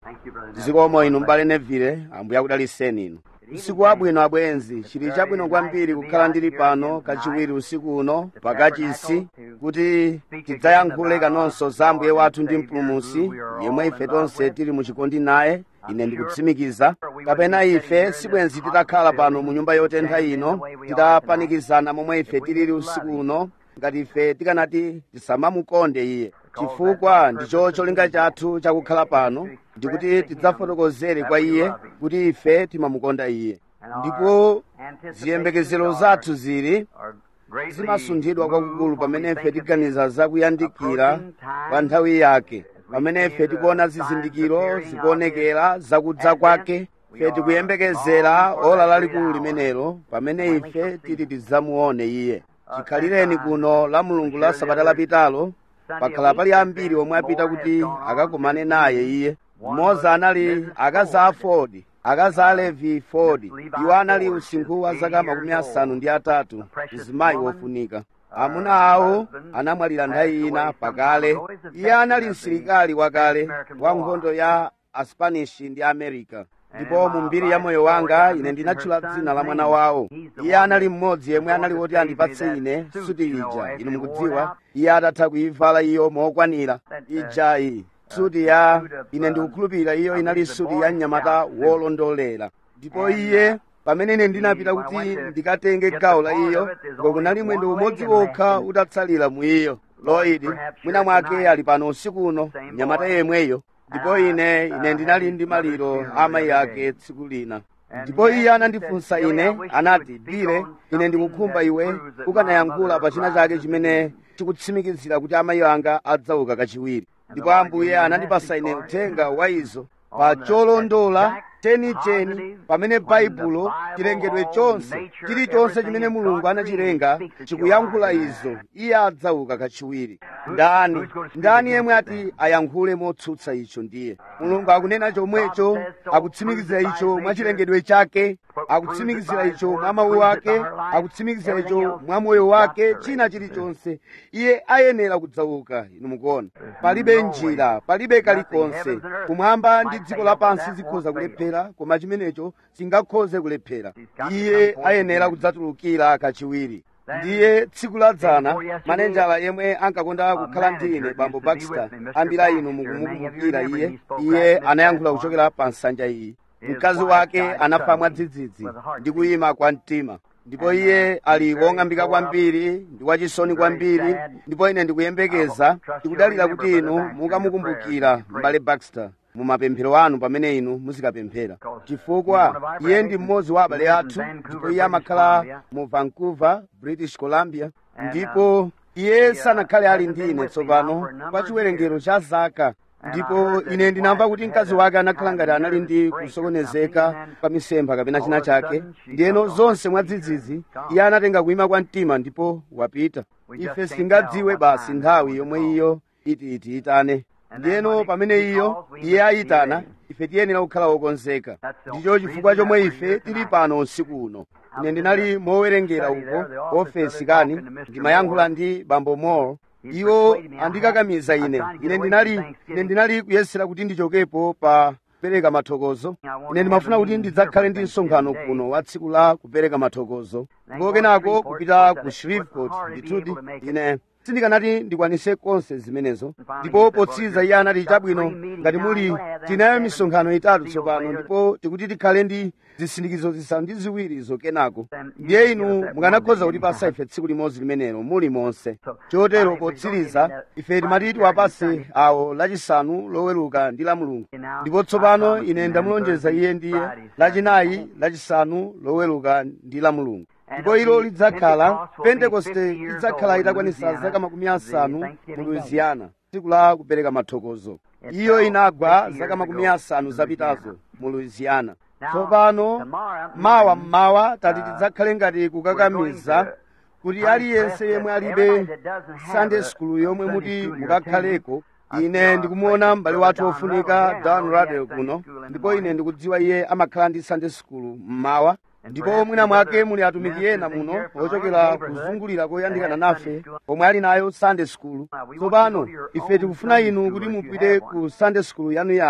zikomo inu mbale neville ambuye akudaliseni inu usiku wabwino abwenzi chili chabwino kwambiri kukhala ndili pano kachiwiri usiku uno pakachisi kuti tidzayankhule kanonso za ambuye wathu ndi mpulumusi yemwe ife tonse tili muchikondi naye ine ndikutsimikiza kapena ife sibwenzi titakhala pano mu nyumba yotentha ino titapanikizana momwe ife tilili usiku uno ngati ife tikanati tisamamukonde iye chifukwa ndicho cholinga chathu chakukhala pano ndikuti tidzafotokozere kwa iye kuti ife timamukonda iye ndipo ziyembekezero zathu zili zimasunthidwa kwakukulu pamene ife tiganiza zakuyandikira kwa nthawi yake pamene ife tikuona zizindikiro zikuonekera zakudza kwake ife tikuyembekezera ola lalikulu limenelo pamene ife titi tidzamuone iye chikhalireni kuno la mulungu la sabata lapitalo pakhala pali ambiri omwe apita kuti akakumane naye iye mmodzi anali akazi a ford akazi a levi ford iwo anali usinkhu wa zaka makumi asanu ndi atatu mzimayi wofunika amuna awo anamwalira nthawi ina pakale iye anali msilikali wakale wa nkhondo ya aspanish ndi america ndipo mu mbiri ya moyo wanga ine ndinatchula dzina la mwana wawo iye anali mmodzi yemwe anali woti andipatse ine suti ija inu mukudziwa iye atatha kuyivala iyo mokwanira ijayi suti ya ine ndikukhulupirira iyo inali suti ya mnyamata wolondolera ndipo iye pamene ine ndinapita kuti ndikatenge gawo la iyo ngo kunali mwendo umodzi wokha utatsalira mu iyo loidi mwina mwake ali pano usiku uno mnyamata yemweyo ndipo ine ine ndinali ndi maliro amayi ake tsiku lina ndipo iye anandifunsa ine anati bile ine ndikukhumba iwe ukanayankhula pa china chake chimene chikutsimikizira kuti amayi anga adzauka kachiwiri ndipo ambuye anandipasa ine uthenga wa izo pa cholondola chenicheni pamene baibulo chilengedwe chonse chilichonse chimene mulungu anachilenga chikuyankhula izo iye adzauka kachiwiri ndani ndani yemwe ati ayankhule motsutsa icho ndiye mulungu akunena chomwecho akutsimikizira icho mwa chilengedwe chake akutsimikizira icho mwa mawu ake akutsimikizira icho mwa moyo wake china chilichonse iye ayenera kudzauka inu mukuona palibe njira palibe kalikonse kumwamba ndi dziko lapansi zikhoza kulephera koma chimenecho singakhoze kulephera iye ayenera kudzatulukira kachiwiri ndiye tsiku ladzana manenjala yemwe ankakonda kukhala ndi ine bambo baxter ambira inu mukumukumbukira iye iye anayankhula kuchokera pa nsanja iyi mkazi wake anafa mwadzidzidzi ndi kuyima kwa mtima ndipo iye ali wong'ambika kwambiri ndi wachisoni kwambiri ndipo ine ndikuyembekeza ndikudalira kuti inu mukamukumbukira m'bale baxter mu mapemphero anu pamene inu muzikapemphera chifukwa iye ndi mmodzi wa abale athu ndipo iye amakhala mu vancouver british columbia ndipo iye sanakhale ali ndi ine tsopano pa chiwerengero cha zaka ndipo ine ndinamva kuti mkazi wake anakhala ngati anali ndi kusokonezeka pa misempha kapena china chake ndiyeno zonse mwadzidzidzi iye anatenga kuyima kwa mtima ndipo wapita ife sitingadziwe basi nthawi yomwe iyo iti itiitane ndiyeno pamene iyo iye ayitana ife tiyenera kukhala wokonzeka ndicho chifukwa chomwe ife tili pano usiku uno ine ndinali mowerengera uko ofesi kani ndimayankhula ndi bambo mall iwo andikakamiza ine ine ndinali ine ndinali kuyesera kuti ndichokepo pa kupereka mathokozo ine ndimafuna kuti ndidzakhale ndi msonkhano kuno wa tsiku la kupereka mathokozo ndipo kenako kupita ku shreveport ndithudi ine sindikanati ndikwanise konse zimenezo ndipo potsiriza iye anati chabwino ngati muli tinayo misonkhano itatu tsopano ndipo tikuti tikhale ndi zisindikizo zisanu ndi ziwiri zokenako ndiye inu mukanakhoza kutipasa ife tsiku limodzi limenelo muli monse chotero potsiriza ife timati tiwapase awo lachisanu loweruka ndi la mulungu ndipo tsopano ine ndamulonjeza iye ndiye lachinayi lachisanu loweruka ndi la mulungu ndipo ilo lidzakhala pentekoste lidzakhala itakwanisa zaka makumi asanu mu louisiana tsiku la kupereka mathokozo iyo inagwa zaka makumi asanu zapitazo mu louisiana tsopano mawa mmawa tati tidzakhale ngati kukakamiza kuti aliyense yemwe alibe sunday school yomwe muti mukakhaleko ine ndikumuona m'bale wathu wofunika don radel kuno ndipo ine ndikudziwa iye amakhala ndi sunday school mmawa ndipo mwina mwake muli atumiki ena muno ochokera kuzungulira koyandikana nafe omwe ali nayo sunday school tsopano ife tikufuna inu kuti mupite ku sunday school yanuyanu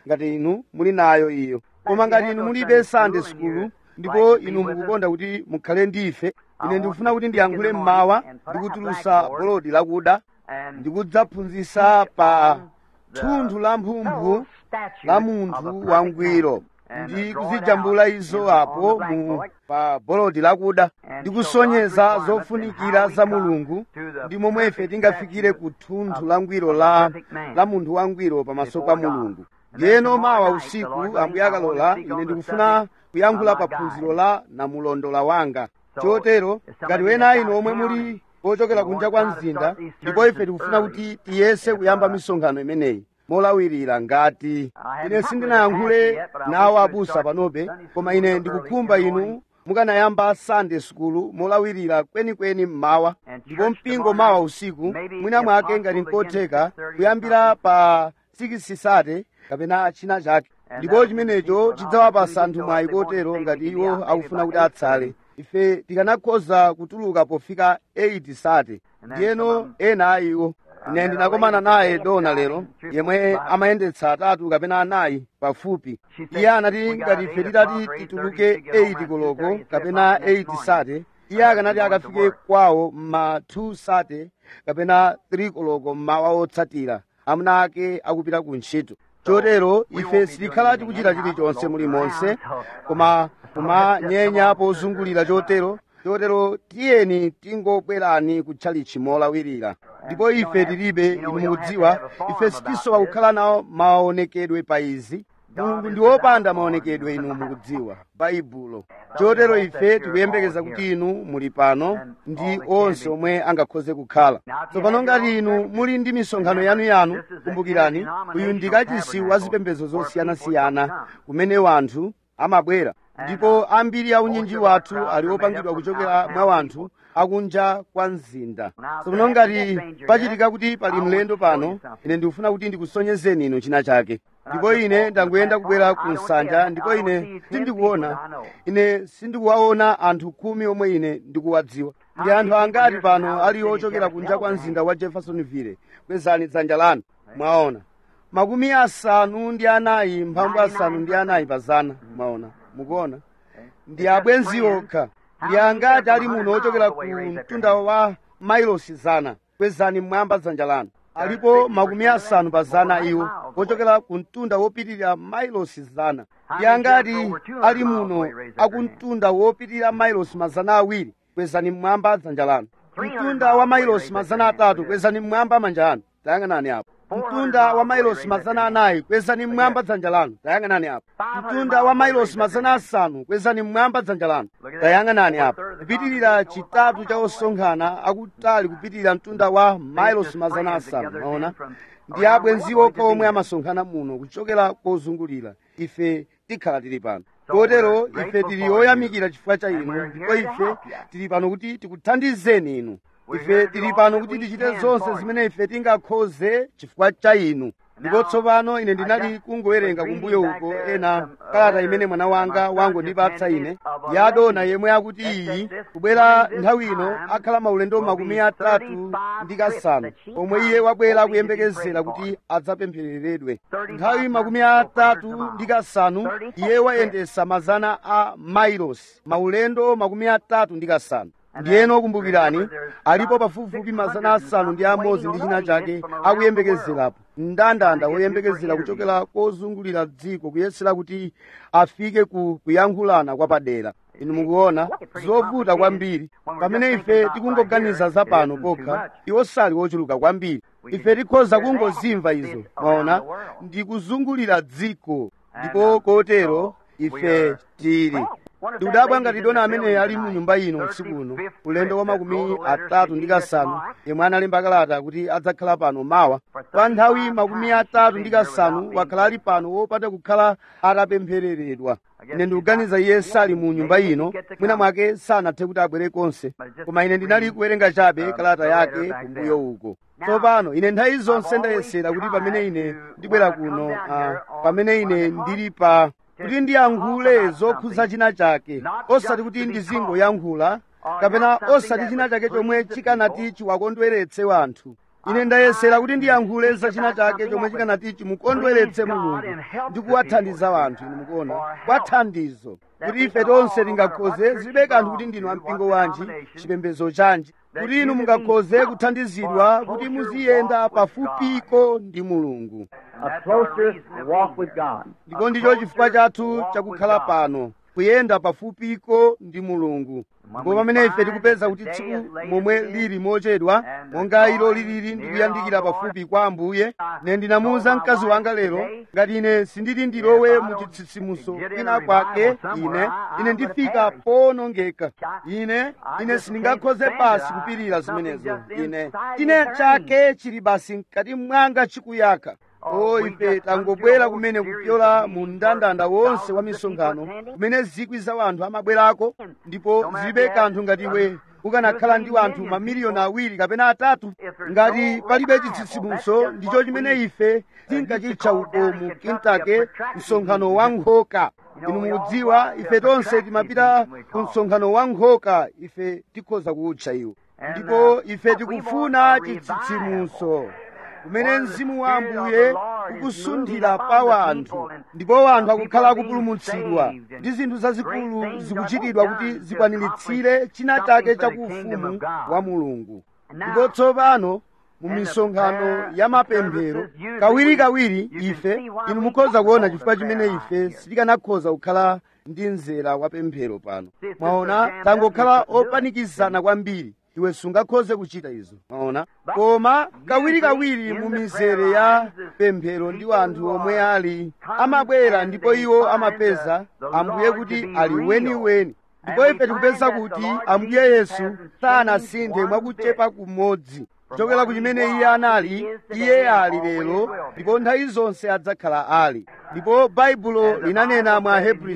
ngati inu muli nayo iyo koma ngati inu mulibe sunday school ndipo inu mukukonda kuti mukhale ndife ine ndikufuna kuti ndiyankhule mmawa ndikutulusa bolodi lakuda ndikudzaphunzitsa pa thunthu la mphumphu la munthu wangwiro ndi kuzijambula izo apo mu pa bolodi lakuda ndi kusonyeza zofunikira za mulungu ndi momwe ife tingafikire ku thunthu la ngwiro la, la munthu wangwiro pamaso pa mulungu ndiyeno mawa usiku ambuye akalola ine ndikufuna kuyankhula pa phunziro la namulondola wanga chotero ngati wena inu omwe muli ochokera kunja kwa mzinda ndipo ife tikufuna kuti tiyese kuyamba misonkhano imeneyi molawirira ngati ine sindinayankhule nawo abusa panobe koma ine ndikukhumba inu mukanayamba sunday school molawirira kwenikweni mmawa ndipo mpingo mawa usiku mwina mwake ngati nkotheka kuyambira pa 6 sate kapena china chake ndipo chimenecho chidzawapasa anthu mwayi kotero ngati iwo akufuna kuti atsale ife tikanakhoza kutuluka pofika 8 sate ndiyeno ena a iwo ine ndinakomana naye dona lero yemwe amayendetsa atatu kapena anayi pafupi iye anati ngati ife titati tituluke 8 koloko kapena 8 sate iye akanati akafike kwawo mma 2 sate kapena 3 koloko mmawa otsatira amuna ake akupita ku ntchito chotero ife sitikhala tikuchita chilichonse mulimonse koma kumanyenya pozungulira chotero chotero tiyeni tingobwerani kutchalichi molawirira ndipo ife tilibe inu mukudziwa ife sitisowa kukhala nawo maonekedwe pa izi mulungu ndi wopanda maonekedwe inu mukudziwa baibulo chotero ife tikuyembekeza kuti inu muli pano ndi onse omwe angakhoze kukhala tsopano ngati inu muli ndi misonkhano yanuyanu kumbukirani uyu ndi kachisi wa zipembedzo zosiyanasiyana kumene wanthu amabwera ndipo ambiri a unyinji wathu ali opangidwa kuchokera mwa wanthu akunja kwa mzinda tsopano ngati pachitika kuti pali mlendo pano ine ndikufuna kuti ndikusonyezeni inu china chake ndipo ine ndangoyenda kubwera ku nsanja ndipo ine sindikuona ine sindikuwaona anthu khumi omwe ine ndikuwadziwa ndi anthu angati pano ali ochokera kunja kwa mzinda wa jeffersonville kwezani dzanja lanu mwaona makumi asanu ndi anayi mphambu asanu ndi anayi pazana mwaona mukuona ndi abwenzi okha ndi angati ali muno ochokera ku mtunda wa mailosi zana kwezani mmwamba dzanja lanu alipo makumi asanu pa zana iwo ochokera ku mtunda wopitirira mailosi zana ndi angati ali muno aku mtunda wopitirira mailosi mazana awiri kwezani mmwamba dzanja lanu mtunda wa mailosi mazana atatu kwezani mmwamba manja anu tayang'anani apo mtunda wa mailosi mazana anayi kwezani mmwamba dzanja lanu tayang'anani apo mtunda wa mailosi mazana asanu kwezani mmwamba dzanja lanu tayang'anani apo kupitirira chitatu cha osonkhana akutali kupitirira mtunda wa mailosi mazana asanu maona ndi abwenzi okha omwe amasonkhana muno kuchokera kozungulira ife tikhala tili pano kotero ife tili oyamikira chifukwa cha inu ndipo ife tili pano kuti tikuthandizeni inu ife tili pano kuti tichite zonse zimene ife tingakhoze chifukwa cha inu ndipo tsopano ine ndinali kungowerenga kumbuyo uko ena kalata imene mwana wanga wangondipatsa ine yadona yemwe akuti iyi kubwera nthawi ino akhala maulendo makumi atatu ndi kasanu omwe iye wabwera akuyembekezera kuti adzapemphereredwe nthawi makumi atatu ndi kasanu iye wayendesa mazana a mailosi maulendo makumi atatu ndi kasanu ndiyeno kumbukirani alipo pafupifupi mazana asanu ndi amodzi ndi china chake akuyembekezerapo mndandanda woyembekezera kuchokera kozungulira dziko kuyesera kuti afike ku kuyankhulana kwa padera inu mukuona zovuta kwambiri pamene ife tikungoganiza za pano pokha iwo sali wochuluka kwambiri ife tikhoza kungozimva izo maona ndi kuzungulira dziko ndipo kotero ife tili ndikudabwa ngati dona amene ali mu nyumba ino usiku uno ulendo wa makumi atatu ndi kasanu yemwe analemba kalata kuti adzakhala pano mawa pa nthawi makumi atatu ndi kasanu wakhala ali pano wopanda kukhala atapemphereredwa ine ndikuganiza iye sali mu nyumba ino mwina mwake sanathe kuti abwere konse koma ine ndinali kuwerenga chabe kalata yake kumbuyo uko tsopano ine nthawi zonse ndayesera kuti pamene ine ndibwera kuno uh, pamene ine ndili pa kuti ndiyankhule zokhudza china chake osati kuti ndizingoyankhula kapena osati china chake chomwe chikanati chiwakondweretse wanthu ine ndayesera kuti ndiyankhule za china chake chomwe chikanati chimukondweretse mulungu ndi kuwathandiza wanthu inu mukuona kwa thandizo kuti ife tonse tingakhoze zilibe kanthu kuti ndinu ampingo wanji chipembedzo chanji kuti inu mungakhoze kuthandizidwa kuti muziyenda pafupiko ndi mulungu a closer walk with God. ndipo ndicho chifukwa chathu chakukhala pano kuyenda pafupiko ndi mulungu ndipo pamene ife tikupeza kuti tsiku momwe lili mochedwa monga ilo lilili ndikuyandikira pafupi kwa ambuye ine ndinamuwuza mkazi wanga lero ngati ine sindili ndilowe mu chitsitsimutso kwina kwake ine ine ndifika powonongeka ine ine sindingakhoze basi kupirira zimenezo ine ine chake chili basi mkati mwanga chikuyaka o ife tangobwera kumene kupyola mu mndandanda wonse wa misonkhano kumene zikwi za wanthu amabwerako ndipo zilibe kanthu ngati iwe ukanakhala ndi wanthu mamiliyoni awiri kapena atatu ngati palibe chitsitsimutso ndicho chimene ife tinkachitcha uko mu Kentucky msonkhano wa nkhoka inu mukudziwa ife tonse timapita ku msonkhano wa nkhoka ife tikhoza kuwutcha iwo ndipo ife tikufuna chitsitsimutso kumene mzimu wa ambuye ukusunthira pa wanthu ndipo wanthu akukhala akupulumutsidwa ndi zinthu zazikulu zikuchitidwa kuti zikwaniritsire china chake chakuufumu wa mulungu ndipo tsopano mu misonkhano ya mapemphero kawirikawiri ife inu mukhoza kuona chifukwa chimene ife sitikanakhoza kukhala ndi mzera wa pemphero pano mwaona tangokhala opanikizana kwambiri iwe sungakhoze kuchita izo mwaona koma kawirikawiri mu mizere ya pemphero ndi anthu omwe ali amabwera ndipo iwo amapeza ambuye kuti ali weniweni ndipo ife tikupeza kuti ambuye yesu sanasinthe mwakuchepa kumodzi kuchokera ku chimene iye anali iye ali lero ndipo nthawi zonse adzakhala ali ndipo baibulo linanena mwa hebrew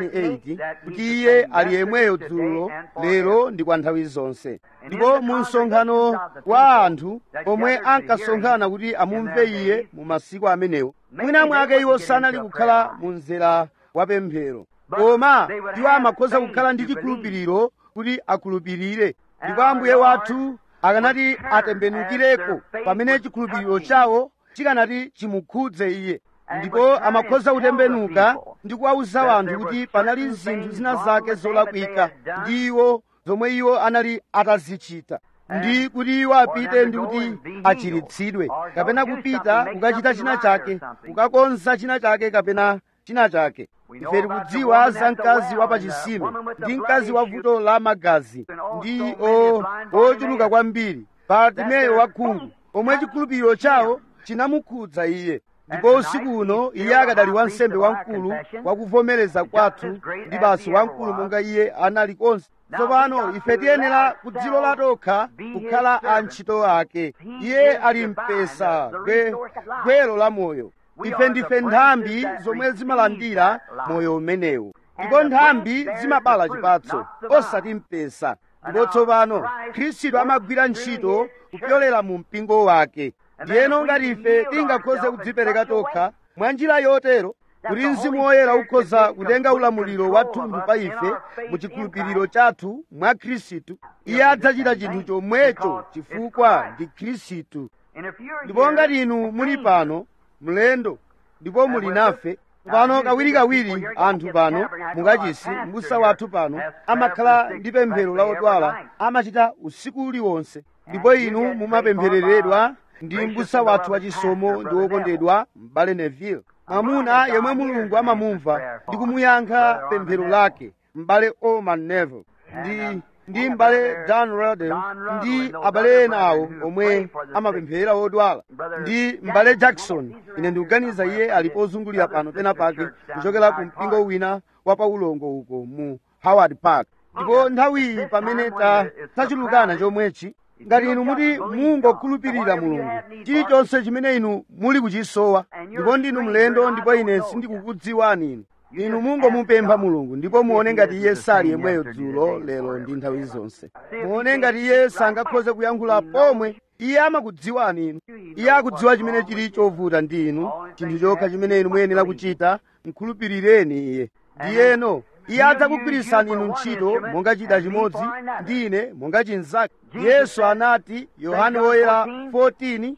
13:8 kuti iye ali yemweyo dzulo lero ndi kwa nthawi zonse ndipo mu msonkhano wa anthu omwe ankasonkhana kuti amumve iye mu masiku amenewo mwina mwake iwo sanali kukhala mu mzera wa pemphero koma iwo amakhoza kukhala ndi chikhulupiriro kuti akhulupirire ndipo ambuye wathu akanati atembenukireko pamene chikhulupiriro chawo chikanati chimukhudze iye ndipo amakhoza kutembenuka ndi kuwawuza wanthu kuti panali zinthu zina zake zolakwika ndi iwo zomwe iwo anali atazichita ndi kuti iwo apite ndi kuti achiritsidwe kapena kupita kukachita china chake kukakonza china chake kapena china chake ife tikudziwa za mkazi wa pachisime ndi mkazi wa vuto la magazi ndi ochuluka kwambiri bartimeyo wakhungu omwe chikhulupiriro chawo chinamukhudza iye ndipo usiku uno iye akadali wansembe wamkulu wakuvomereza kwathu ndi basi wamkulu monga iye anali konse tsopano ife tiyenera kudzilola tokha kukhala antchito ake iye ali mpesa gwero la moyo ife ndife nthambi zomwe zimalandira moyo umenewu ndipo nthambi zimabala chipatso osati mpesa ndipo tsopano khristu amagwira ntchito kupyolera mu mpingo wake ndiyeno ngati ife tingakhoze kudzipereka tokha mwa njira yotero kuti mzimu woyera ukhoza kutenga ulamuliro wathunthu pa ife mu chikhulupiriro chathu mwa khristu iye adzachita chinthu chomwecho chifukwa ndi khristu ndipo ngati inu muli pano mlendo ndipo muli nafe pano kawirikawiri anthu pano mukachisi mbusa wathu pano amakhala ndi pemphero la odwala amachita usiku uliwonse ndipo inu mumapemphereredwa ndi mbusa wathu wachisomo ndi wokondedwa m'bale neville mwamuna yemwe mulungu amamumva ndi kumuyankha pemphero lake m'bale oman neville ndi ndi m'bale dan roden ndi abale ena awo omwe amapemphera odwala ndi m'bale jackson ine ndikuganiza iye ali pozungulira pano pena pake kuchokera ku mpingo wina wa paulongo uko mu howard park ndipo nthawiyi pamene tachulukana chomwechi ngati inu muti mungokhulupirira mulungu chilichonse chimene inu muli kuchisowa ndipo ndinu mlendo ndipo ine sindikukudziwani inu inu mungomupempha mulungu ndipo muone ngati iye sali yemweyo dzulo lero ndi nthawi zonse muone ngati iye sangakhoze kuyankhula pomwe iye amakudziwani inu iye akudziwa chimene chili chovuta ndi inu chinthu chokha chimene inu muyenera kuchita mkhulupirireni iye ndiyeno iye adzakugwirisani inu ntchito monga chida chimodzi ndi ine monga chinzake yesu anati yohane woyera 14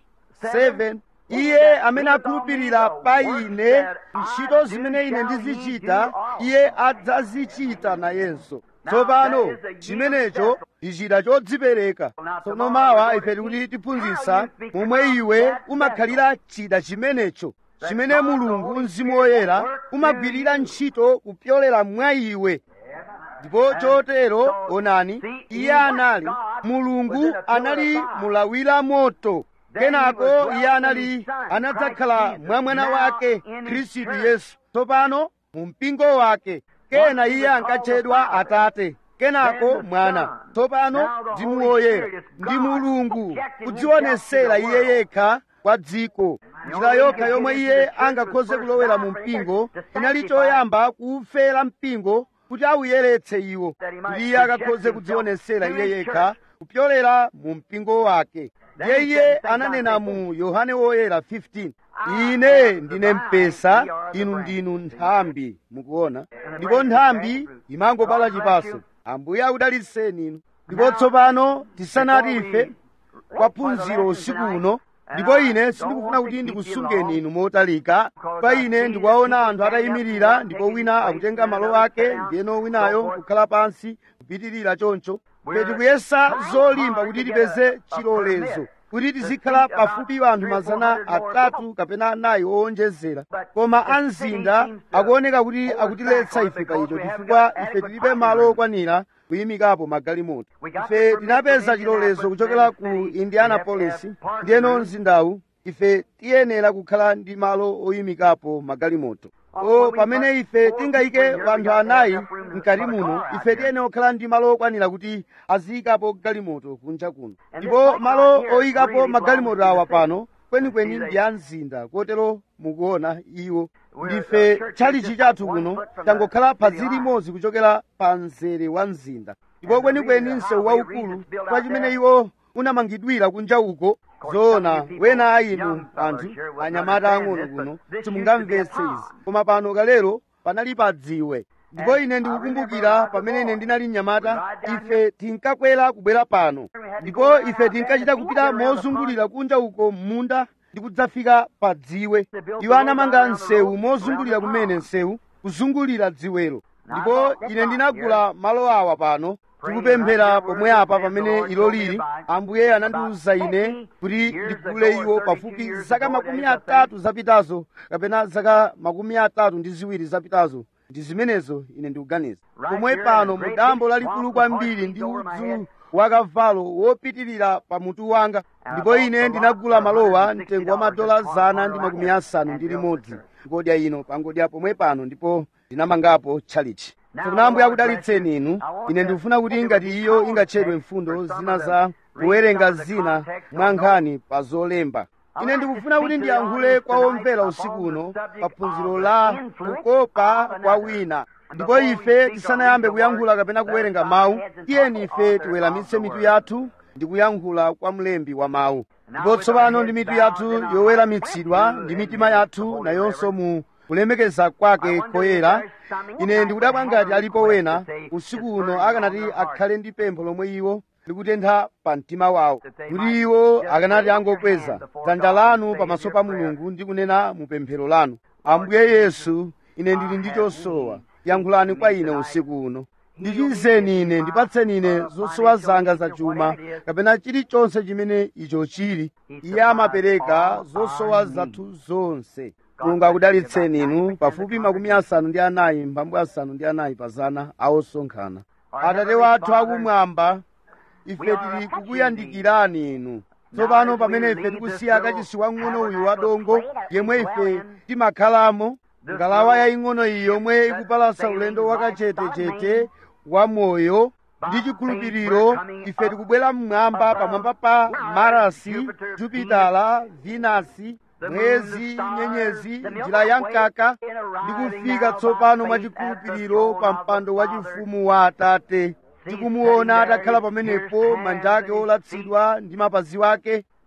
7 iye amene akhulupirira pa ine ntchito zimene ine ndizichita iye adzazichita nayenso tsopano chimenecho ndi chida chodzipereka tsono mawa ife tikuti tiphunzitsa momwe iwe umakhalira chida chimenecho chimene mulungu mzimu woyera umagwirira ntchito kupyolera mwa iwe ndipo chotero onani iye anali mulungu anali mulawira moto kenako iye anali anadzakhala mwa mwana wake khristu yesu tsopano mu mpingo wake kena iye ankatchedwa atate kenako mwana tsopano ndi muwoyera ndi mulungu kudzionesera iye yekha kwa dziko njira yokha yomwe iye angakhoze kulowera mu mpingo inali choyamba kuufera mpingo kuti awuyeretse iwo kuti iye akakhoze kudzionesera iye yekha kupyolera mu mpingo wake ndiye iye ananena mu yohane woyera 15 ine ndine mpesa inu ndinu nthambi mukuona ndipo nthambi imangobala chipaso ambuye akudalitseni inu ndipo tsopano tisanati ife kwa phunziro usiku uno ndipo ine sindikufuna kuti ndikusungeni inu motalika pa ine ndikuwaona anthu atayimirira ndipo wina akutenga malo ake ndiyeno winayo kukhala pansi kupitirira choncho ife tikuyesa zolimba kuti tipeze chilolezo kuti tizikhala pafupi anthu mazana atatu kapena anayi owonjezera koma anzinda akuoneka kuti akutiletsa ife pa icho chifukwa ife tilibe malo okwanira kuyimikapo magalimoto ife tinapeza chilolezo kuchokera ku indianapolis ndiyeno mzindawu ife tiyenera kukhala ndi malo oyimikapo magalimoto o pamene ife tingayike anthu anayi mkati muno ife tiyenera kukhala ndi malo okwanira kuti aziyikapo galimoto kunja kuno ndipo malo oyikapo magalimoto awa pano kwenikweni ndi a mzinda kotero mukuona iwo ndife tchalichi chathu kuno tangokhala phazi limodzi kuchokera pa mzere wa mzinda ndipo kwenikweni msewu waukulu kwa chimene iwo unamangidwira kunja uko zoona wena ayinu anthu anyamata ang'ono kuno simungamvetse izi koma pano kalero panali pa dziwe ndipo ine ndikukumbukira pamene ine ndinali mnyamata ife tinkakwera kubwera pano ndipo ife tinkachita kupita mozungulira kunja uko m'munda ndi kudzafika pa dziwe iwo anamanga msewu mozungulira kumene msewu kuzungulira dziwelo ndipo ine ndinagula malo awa pano tikupemphera pomwe apa pamene ilo lili ambuye anandiwuza ine kuti ndigule iwo pafupi zaka makumi atatu zapitazo kapena zaka makumi atatu ndi ziwiri zapitazo ndi zimenezo ine ndikuganiza pomwe pano mudambo lalikulu kwambiri ndi udzu wakavalo wopitirira pa mutu wanga ndipo ine ndinagula malowa mtengo wa madola zana ndi makumi asanu ndi limodzi ngodya ino pangodya pomwe pano ndipo ndinamangapo tchalichi tsopano ambuye akudalitseni inu ine ndikufuna kuti ngati iyo ingatchedwe mfundo zina za kuwerenga zina mwa nkhani pa zolemba ine ndikufuna kuti ndiyankhule kwa omvera usiku uno pa phunziro la kukopa kwa wina ndipo ife tisanayambe kuyankhula kapena kuwerenga mawu tiyeni ife tiweramitse mitu yathu ndi kuyankhula kwa mlembi wa mawu ndipo tsopano ndi mitu yathu yoweramitsidwa ndi mitima yathu nayonso mu kulemekeza kwake koyera ine ndikudabwa ngati alipo wena usiku uno akanati akhale ndi pempho lomwe iwo likutentha pa mtima wawo kuti iwo akanati angokweza dzanja lanu pamaso pa mulungu ndi kunena mu pemphero lanu ambuye yesu ine ndili ndi chosowa yankhulani kwa ine usiku uno ndichizeni ine ndipatseni ine zosowa zanga za chuma kapena chilichonse chimene icho chili iye amapereka zosowa zathu zonse mulungu akudalitseni inu pafupi makumi asanu ndi anayi mphambu asanu ndi anayi pa zana awosonkhana atate wathu akumwamba ife tili kukuyandikirani inu tsopano pamene ife tikusiya kachisi wang'ono uyu wadongo yemwe ife timakhalamo ngalawa yaying'ono iyi yomwe ikupalasa ulendo wakachetechete wa moyo ndi chikhulupiriro ife tikubwera mmwamba pamwamba pa marasi jupitala vinasi mwezi nyenyezi njira ya mkaka ndi kufika tsopano mwa chikhulupiriro pa mpando wa chifumu wa atate tikumuona atakhala pamenepo manja ake olatsidwa ndi mapazi wake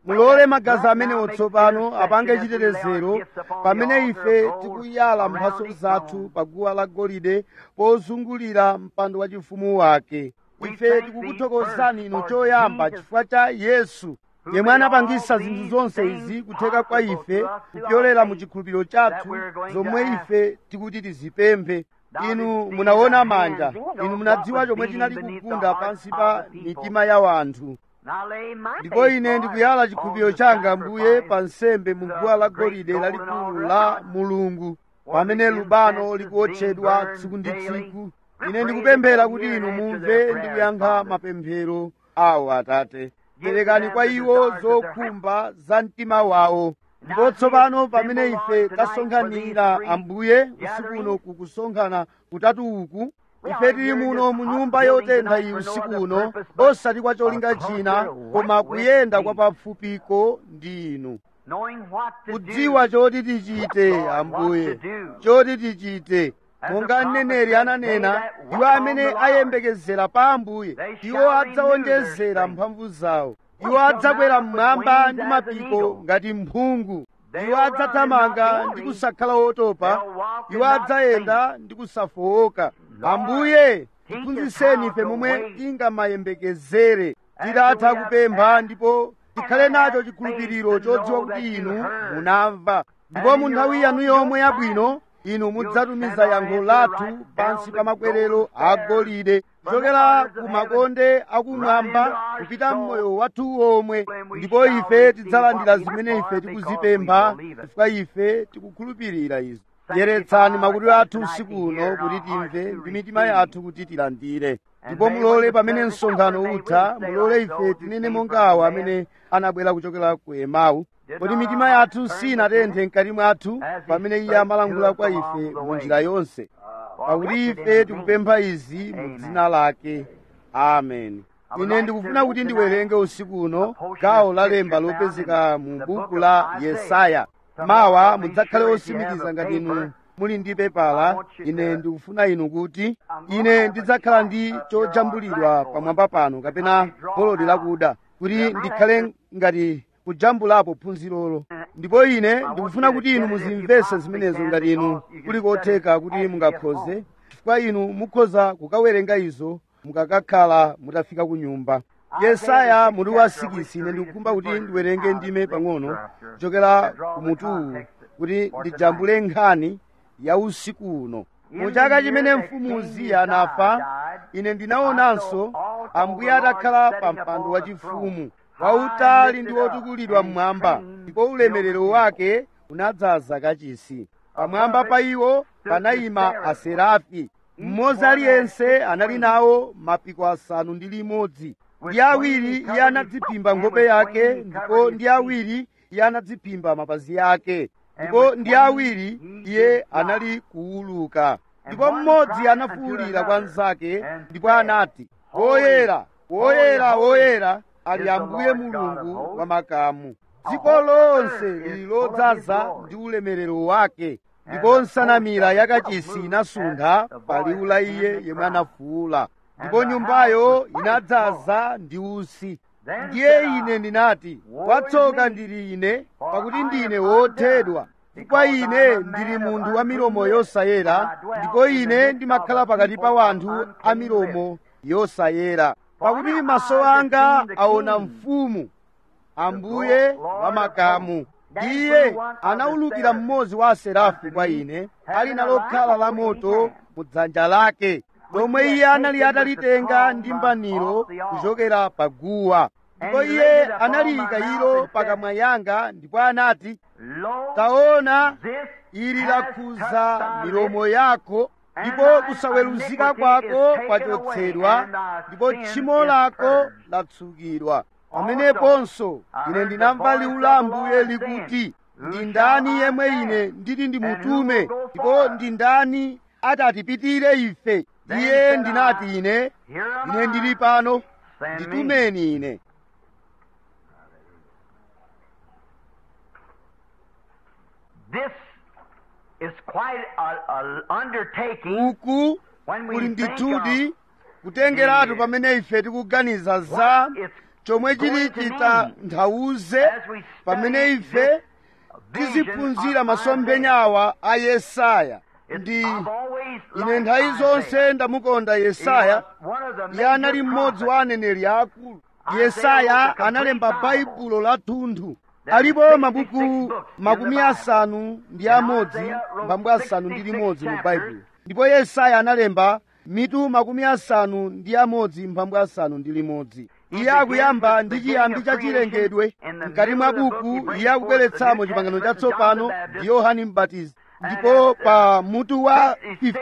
mulole magazi amenewo tsopano apange chitetezero pamene ife tikuyala mphatso zathu pa guwa la golide pozungulira mpando wa chifumu wake ife tikukuthokozani inu choyamba chifukwa cha yesu yemwe anapangisa zinthu zonse izi kutheka kwa ife kupyolera mu chikhulupiriro chathu zomwe ife tikuti tizipemphe inu munaona manja inu munadziwa chomwe chinali kugunda pansi pa mitima ya wanthu ndipo ine ndikuyala chikhulupiriro changa mbuye pa nsembe mu guwa la golide lalikulu la mulungu pamene lubano likuotchedwa tsiku ndi tsiku ine ndikupemphera kuti inu mumve ndi kuyankha mapemphero awo atate perekani kwa iwo zokhumba za mtima wawo ndipo tsopano pamene ife tasonkhanira ambuye usiku uno kukusonkhana kutatu uku ife tili muno mu nyumba yotentha iyi usiku uno osati kwa cholinga china koma kuyenda kwa pafupiko ndi inu kudziwa choti tichite ambuye choti tichite monga mneneri ananena iwo amene ayembekezera pa ambuye iwo adzawonjezera mphamvu zawo iwo adzakwera mmwamba ndi mapiko ngati mphungu iwo adzathamanga ndi kusakhala otopa iwo adzayenda ndi kusafowoka ambuye tiphunzitseni ife momwe tingamayembekezere titatha kupempha ndipo tikhale nacho chikhulupiriro chodziwa kuti inu munamva ndipo mu nthawi yanu yomwe yabwino inu mudzatumiza yankho lathu pansi pa makwerero agolide kuchokera ku makonde akumwamba kupita mmoyo wathu womwe ndipo ife tidzalandira zimene ife tikuzipempha chifukwa ife tikukhulupirira izo yeretsani makutu athu usiku uno kuti timve ndi mitima yathu kuti tilandire ndipo mulole pamene msonkhano utha mulole ife tinene monga awo amene anabwera kuchokera ku emau kodi mitima yathu sinatenthe mkati mwathu pamene iye amalankhula kwa ife mu njira yonse pakuti ife tikupempha izi mu dzina lake amen ine ndikufuna kuti ndiwerenge usiku uno gawo la lemba lopezeka mu buku la yesaya mawa mudzakhale osimikiza ngati inu muli ndi pepala ine ndikufuna inu kuti ine ndidzakhala ndi chojambulidwa pamwamba pano kapena bolodi lakuda kuti ndikhale ngati kujambulapo phunzirolo ndipo ine ndikufuna kuti inu muzimvese zimenezo ngati inu kuli kotheka kuti mungakhoze chifukwa inu mukhoza kukawerenga izo mukakakhala mutafika ku nyumba yesaya mutu wa sikisi ine ndikukumba kuti ndiwerenge ndime pang'ono kuchokera ku mutuwu kuti ndijambule nkhani ya usiku uno mu chaka chimene mfumu uziya anafa ine ndinaonanso ambuye atakhala pa mpando wachifumu wautali ndi wotukulidwa mmwamba ndipo ulemerero wake unadzaza kachisi pamwamba pa iwo panayima aserafi mmodzi aliyense anali nawo mapiko asanu ndi limodzi ndi awiri iye anadziphimba nkhope yake ndipo ndi awiri iye anadziphimba mapazi yake ndipo ndi awiri iye anali kuwuluka ndipo mmodzi anafuwulira kwa mnzake ndipo anati woyera woyera woyera ali ambuye mulungu wa makamu dziko lonse lili lodzaza ndi ulemerero wake ndipo nsanamira yakachisi inasuntha pa liwu la iye yemwe anafuwula ndipo nyumbayo inadzaza ndi usi ndiye ine ndinati watsoka ndili ine pakuti ndine wothedwa chifukwa ine ndili munthu wa milomo yosayera ndipo ine ndimakhala pakati pa wanthu a milomo yosayera pakuti maso anga aona mfumu ambuye wa makamu iye anawulukira mmodzi wa aserafi kwa ine ali nalo khala la moto mu dzanja lake lomwe iye anali atalitenga ndi mbaniro kuchokera pa guwa ndipo iye analiyika ilo pakamwa yanga ndipo anati taona ili lakhuza milomo yako ndipo kusaweruzika kwako kwachotsedwa ndipo tchimo lako latsukidwa pameneponso ine ndinamva liwu la ambuye likuti ndi ndani yemwe ine nditi ndimutume ndipo ndi ndani atatipitire ife iye ndinati ine ine ndili pano nditumeni ine This is quite an undertaking uku when we kuli think ndithudi of kutengeratu pamene ife tikuganiza za what it's chomwe chili chitanthauze pamene ife tiziphunzira masomphenyawa a yesaya ndi ine nthawi zonse ndamukonda yesaya iye anali mmodzi wa aneneri aakulu yesaya analemba baibulo lathunthu alipo mabuku makumi asanu ndi amodzi mbambo asanu ndi limodzi mu baibulo ndipo yesaya analemba mitu makumi asanu ndi amodzi mbambo asanu ndi limodzi iye akuyamba ndi chiyambi cha chilengedwe mkati mwa buku iye akubweretsamo chipangano chatsopano ndi yohani mbatizi ndipo pa mutu wa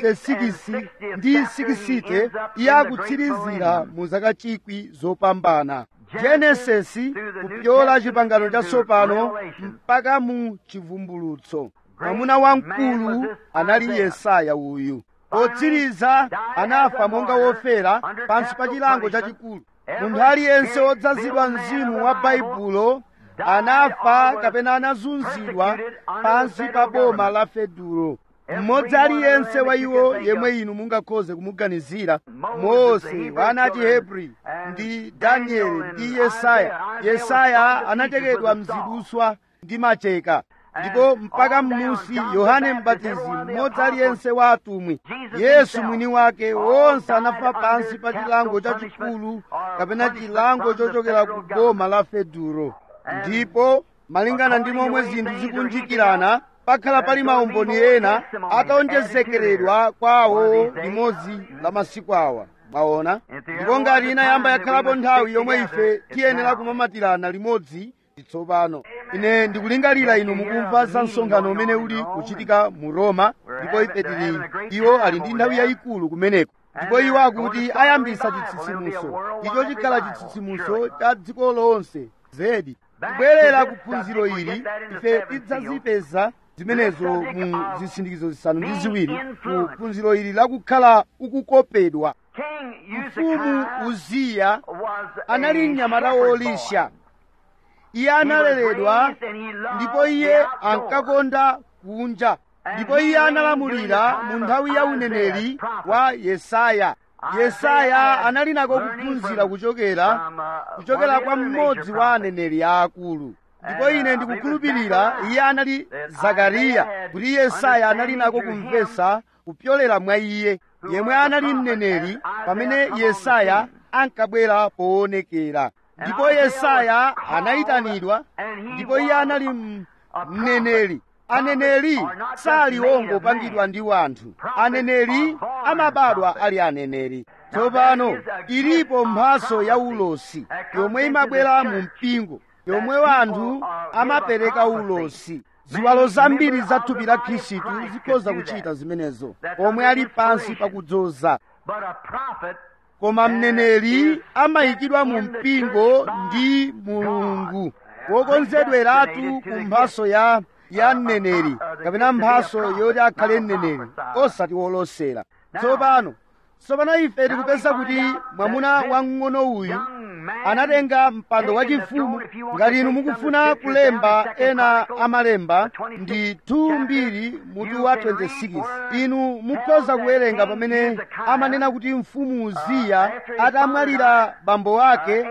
56 ndi 60 iye akutsirizira mu zaka chikwi zopambana genesisi kupyola chipangano chatsopano mpaka mu chivumbulutso mwamuna wamkulu anali yesaya uyu potsiriza anafa monga wofera pansi pa chilango chachikulu munthu aliyense wodzazidwa mzimu wa baibulo anafa kapena anazunzidwa pansi pa boma la fedulo mmodzi aliyense wa iwo yemwe inu mungakhoze kumuganizira mose wana achihebri ndi danieli ndi yesaya yesaya anachekedwa mziduswa ndi macheka ndipo mpaka m'musi yohane mbatizi mmodzi aliyense wa atumwi yesu mwini wake wonse anafa pansi pa chilango chachikulu kapena chilango chochokera ku boma la fedulo ndipo malingana ndi momwe zinthu zikunjikirana pakhala pali maumboni ena ataonjezekeredwa kwawo limodzi la masiku awa mwaona ndipo ngati inayamba yakhalapo nthawi yomwe ife tiyenera kumamatirana limodzi tsopano ine ndikulingalira inu mukumva za msonkhano umene uli kuchitika mu roma ndipo ife tili iwo ali ndi nthawi yayikulu kumeneko ndipo iwo akuti ayambisa chitsitsimutso icho chikhala chitsitsimutso cha dziko lonse zedi kubwerera ku phunziro ili ife tidzazipeza zimenezo mu zisindikizo zisanu ndi ziwiri ku phunziro ili lakukhala ukukopedwa mfumu uziya anali mnyamata wolisha iye analeredwa ndipo iye ankakonda kunja ndipo iye analamulira mu nthawi ya uneneri wa yesaya yesaya anali nako kuphunzira kuchokera kuchokera kwa mmodzi wa aneneri aakulu ndipo ine ndikukhulupirira iye anali zakariya kuti yesaya anali nako kumvesa kupyolera mwa iye yemwe anali mneneri pamene yesaya ankabwera poonekera ndipo yesaya anayitanidwa ndipo iye anali mneneri aneneri sali wongopangidwa ndi wanthu aneneri amabadwa ali aneneri tsopano ilipo mphaso ya ulosi yomwe imabwera mu mpingo yomwe wanthu amapereka ulosi ziwalo zambiri za thupi la khristu zikhoza kuchita zimenezo omwe ali pansi pakudzoza koma mneneri amayikidwa mu mpingo ndi mulungu wokonzedweratu ku mphaso ya ya mneneri kapena mphaso yoti akhale mneneri osati wolosera tsopano tsopano ife tikupeza kuti mwamuna wamng'ono uyu anatenga mpando wachifumu ngati inu mukufuna kulemba ena amalemba ndi 2 mutu wa 26 inu mukhoza kuwerenga pamene amanena kuti mfumu uziya atamwalira bambo ake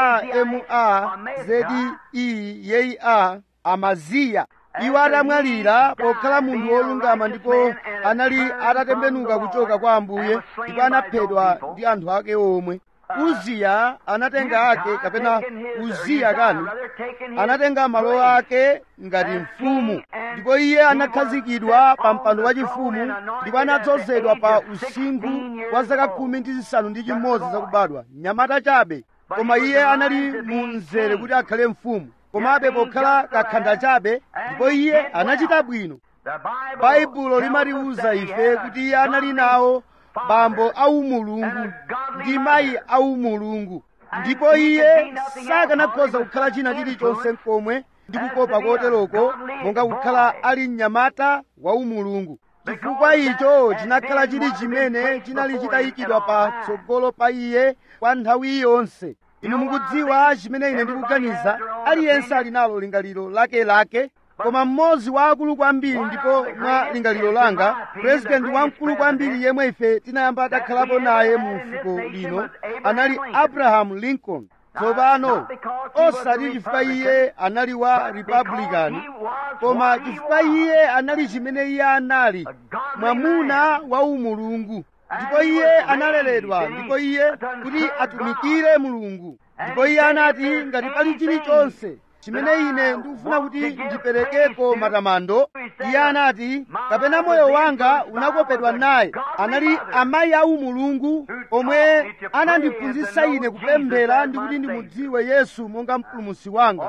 ama zedi yeyi a amaziya iwo atamwalira pokhala munthu wolungama ndipo anali atatembenuka kuchoka kwa ambuye ndipo anaphedwa ndi anthu ake omwe uziya anatenga ake kapena uziya kani anatenga malo ake ngati mfumu ndipo iye anakhazikidwa pa mpando wachifumu ndipo anadzozedwa pa usinkhu wa zaka khumi ndi zisanu ndi chimodzi zakubadwa mnyamata chabe koma iye anali mu mzere kuti akhale mfumu komabe pokhala kakhanda chabe ndipo iye anachita bwino baibulo limatiwuza ife kuti iye anali nawo bambo aumulungu ndi mayi aumulungu ndipo iye sakanakhoza kukhala china chilichonse komwe ndi kukopa koteroko monga kukhala ali mnyamata wa umulungu chifukwa icho chinakhala chili chimene chinali chitayikidwa patsogolo pa iye kwa nthawi yonse inu mukudziwa chimene ine ndikuganiza aliyense ali nalo lingaliro lakelake koma mmodzi wa akulu kwambiri ndipo mwa lingaliro langa purezidenti wamkulu kwambiri yemwe ife tinayamba takhalapo naye mu fuko lino anali abrahamu lincoln tsopano osati chifukwa iye anali wa republican koma chifukwa iye anali chimene iye anali mwamuna wa umulungu ndipo iye analeredwa ndipo iye kuti atumikire mulungu ndipo iye anati ngati pali chilichonse chimene ine ndikufuna kuti ndiperekepo matamando iye anati kapena moyo wanga unakopedwa naye anali amayi a umulungu omwe anandiphunzitsa ine kupemphera ndi kuti ndimudziwe yesu monga mpulumutsi wanga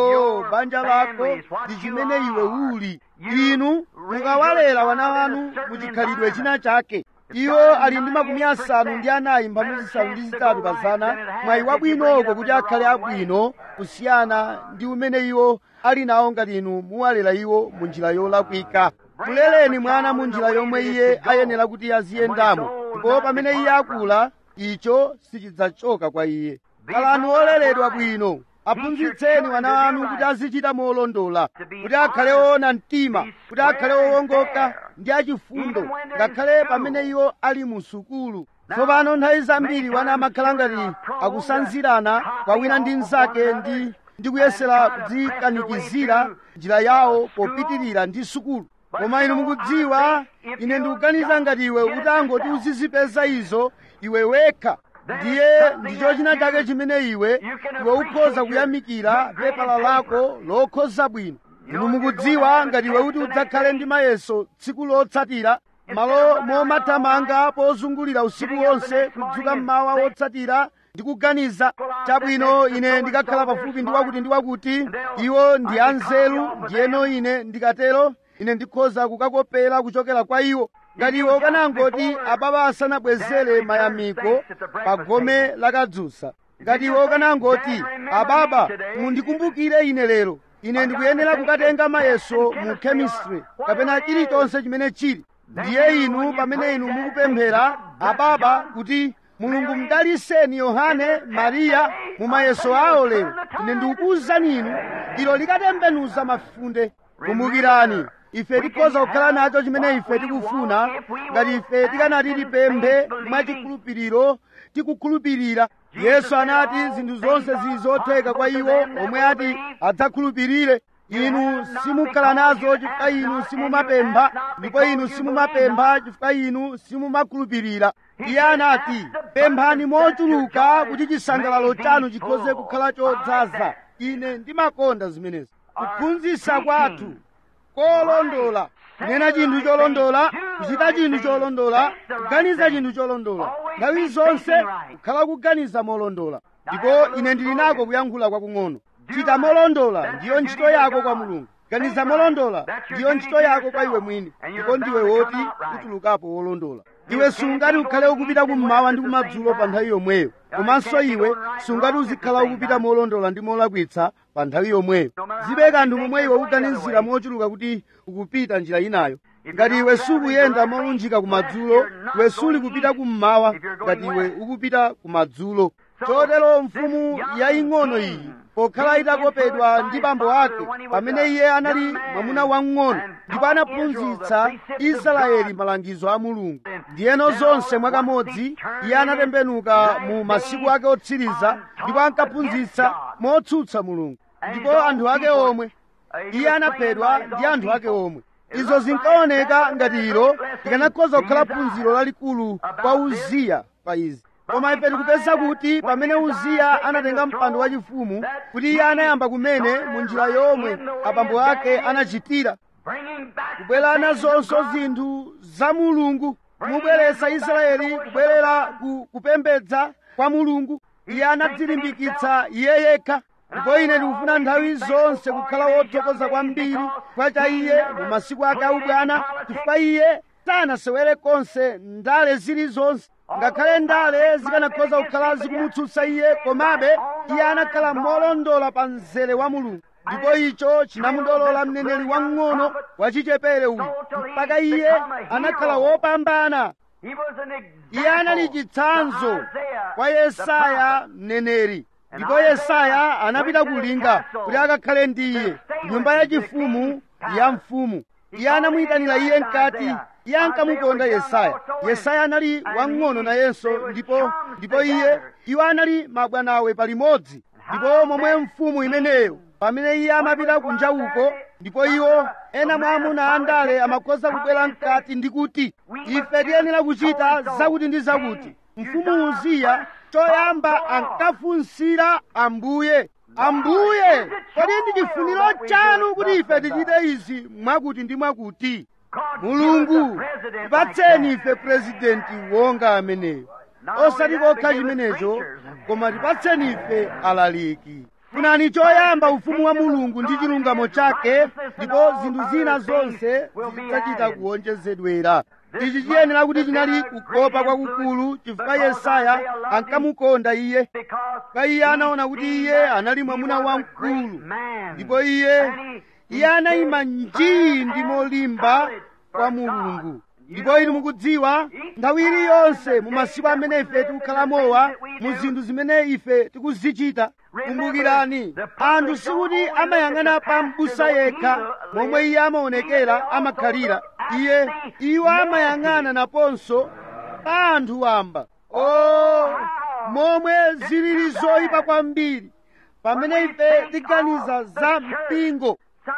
o banja lako ndi chimene iwe uli inu mukawalera wana wanu muchikhalidwe china chake iwo ali ndi makumi asanu ndi anayi mphamvu zisanu ndi zitatu pa zana mwayi wabwinoko kuti akhale abwino kusiyana ndi umene iwo ali nawo ngati inu muwalera iwo mu njira yolakwika muleleni mwana mu njira yomwe iye ayenera kuti aziyendamo ndipo pamene iye akula icho sichidzachoka kwa iye khalani oleredwa bwino aphunzitseni wana wanu kuti azichita molondola kuti akhale woona mtima kuti akhale wowongoka ndi achifundo ngakhale pamene iwo ali mu sukulu tsopano nthawi zambiri wana amakhala ngati akusanzirana kwa wina ndi mnzake ndi ndi kuyesera kudzikanikizira njira yawo popitirira ndi sukulu koma inu mukudziwa ine ndikuganiza ngati iwe utangoti uzizipeza izo iwe wekha ndiye ndicho china chake chimene iwe iwe ukhoza kuyamikira pepala lako lokhoza bwino inu mukudziwa ngati iwe kuti udzakhale ndi mayeso tsiku lotsatira malo momathamanga pozungulira usiku wonse kudzuka mmawa wotsatira ndikuganiza chabwino ine ndikakhala pafupi ndi wakuti ndi wakuti iwo ndi anzeru ndiyeno ine ndikatero ine ndikhoza kukakopera kuchokera kwa iwo ngati iwe ukanangoti ababa asanabwezere mayamiko pa gome lakadzusa ngati iwe ukanangoti ababa mundikumbukire ine lero ine ndikuyenera kukatenga mayeso mu chemistry kapena chilichonse chimene chili ndiye inu pamene inu mukupemphera ababa kuti mulungu mdaliseni yohane mariya mu mayeso awo lero ine ndikukuwuzani inu ilo likatembenuza mafunde kumbukirani ife tikhoza kukhala nacho chimene ife tikufuna ngati ife tikanati tipemphe mwachikhulupiriro tikukhulupirira yesu anati zinthu zonse zili zotheka kwa iwo omwe ati adzakhulupirire inu simukhala nazo chifukwa inu simumapempha ndipo inu simumapempha chifukwa inu simumakhulupirira iye anati pemphani mochuluka kuti chisangalalo chanu chikhoze kukhala chodzaza ine ndimakonda zimenezi kuphunzitsa kwathu kolondola kunena chinthu cholondola kuchita chinthu cholondola kuganiza chinthu cholondola nthawi zonse kukhala kuganiza molondola ndipo ine ndili nako kuyankhula kwakung'ono chita molondola ndiyo ntchito yako kwa mulungu ganiza molondola ndiyo ntchito yako kwa iwe mwini ndipo ndiwe woti utulukapo wolondola iwe sungati ukhale ukupita kummawa ndi kumadzulo pa nthawi yomweyo komanso iwe sungati uzikhala ukupita molondola ndi molakwitsa pa nthawi yomweyo zibe kanthu momwe iwe ukuganizira mochuluka kuti ukupita njira inayo ngati iwe sukuyenda molunjika kumadzulo iwe suli kupita kummawa ngati iwe ukupita kumadzulo chotero mfumu yaying'ono iyi pokhala itakopedwa ndi bambo ake pamene iye anali mwamuna wamng'ono ndipo anaphunzitsa israeli malangizo a mulungu ndiyeno zonse mwakamodzi iye anatembenuka mu masiku ake otsiriza ndipo ankaphunzitsa motsutsa mulungu ndipo anthu ake omwe iye anaphedwa ndi anthu ake omwe izo zinkaoneka ngati ilo likanakhoza kukhala phunziro lalikulu kwa uziya pa izi koma ife tikupeza kuti pamene uziya anatenga mpando wachifumu kuti iye anayamba kumene mu njira yomwe abambo ake anachitira kubwera nazonso zinthu za mulungu kumubweretsa israeli kubwerera ku kupembedza kwa mulungu iye anadzilimbikitsa iye yekha ndipo ine ndikufuna nthawi zonse kukhala wothokoza kwambiri chifukwa cha iye mu masiku ake aubwana chifukwa iye sanasewere konse ndale zilizonse ngakhale ndale zikanakhoza kukhala zikumutsutsa iye komabe iye anakhala molondola pa mzere wa mulungu ndipo icho chinamudolola mneneri wamng'ono wachichepere uyu mpaka iye anakhala wopambana iye anali chitsanzo kwa yesaya mneneri ndipo yesaya anapita kulinga kuti akakhale ndi iye nyumba yachifumu ya mfumu iye anamuyitanira iye mkati iye ankamukonda yesaya yesaya anali wang'ono nayenso ndipo ndipo iye iwo anali mabwanawe palimodzi ndipo momwe mfumu imeneyo pamene iye amapita kunja uko ndipo iwo ena mwa amuna andale amakhoza kubwera mkati ndi kuti ife tiyenera kuchita zakuti ndi zakuti mfumu uziya choyamba ankafunsira ambuye ambuye kodi ndi chifuniro chanu kuti ife tichite izi mwakuti ndi mwakuti mulungu tipatseni ife purezidenti wonga ameneyo osati kokha chimenecho koma tipatseni ife alaliki funani choyamba ufumu wa mulungu ndi chilungamo chake ndipo zinthu zina zonse zidzachita kuwonjezedwera ichi chiyenera kuti chinali kukopa kwakukulu chifukwa yesaya ankamukonda iye pa iye anaona kuti iye anali mwamuna wamkulu ndipo iye iye anayima njii ndi molimba kwa mulungu ndipo inu mukudziwa nthawi iliyonse mu masiku amene ife tikukhala mu zinthu zimene ife tikuzichita kumbukirani anthu sikuti amayang'ana pa m'busa yekha momwe iye amaonekera amakhalira iye iwo amayang'ana naponso pa anthu wamba o momwe zilili zoyipa kwambiri pamene ife tiganiza za mpingo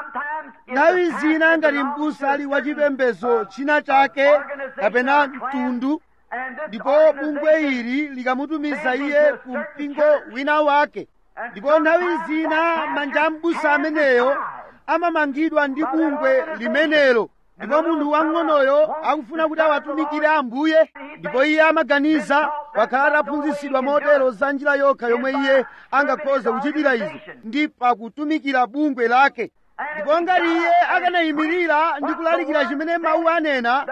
nthawi zina ngati m'busa ali wachipembedzo china chake kapena mtundu ndipo bungwe ili likamutumiza iye ku mpingo wina wake ndipo nthawi zina manja a m'busa ameneyo amamangidwa ndi bungwe limenelo ndipo munthu wang'onoyo akufuna kuti awatumikire ambuye ndipo iye amaganiza wakhala ataphunzitsidwa motero za njira yokha yomwe iye angakhoze kuchitira izi ndi pakutumikira bungwe lake ndipo ngati iye akanayimirira ndi kulalikira chimene mawu anena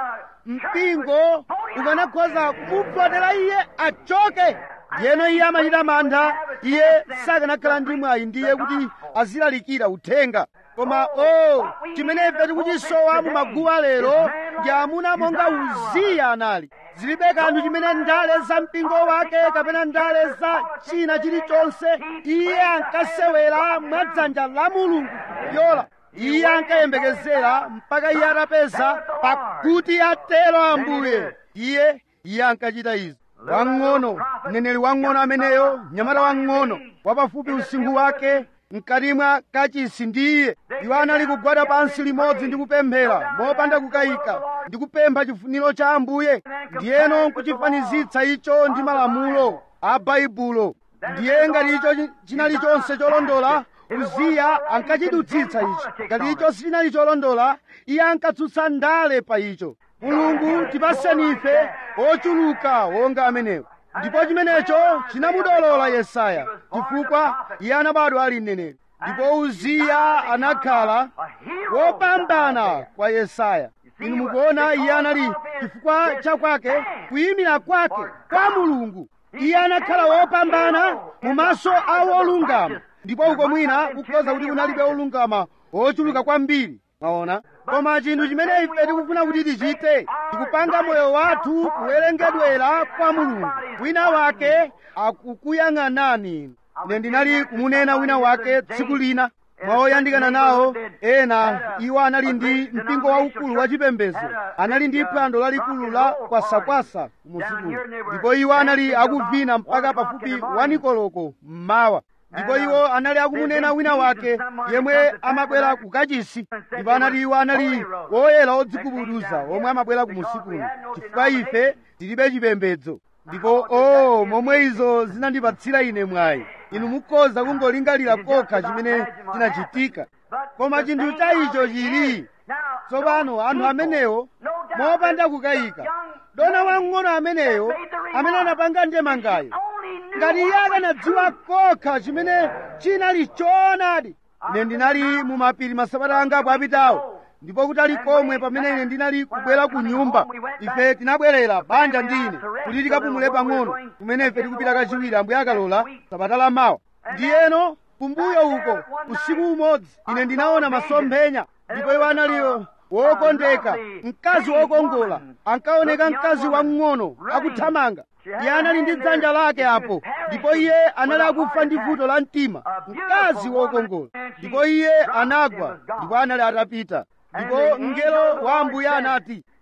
mpingo ukanakhoza kumupotera iye achoke ndiyeno iye amachita mantha iye sakanakhala ndi mwayi ndiye kuti azilalikira uthenga koma o chimene ife tikuchisowa mu maguwa lero ndi amuna monga uziya anali zilibe kanthu chimene ndale za mpingo wake kapena ndale za china chilichonse iye ankasewera mwadzanja la mulungu yola iye ankayembekezera mpaka iye atapeza pakuti atero ambuye iye iye ankachita izi wang'ono mneneri wang'ono ameneyo mnyamata wang'ono wapafupi usinkhu wake mkati mwa kachisi ndi iye iwo anali kugwada pansi limodzi ndi kupemphera mopanda kukayika ndi kupempha chifuniro cha ambuye ndiyeno nkuchifanizitsa icho ndi malamulo a baibulo ndiye ngati icho chinali chonse cholondola uziya ankachidutsitsa icho ngati icho sichinali cholondola iye ankatsutsa ndale pa icho mulungu tipaseni ife ochuluka wonga amenewo ndipo chimenecho chinamudolola yesaya chifukwa iye anabadwa ali mneneri ndipo uziya anakhala wopambana kwa yesaya inu mukuona iye anali chifukwa chakwake kuyimira kwake kwa mulungu iye anakhala wopambana mu maso a wolungama ndipo uko mwina kukhoza kuti kunalibe wolungama wochuluka kwambiri mwaona koma chinthu chimene ife tikufuna kuti tichite tikupanga moyo wathu kuwerengedwera kwa mulungu wina wake akukuyang'anani ine ndinali kumunena wina wake tsiku lina mwaoyandikana nawo ena iwo anali ndi mpingo waukulu wachipembedzo anali ndi phwando lalikulu la kwasakwasa kumudzikulo ndipo iwo anali akuvina mpaka pafupi wanikoloko mmawa ndipo iwo anali akumunena wina wake yemwe amabwera ku kachisi ndipo anati iwo anali woyera odzigubuduza omwe amabwera ku musikuno chifukwa ife tilibe chipembedzo ndipo o momwe izo zinandipatsira ine mwayi inu mukhoza kungolingalira kokha chimene chinachitika koma chinthu cha icho chili tsopano anthu amenewo mopanda kukayika dona wang'ono ameneyo amene anapanga ndemangayo ngati iye akanadziwa kokha chimene chinali choonadi ine ndinali mu mapiri masabata angapo apitawo ndipo kutali komwe pamene ine ndinali kubwera ku nyumba ife tinabwerera banja ndi ine kuti tikapumule pang'ono kumene ife tikupita kachiwiri ambuye akalola sabata la mawa ndiyeno kumbuyo uko usiku umodzi ine ndinaona masomphenya ndipo iwo analiyo wokondeka mkazi wokongola ankaoneka mkazi wamng'ono akuthamanga iye anali ndi dzanja lake apo ndipo iye anali akufa ndi vuto la mtima mkazi wokongola ndipo iye anagwa ndipo anali atapita ndipo mngelo wa ambuye anati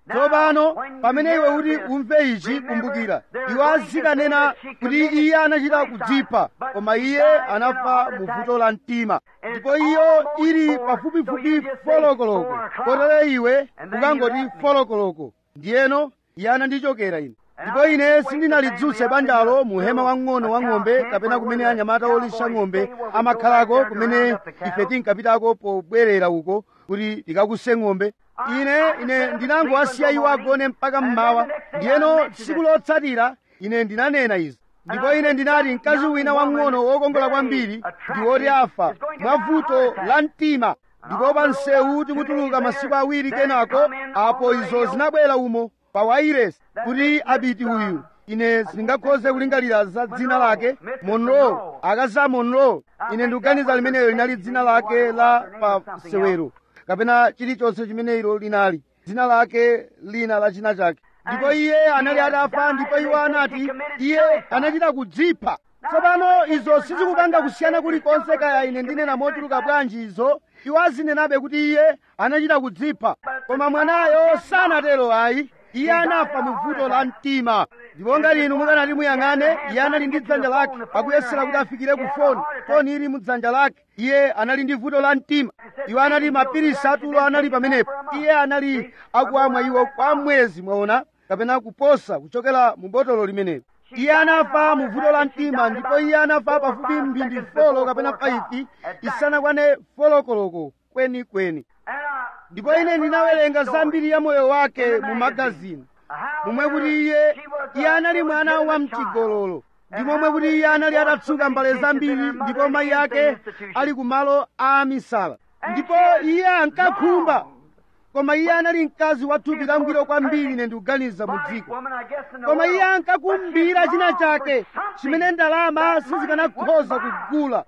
tsopano pamene iwe kuti umve ichi kumbukira iwo azikanena kuti iye anachita kudzipha koma iye anafa mu vuto la mtima ndipo iyo ili pafupifupi folokoloko kotero iwe ukangoti folokoloko ndiyeno iye anandichokera ine ndipo ine sindinalidzutse banjalo mu hema wang'ono wa ng'ombe kapena kumene anyamata olisha ng'ombe amakhalako kumene ife tinkapitako pobwerera uko kuti tikakuse ng'ombe ine ine ndinangowasiya iwo agone mpaka mmawa ndiyeno tsiku lotsatira ine ndinanena izi ndipo ine ndinati mkazi wina wang'ono wokongola kwambiri ndi woti afa mwa vuto la mtima ndipo pa msewu tikutuluka masiku awiri kenako apo izo zinabwera umo pa wairesi kuti abiti uyu ine sindingakhoze kulingalira za dzina lake monroe akazi a monroe ine ndikuganiza limenelo linali dzina lake la pa sewero kapena chilichonse chimene ilo linali dzina lake lina la china chake ndipo iye anali atafa ndipo iwo anati iye anachita kudzipha tsopano izo sizikupanga kusiyana kulikonse kaya ine ndinena mochuluka bwanji izo iwo azinenabe kuti iye anachita kudzipha koma mwanayo sanatero ayi iye anafa mu vuto la mtima ndipo ngati inu mukanati muyang'ane iye anali ndi dzanja lake akuyesera kuti afikire ku foni foni ili mu dzanja lake iye anali ndi vuto la mtima iwo anati mapirisi atulo anali pamenepo iye anali akuamwa iwo kwa mwezi mwaona kapena kuposa kuchokera mu botolo limenelo iye anafa mu vuto la mtima ndipo iye anafa pafupi mphindi folo kapena faifi isanakwane folokoloko kwenikweni ndipo ine ndinawerenga zambiri ya moyo wake mu magazini momwe kuti iye iye anali mwana wa mchigololo ndi momwe kuti iye anali atatsuka mbale zambiri ndipo mayi ake ali kumalo a misala ndipo iye ankakhumba koma iye anali mkazi wa thupi langwiro kwambiri ine ndikuganiza mu dziko koma iye ankakumbira china chake chimene ndalama sizikanakhoza kugula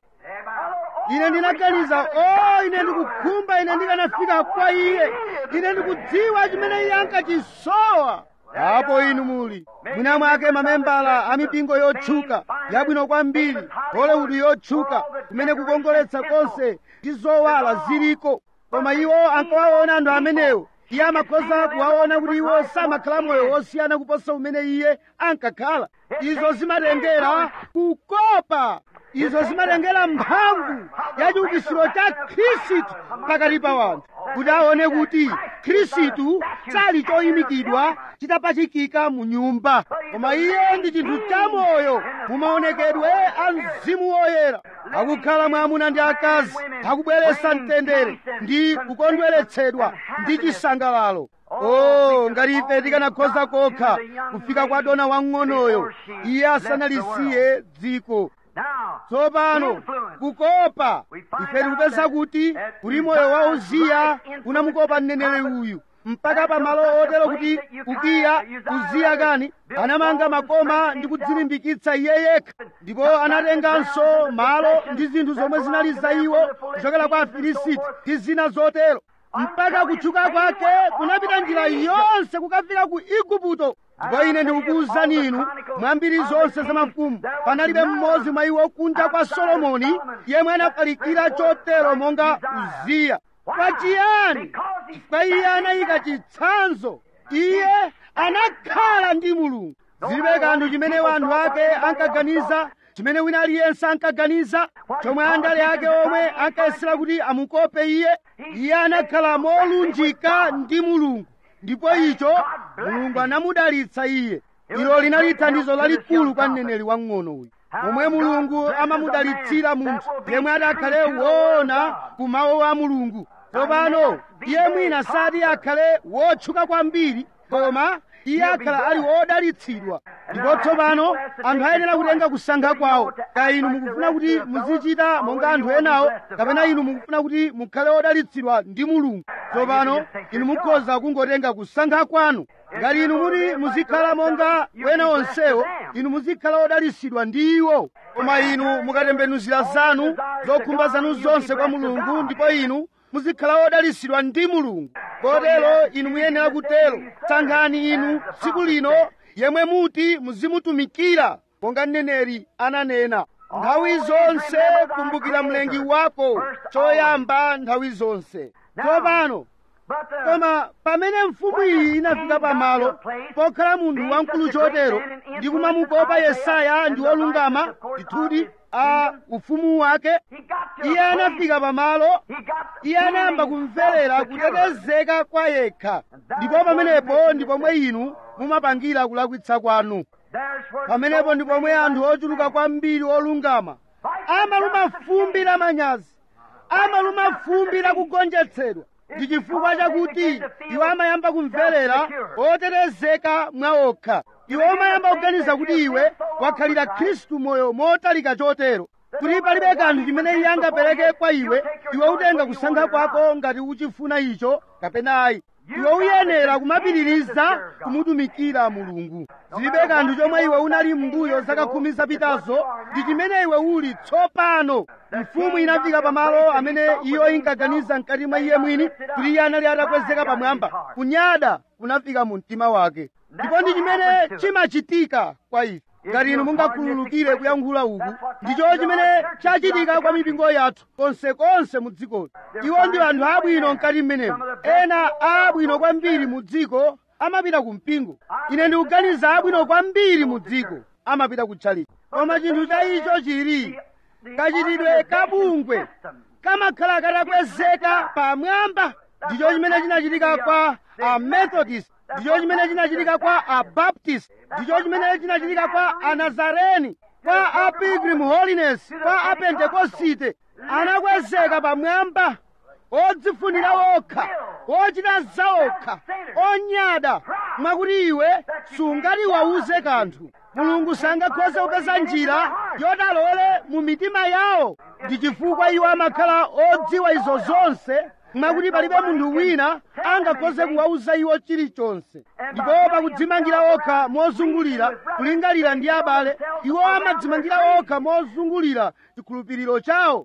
ine ndinaganiza o ine ndikukhumba ine ndikanafika kwa iye ine ndikudziwa chimene iye ankachisowa apo inu muli mwina mwake mamembala a mipingo yotchuka yabwino kwambiri hollywood yotchuka kumene kukongoletsa konse ndi zowala ziliko koma iwo ankawaona anthu amenewo iye amakhoza kuwaona kuti iwo samakhala moyo wosiyana kuposa umene iye ankakhala izo zimatengera kukopa izo zimatengera mphamvu ya chiukitsiro cha khristu pakati pa wanthu kuti aone kuti khristu sali choyimikidwa chitapachikika mu nyumba koma iye ndi chinthu cha moyo mu maonekedwe a mzimu woyera akukhala mwamuna ndi akazi akubweretsa mtendere ndi kukondweretsedwa ndi chisangalalo oh ngati ife tikanakhoza kokha kufika kwa dona wang'onoyo iye asanalisiye dziko tsopano kukopa ife tikupeza kuti kuti moyo wa uziya unamukopa mneneri uyu mpaka pamalo otero kuti ukiya uziya kani anamanga makoma ndi kudzilimbikitsa iye yekha ndipo anatenganso malo ndi zinthu zomwe zinali za iwo kuchokera kwa afilisiti ndi zina zotero mpaka kutchuka kwake kunapita njira yonse kukafika ku igupto ndipo ine ndikukuwuzani inu mwambiri zonse za mafumu panalibe mmodzi mwa iwo kunja kwa solomoni yemwe anafalikira chotero monga uziya kwa chiyani chifukwa iye anayika chitsanzo iye anakhala ndi mulungu zilibe kanthu chimene wanthu ake ankaganiza chimene wina aliyense ankaganiza chomwe andale ake omwe ankayesera kuti amukope iye iye anakhala molunjika ndi mulungu ndipo icho mulungu anamudalitsa iye ilo linali thandizo lalikulu kwa mneneri wang'ono uyu momwe mulungu amamudalitsira munthu yemwe adakhale woona ku mawu a mulungu tsopano iye mwina sati akhale wotchuka kwambiri koma iye akhala ali wodalitsidwa ndipo tsopano anthu ayenera kutenga kusankha kwawo kaya inu mukufuna kuti muzichita monga anthu enawo kapena inu mukufuna kuti mukhale wodalitsidwa ndi mulungu tsopano inu mukhoza kungotenga kusankha kwanu ngati inu muti muzikhala monga wena onsewo inu muzikhala wodalitsidwa ndi iwo koma inu mukatembenuzira zanu zokhumba zanu zonse kwa mulungu ndipo inu muzikhala wodalitsidwa ndi mulungu kotero inu muyenera kutero sankhani inu tsiku lino yemwe muti muzimutumikira monga mneneri ananena nthawi zonse kumbukira mlengi wako choyamba nthawi zonse tsopano koma pamene mfumu iyi inafika pamalo pokhala munthu wamkulu chotero ndi kumamukopa yesaya ndi wolungama ndithudi a ufumu wake iye anafika pamalo iye anayamba kumverera kutetezeka kwa yekha ndipo pamenepo ndi pomwe inu mumapangira kulakwitsa kwanu pamenepo ndi pomwe anthu ochuluka kwambiri olungama amaluma fumbi la manyazi amaluma fumbi la kugonjetsedwa ndi chifukwa chakuti iwo amayamba kumverera otetezeka mwa okha iwo amayamba kuganiza kuti iwe wakhalira khristu moyo motalika chotero kuti palibe kanthu chimene iye angapereke kwa iwe iwe utenga kusankha kwako ngati uchifuna icho kapena ayi iwe uyenera kumapitiriza kumutumikira mulungu zilibe kanthu chomwe iwe unali m'mbuyo zaka khumi zapitazo ndi chimene iwe uli tsopano mfumu inafika pamalo amene iyo inkaganiza mkati mwa iye mwini kuti iye anali atakwezeka pamwamba kunyada kunafika mu mtima wake ndipo ndi chimene chimachitika kwa ife ngati inu mungakhululukire kuyankhula uku ndicho chimene chachitika kwa mipingo yathu konsekonse mu dzikoli iwo ndi anthu abwino mkati mmenemo ena abwino kwambiri mu dziko amapita ku mpingo ine ndikuganiza abwino kwambiri mu dziko amapita ku tchalichi koma chinthu cha icho chili kachitidwe kabungwe kamakhala katakwezeka pamwamba ndicho chimene chinachitika kwa amethodist ndicho chimene chinachitika kwa abaptist ndicho chimene chinachitika kwa anazareni kwa apilgrim holiness kwa apentekosite anakwezeka pamwamba odzifunira okha ochita zaokha onyada mwakuti iwe sungati wauze kanthu mulungu sangakhoze kupeza njira yoti alowere mu mitima yawo ndi chifukwa iwo amakhala odziwa izo zonse mwakuti palibe munthu wina angakhoze kuwauza iwo chilichonse ndipo pakudzimangira okha mozungulira kulingalira ndi abale iwo amadzimangira okha mozungulira chikhulupiriro chawo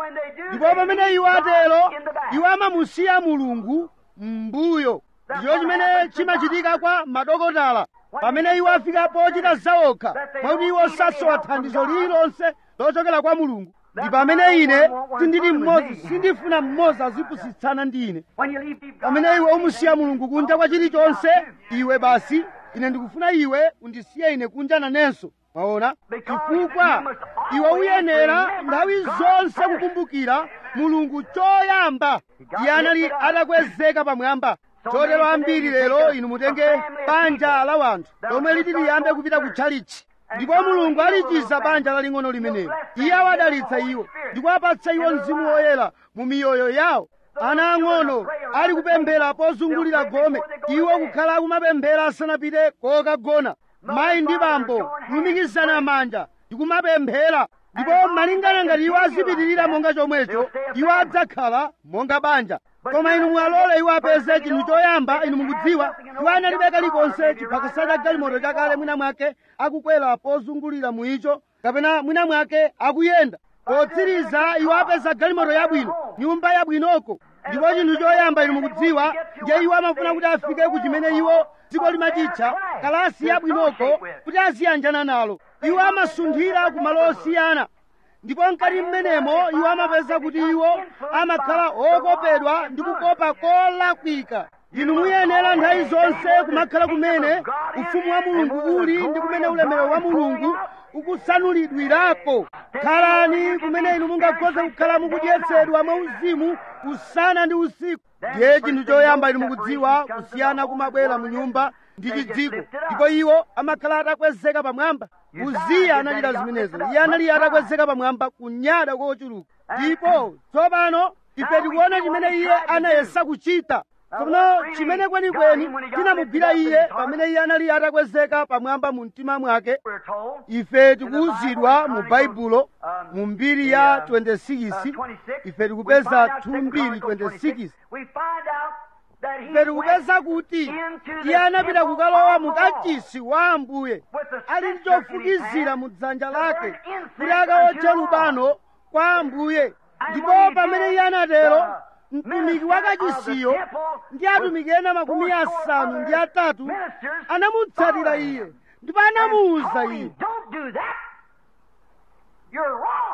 ndipo pamene iwo atero iwo amamusiya mulungu m'mbuyo ndicho chimene chimachitika kwa madokotala pamene iwo afika pochita zaokha mwakuti iwo sasowa thandizo lililonse lochokera kwa mulungu ndi pamene ine sindili mmodzi sindifuna mmodzi azipusitsana ndi ine pamene iwe umusiya mulungu kunja kwa chilichonse iwe basi ine ndikufuna iwe undisiye ine kunja nanenso mwaona chifukwa iwe uyenera nthawi zonse kukumbukira mulungu choyamba iye anali atakwezeka pamwamba chotero ambiri lero inu mutenge banja la wanthu lomwe liti liyambe kupita ku tchalichi ndipo mulungu alichiza banja laling'ono limenelo iye awadalitsa iwo ndipo apatsa iwo mzimu woyera mu miyoyo yawo ana ang'ono ali kupemphera pozungulira gome iwo kukhala akumapemphera asanapite kokagona mayi ndi bambo kulumikizana manja ndikumapemphera ndipo malingana ngati iwo azipitirira monga chomwecho iwo adzakhala monga banja koma inu mwalole iwo apeze chinthu choyamba inu mukudziwa iwo analibe kalikonse chiphakasa cha galimoto chakale mwina mwake akukwera pozungulira mu icho kapena mwina mwake akuyenda potsiriza iwo apeza galimoto yabwino nyumba yabwinoko ndipo chinthu choyamba inu mukudziwa ndiye iwo amafuna kuti afike ku chimene iwo dziko limachitcha kalasi yabwinoko kuti aziyanjana nalo iwo amasunthira ku malo osiyana ndipo mkati mmenemo iwo amapeza kuti iwo amakhala okopedwa ndi kukopa kolakwika inu muyenera nthawi zonse kumakhala kumene ufumu wa mulungu uli ndi kumene ulemerero wa mulungu ukusanulidwirako khalani kumene inu mungakhoze kukhala mukudyetsedwa mwauzimu usana ndi usiku ndiye chinthu choyamba inu mukudziwa kusiyana kumabwera mu nyumba ndi chidziko ndipo iwo amakhala atakwezeka pamwamba uziya anachita zimenezo iye anali atakwezeka pamwamba kunyada kochuluka ndipo tsopano ife tikuona chimene iye anayesa kuchita tsono chimene kwenikweni chinamugwira iye pamene iye anali atakwezeka pamwamba mu mtima mwake ife tikuwuzidwa mu baibulo mu mbiri ya 26 ife tikupeza 2:26 ife tikupeza kuti iye anapita kukalowa mu kachisi wa ambuye ali ndi chofukizira mu dzanja lake kuti akawotche lubano kwa ambuye ndipo pamene iye anatero mtumiki wa kachisiyo ndi atumiki ena makumi asanu ndi atatu anamutsatira iye ndipo anamuwuza iye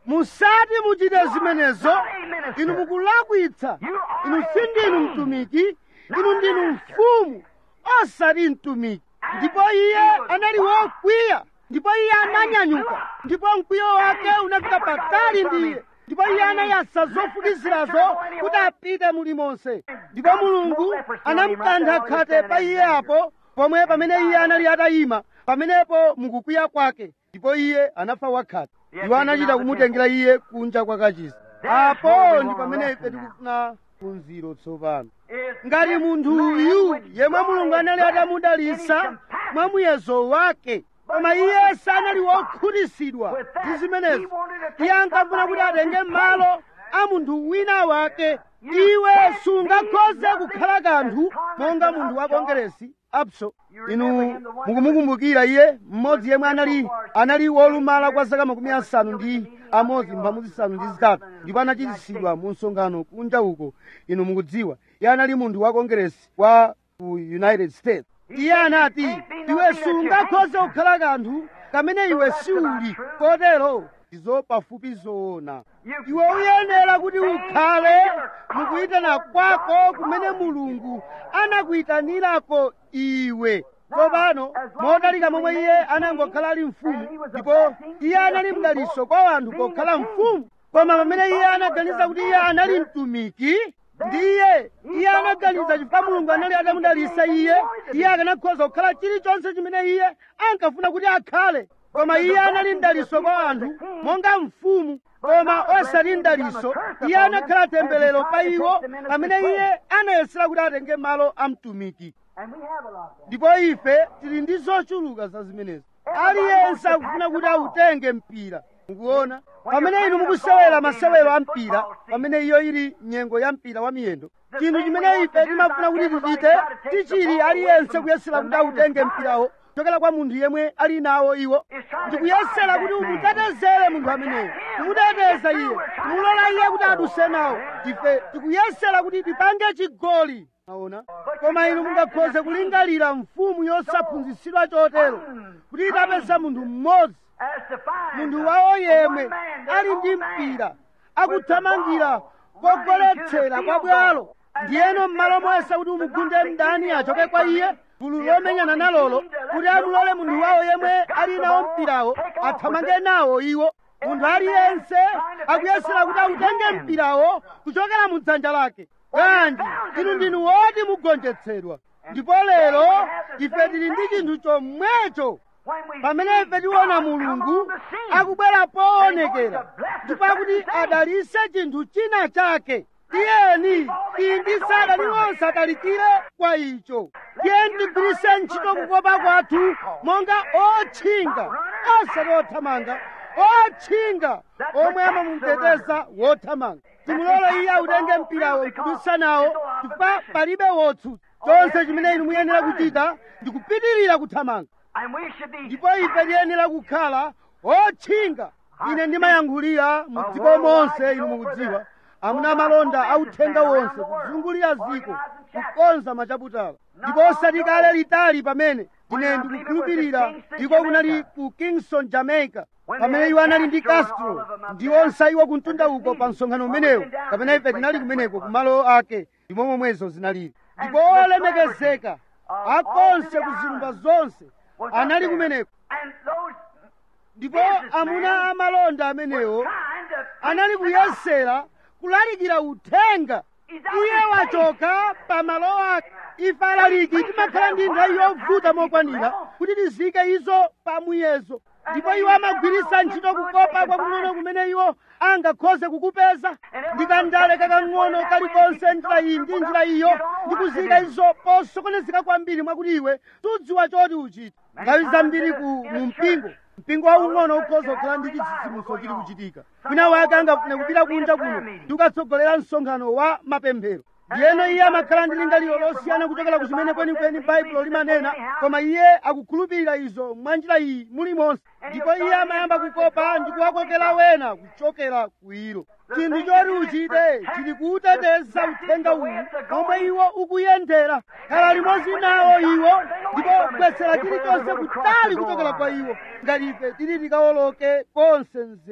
musati muchite zimenezo inu mukulakwitsa inu sindinu mtumiki inu ndinu mfumu osati mtumiki ndipo iye anali wokwiya ndipo iye ananyanyuka ndipo mkwiyo wake unafika patali ndi iye ndipo iye anayasa zofukizirazo kuti apite mulimonse ndipo mulungu anamkantha khate pa iye apo pomwe pamene iye anali atayima pamenepo mukukwiya kwake ndipo iye anafa wakhate iwo anachita kumutengera iye kunja kwa kachisi apo ndi pamene ife tikufuna phunziro tsopano ngati munthu uyu yemwe mulungu anali atamudalitsa mwa muyezo wake koma iye sanali wokhutitsidwa ndi zimenezo iye ankafuna kuti atenge malo a munthu wina wake iwe sungakhoze kukhala kanthu monga munthu wa kongeresi apso inu mukumukumbukira iye mmodzi yemwe anali anali wolumala kwa zaka makumi asanu ndi amodzi mphambu zisanu ndi zitatu ndipo anachitisidwa mu msonkhano kunja uko inu mukudziwa iye anali munthu wa kongeresi wa ku united states iye anati iwe sungakhoze kukhala kanthu kamene iwe siuli kotero izo pafupi zoona iwe uyenera kuti ukhale mukuyitana kwako kumene mulungu anakuyitanirako iwe tsopano motalika momwe iye anangokhala ali mfumu ndipo iye anali mdaliso kwa wanthu pokhala mfumu koma pamene iye anaganiza kuti iye anali mtumiki ndiye iye anaganiza chifukwa mulungu anali atamudalitsa iye iye akanakhoza kukhala chilichonse chimene iye ankafuna kuti akhale koma iye anali mdaliso kwa anthu monga mfumu koma osati mdaliso iye anakhala temberero pa iwo pamene iye anayesera kuti atenge malo a mtumiki ndipo ife tili ndi zochuluka za zimenezi aliyense akufuna kuti autenge mpira mukuona pamene inu mukusewera masewero a mpira pamene iyo ili nyengo ya mpira wa miyendo chinthu chimene ife timafuna kuti tichite tichili aliyense kuyesera kuti autenge mpirawo kuchokera kwa munthu yemwe ali nawo iwo ndikuyesera kuti umutetezere munthu ameneyo kumuteteza iye kumulola iye kuti aduse nawo ife tikuyesera kuti tipange chigoli aona koma inu mungakhoze kulingalira mfumu yosaphunzitsidwa chotero kuti itapeza munthu mmodzi munthu wawo yemwe ali ndi mpira akuthamangira kogoletsera kwa bwalo ndiyeno m'malo moyesa kuti umugunde mdani achoke kwa iye gulu lomenyana nalolo kuti amulole munthu wawo yemwe ali nawo mpirawo athamange nawo iwo munthu aliyense akuyesera kuti autenge mpirawo kuchokera mu dzanja lake kanji inu ndinu woti mugonjetsedwa ndipo lero ife tili ndi chinthu chomwecho pamene ife tiona mulungu akubwera poonekera ndipo akuti adalitse chinthu china chake tiyeni iyi ndi sada liwonse atalikire kwa icho tiyeni tigwiritse ntchito kukopa kwathu monga otchinga osati othamanga otchinga omwe amamuteteza wothamanga timulole iye autenge mpirawo nkudutsa nawo chifukwa palibe wotsutsa chonse chimene inu muyenera kuchita ndikupitirira kuthamanga ndipo ife tiyenera kukhala otchinga ine ndimayankhulira mu dziko monse inu mukudziwa amuna malonda authenga wonse kuzungulira ziko kukonza machaputala ndipo osati kale litali pamene ine ndikukhulupirira iko kunali ku kingston jamaica pamene iwo anali ndi castro ndi onse iwo kumtunda uko pa msonkhano umenewo kapena ife tinali kumeneko kumalo ake ndimo momwezo zinalili ndipo olemekezeka akonse ku zilumba zonse anali kumeneko ndipo amuna amalonda amenewo anali kuyesera kulalikira uthenga iye wachoka pa malo ake ife alaliki timakhala ndi nthawi yovuta mokwanira kuti tizike izo pa muyezo ndipo iwo amagwiritsa ntchito kukopa kwakung'ono kumene iwo angakhoze kukupeza ndikandale kakang'ono kalikonse njira iyi ndi njira iyo ndikuzika izo posokonezeka kwambiri mwakuti iwe tudziwa choti uchite nthawi zambiri ku mu mpingo mpingo waung'ono ukhoza kukhala ndi chitsitsimutso chili kuchitika wina wake angafune kupita kunja kuno ndi kukatsogolera msonkhano wa mapemphero ndiyeno iye amakhala ndi lingaliro losiyana kuchokera ku chimene kwenikweni baibulo limanena koma iye akukhulupirira izo mwa njira iyi mulimonse ndipo iye amayamba kukopa ndi kuwakokera wena kuchokera ku ilo chinthu choti uchite chili kuuteteza uthenga uwu momwe iwo ukuyendera khala limodzi nawo iwo ndipo bwesera chilichonse kutali kuchokera kwa iwo ngati ife tili tikawoloke konse mzere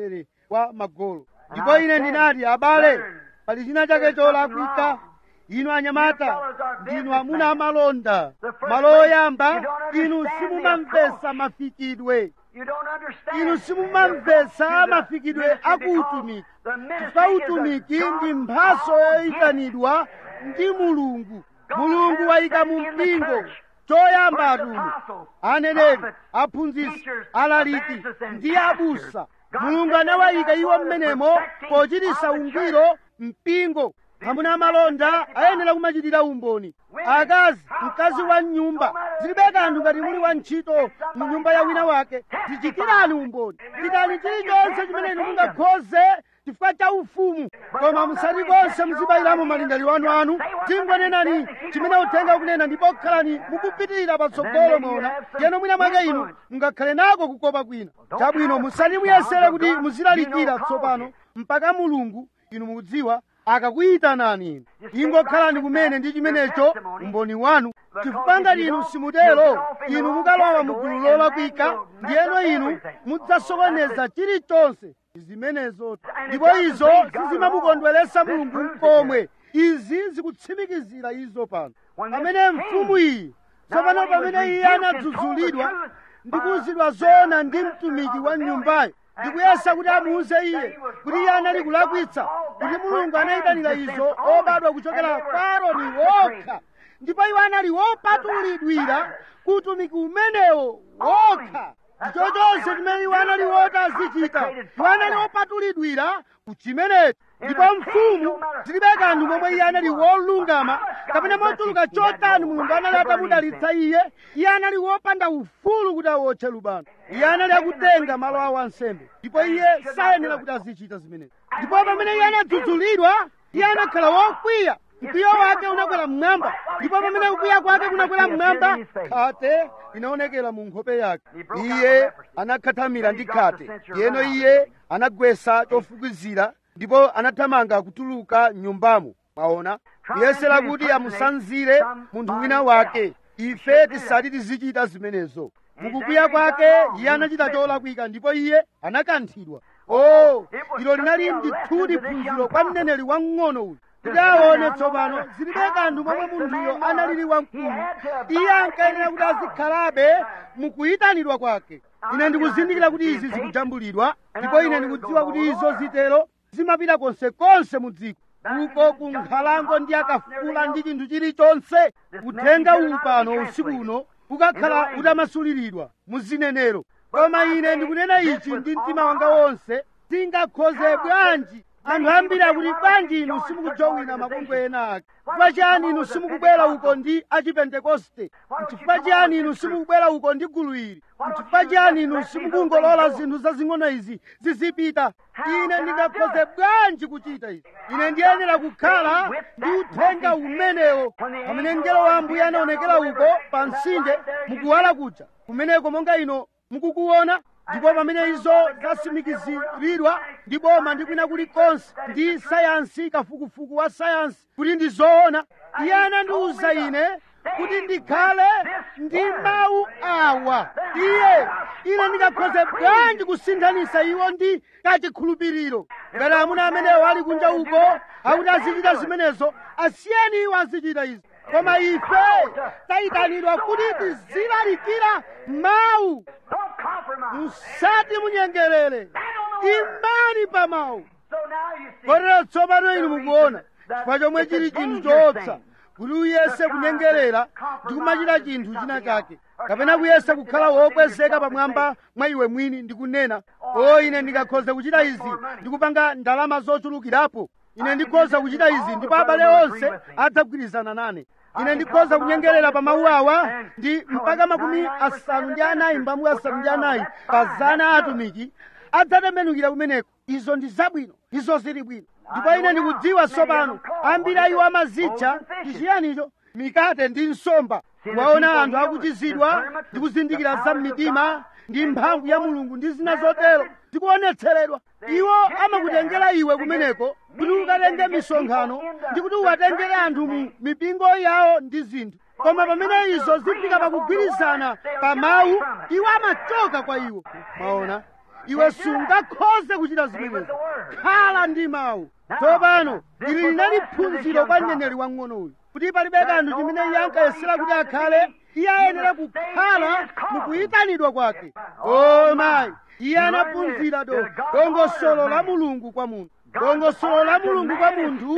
wa magolo ndipo ine ndinati abale pali china chake cholakwika inu anyamata ndinu amuna amalonda malo oyamba inu simumamvesa mafikidwe You don't understand. inu simumamvesa mafikidwe akuutumiki chifukwa utumiki ndi mphaso yoyitanidwa ndi mulungu mulungu wayika mu mpingo choyamba atumwi aneneri aphunzitsi alaliki ndi abusa mulungu anawayika iwo mmenemo pochititsa ungwiro mpingo amuna amalonda ayenera kumachitira umboni akazi mkazi wa nyumba zilibe kanthu ngati muli wa ntchito mu nyumba ya wina wake tichitirani umboni chitani chilichonse chimene inu mungakhoze chifukwa cha ufumu koma musati konse muzibayiramo malingaliro anu anu tingonenani chimene uthenga ukunena ndipo khalani mukupitirira patsogolo mwaona yeno mwina mwake inu mungakhale nako kukopa kwina chabwino musati muyesere kuti muzilalikira tsopano mpaka mulungu inu mukudziwa akakuyitanani inu ingokhalani kumene ndi chimenecho umboni wanu chifukwa ngati inu simutero inu mukalowa mu gulu lolakwika ndiyeno inu mudzasokoneza chilichonse zimenezo ndipo izo sizimamukondweretsa mulungu mkomwe izi zikutsimikizira izo pano pamene mfumu iyi tsopano pamene iye anadzudzulidwa ndi kuwuzidwa zoona ndi mtumiki wa nyumbayo ndikuyesa kuti amuuze iye kuti iye anali kulakwitsa kuti mulungu anayitanira izo obadwa kuchokera kwa aaroni wokha ndipo iwo anali wopatulidwira kutumiki umenewo wokha ndicho chonse chimene iwo anali woti azichita iwo anali wopatulidwira kuchimenecho ndipo mfumu zilibe kanthu momwe iye anali wolungama kapena mochuluka chotani mulungu anali atamudalitsa iye iye anali wopanda ufulu kuti awotche lubano iye anali akutenga malo awo ansembe ndipo iye sayenera kuti azichita zimenezi ndipo pamene iye anadzudzulidwa iye anakhala wokwiya mkwiyo wake unakwera mmwamba ndipo pamene kukwiya kwake kunakwera mmwamba khate inaonekera mu nkhope yake iye anakhatamira ndi khate yeno iye anagwesa chofukizira ndipo anathamanga kutuluka nyumbamo mwaona kuyesera kuti amusanzire munthu wina wake ife tisati tizichita zimenezo mukukwiya kwake iye anachita cholakwika ndipo iye anakanthidwa o ilo linali ndithudi phunziro kwa mneneri wamng'ono uyu kuti aone tsopano zilibe kanthu momwe munthuyo analili wamkulu iye ankayenera kuti azikhalabe mukuyitanidwa kwake ine ndikuzindikira kuti izi zikujambulidwa ndipo ine ndikudziwa kuti izo zitero zimapita konsekonse mu dziko uko ku nkhalango ndi akafula ndi chinthu chilichonse uthenga uwu pano usiku uno ukakhala utamasuliridwa mu zinenero koma ine ndikunena ichi ndi mtima wanga wonse tingakhoze bwanji anthu ambiri akuti bwanji inu simukujowina mabungwe ena ake chifukwa chiyani inu simukubwera uko ndi achipentekoste nchifukwa chiyani inu simukubwera uko ndi gulu ili nchifukwa chiyani inu simukungolola zinthu zazing'ono izi zizipita ine ndingakhoze bwanji kuchita izi ine ndiyenera kukhala ndi uthenga umenewo pamene mngelo wa ambuye anaonekera uko pa mtsinje mukuwala kuja kumeneko monga ino mukukuona ndipo pamene izo zasimikiziridwa ndi boma ndi kwina kulikonse ndi sayansi kafukufuku wa sayansi kuti ndi zoona iye anandiwuza ine kuti ndikhale ndi mawu awa iye ine ndingakhoze bwanji kusinthanisa iwo ndi kachikhulupiriro ngati amuna amenewo ali kunja uko akuti azichita zimenezo asiyeni iwo azichita izi koma ife tayitanidwa kuti tizilalikira mawu Don't compromise. musati munyengerere imani pa mawu So now you see. kotero tsopano inu mukuona chifukwa chomwe chili chinthu choopsa kuti uyese kunyengerera ndi kumachita chinthu china chake kapena kuyesa kukhala wokwezeka pamwamba mwa iwe mwini ndikunena o ine ndingakhoza kuchita izi ndikupanga ndalama zochulukirapo ine ndikhoza kuchita izi ndipo abale onse adzagwirizana nane ine ndikhoza kunyengerera pa mawu awa ndi mpaka makumi asanu ndi anayi mphambu asanu ndi anayi pa zana a atumiki adzatembenukira kumeneko izo ndi zabwino izo zili bwino ndipo ine ndikudziwa tsopano ambiri a iwo amazitcha ndi chiyanicho mikate ndi nsomba waona anthu akuchizidwa ndi kuzindikira za mmitima ndi mphamvu ya mulungu ndi zina zotero zikuonetseredwa iwo amakutengera iwe kumeneko kuti ukatenge misonkhano ndi kuti uwatengere anthu mu mipingo yawo ndi zinthu koma pamene izo zifika pakugwirizana pa mawu iwo amachoka kwa iwo maona iwe sungakhoze kuchita zimenezo khala ndi mawu tsopano ili linali phunziro kwa mneneri wang'ono uyu kuti palibe kanthu chimene iye ankayesera kuti akhale iye ayenera kukhala mukuyitanidwa kwake o mayi iye anaphunzira do dongosolo la mulungu kwa munthu dongosolo la mulungu kwa munthu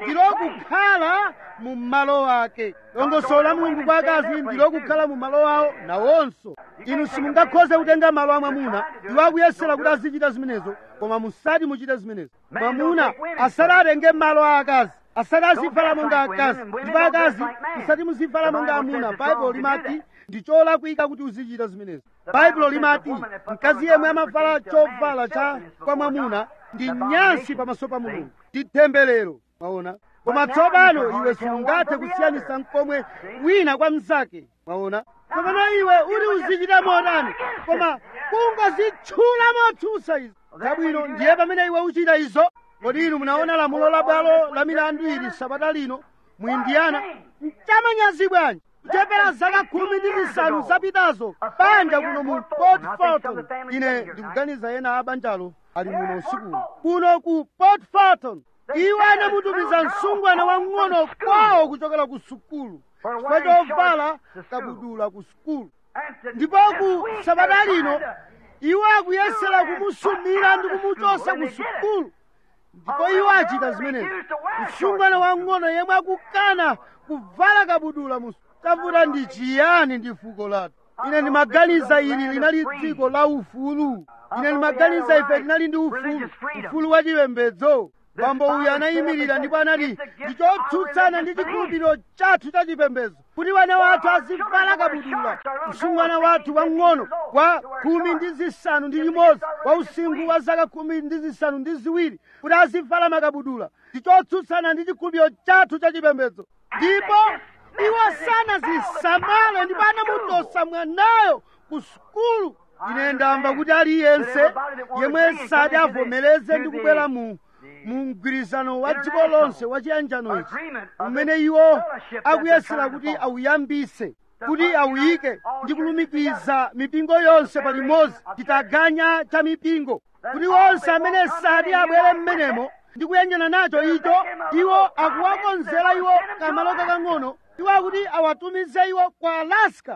ndilokukhala mu malo ake dongosolo la mulungu kwa akazi ndilokukhala mu malo awo nawonso inu simungakhoze kutenga malo a mwamuna iwo akuyesera kuti azichita zimenezo koma musati muchite zimenezo mwamuna asati atenge malo a akazi asati azivala monga akazi ndipo akazi musati muzivala monga amuna baibulo limati ndi cholakwika kuti uzichita zimenezo baibulo limati mkazi yemwe amavala chovala cha kwa mwamuna ndi nyansi pamaso pa mulungu ndi temberero mwaona koma tsopano iwe sungathe kusiyanisa mkomwe wina kwa mnzake mwaona tsopano iwe uli uzichita motani koma kungozitchula motsusa izo zabwino ndiye pamene iwe uchita izo kodi inu munaona lamulo la bwalo la milandu ili sabata lino mu indiyana mchamanyazi bwanji kuchepera zaka khumi ndi zisanu zapitazo banja kuno mu port fulton ine ndikuganiza ena a banjalo ali muno usiku kuno ku port fulton iwo anamutumiza msungwana wang'ono kwawo kuchokera ku sukulu chifukwa chovala kabudula ku sukulu ndipo ku sabata lino iwo akuyesera kumusumira ndi kumuchosa ku sukulu ndipo iwo achita zimenezi msungwana wang'ono yemwe akukana kuvala kabudula mu tavuta ndi chiyani ndi fuko lathu ine ndimaganiza ili linali dziko la ufulu ine ndimaganiza ife tinali ndi ufulu ufulu wa chipembedzo bambo uyu anayimirira ndipo anati ndichotsutsana ndi chikhulupiriro chathu cha chipembedzo kuti wana wathu azivala kabudula msungwana wathu wang'ono wa khumi ndi zisanu ndi chimodzi wa usinkhu wa zaka khumi ndi zisanu ndi ziwiri kuti azivala makabudula ndichotsutsana ndi chikhulupiriro chathu cha chipembedzo ndipo iwo sanazisamale ndipo anamutosa mwanayo ku sukulu ine ndamva kuti aliyense yemwe sati avomereze ndi kubwera mu mu mgwirizano wa dziko lonse wa chiyanjano ichi umene iwo akuyesera kuti awuyambise kuti awuyike ndi kulumikiza mipingo yonse palimodzi chitaganya cha mipingo kuti onse amene sati abwere mmenemo ndi kuyanjana nacho icho iwo akuwakonzera iwo kamalo kakang'ono iwo akuti awatumize iwo kwa alaska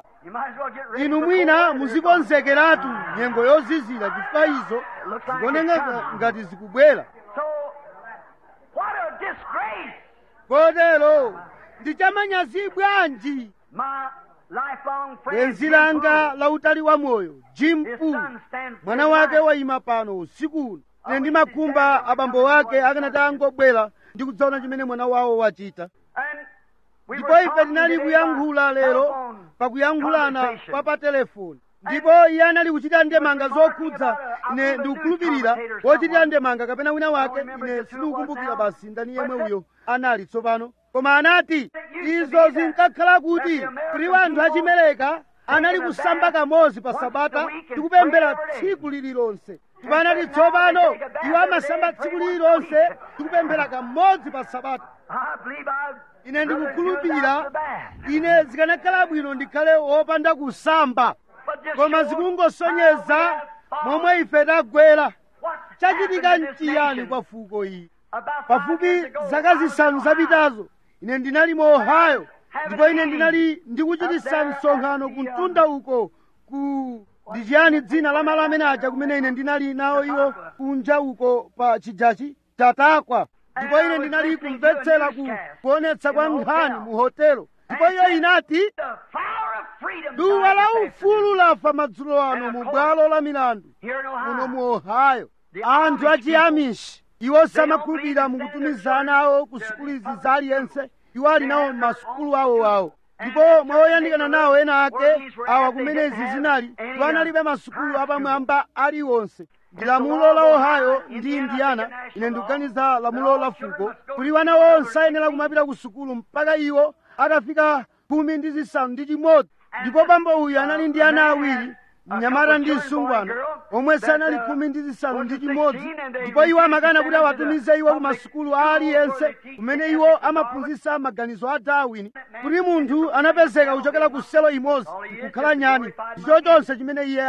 inu mwina muzikonzekeratu nyengo yozizira chifukwa izo zikuoneka ngati zikubwera What a disgrace! kotero ndi chamanyazi bwanji My lifelong friend, bwenzi Jim langa Poole, la utali wa moyo jim his pool son stands mwana here wake tonight. wayima pano usiku ine ndimakhumba abambo wake akanati angobwera ndi kudzaona chimene mwana wawo wachita And we ndipo were ife talking tinali today kuyankhula by lero telephone pakuyankhulana conversation. pa pa telefoni ndipo iye anali kuchita ndemanga zokhudza ine ndikukhulupirira wochitira ndemanga kapena wina wake ine sindikukumbukira basi ndani yemwe uyo anali tsopano koma anati izo zinkakhala kuti kuti anthu achimereka anali kusamba kamodzi pa sabata ndi kupemphera tsiku lililonse ndipo anati tsopano iwo amasamba tsiku lililonse ndi kupemphera kamodzi pa sabata I believe I ine rather do ndikukhulupirira without the bad. ine zikanakhala bwino ndikhale wopanda kusamba But just koma show zikungosonyeza how we have fallen. momwe ife tagwera What's chachitika happened to this nchiyani nation? kwa fuko iyi About five pafupi years ago, zaka I was zisanu in zapitazo ine ndinali mu ohio ndipo ine ndinali ndikuchitisa msonkhano ku mtunda uko ku ndi chiyani dzina la malo amene aja kumene ine ndinali nawo iwo kunja uko pa chijachi chatakwa ndipo ine ndinali kumvetsera ku kuonetsa kwa nkhani mu hotelo ndipo iyo inati The flower of freedom duwa died la this ufulu lafa madzulo ano mu bwalo la milandu Here in muno Ohio. mu ohio anthu achiamishi iwo samakhulupirira mukutumizana awo ku sukulu izi za aliyense iwo ali nawo masukulu awo awo ndipo mwawoyandikana nawo ena ake awa kumene izi zinali iwo analibe masukulu apamwamba aliwonse ndi lamulo la ohio ndi indiana ine ndikuganiza lamulo la fuko kuti wana onse ayenera kumapita ku sukulu mpaka iwo atafika khumi ndi zisanu ndi chimodzi ndipo bambo uyu anali ndi ana awiri mnyamata ndi msungwana omwe sanali khumi ndi zisanu ndi chimodzi ndipo iwo amakana kuti awatumize iwo ku masukulu a aliyense kumene iwo amaphunzitsa maganizo a darwin kuti munthu anapezeka kuchokera ku selo imodzi nkukhala nyani ndicho chonse chimene iye ali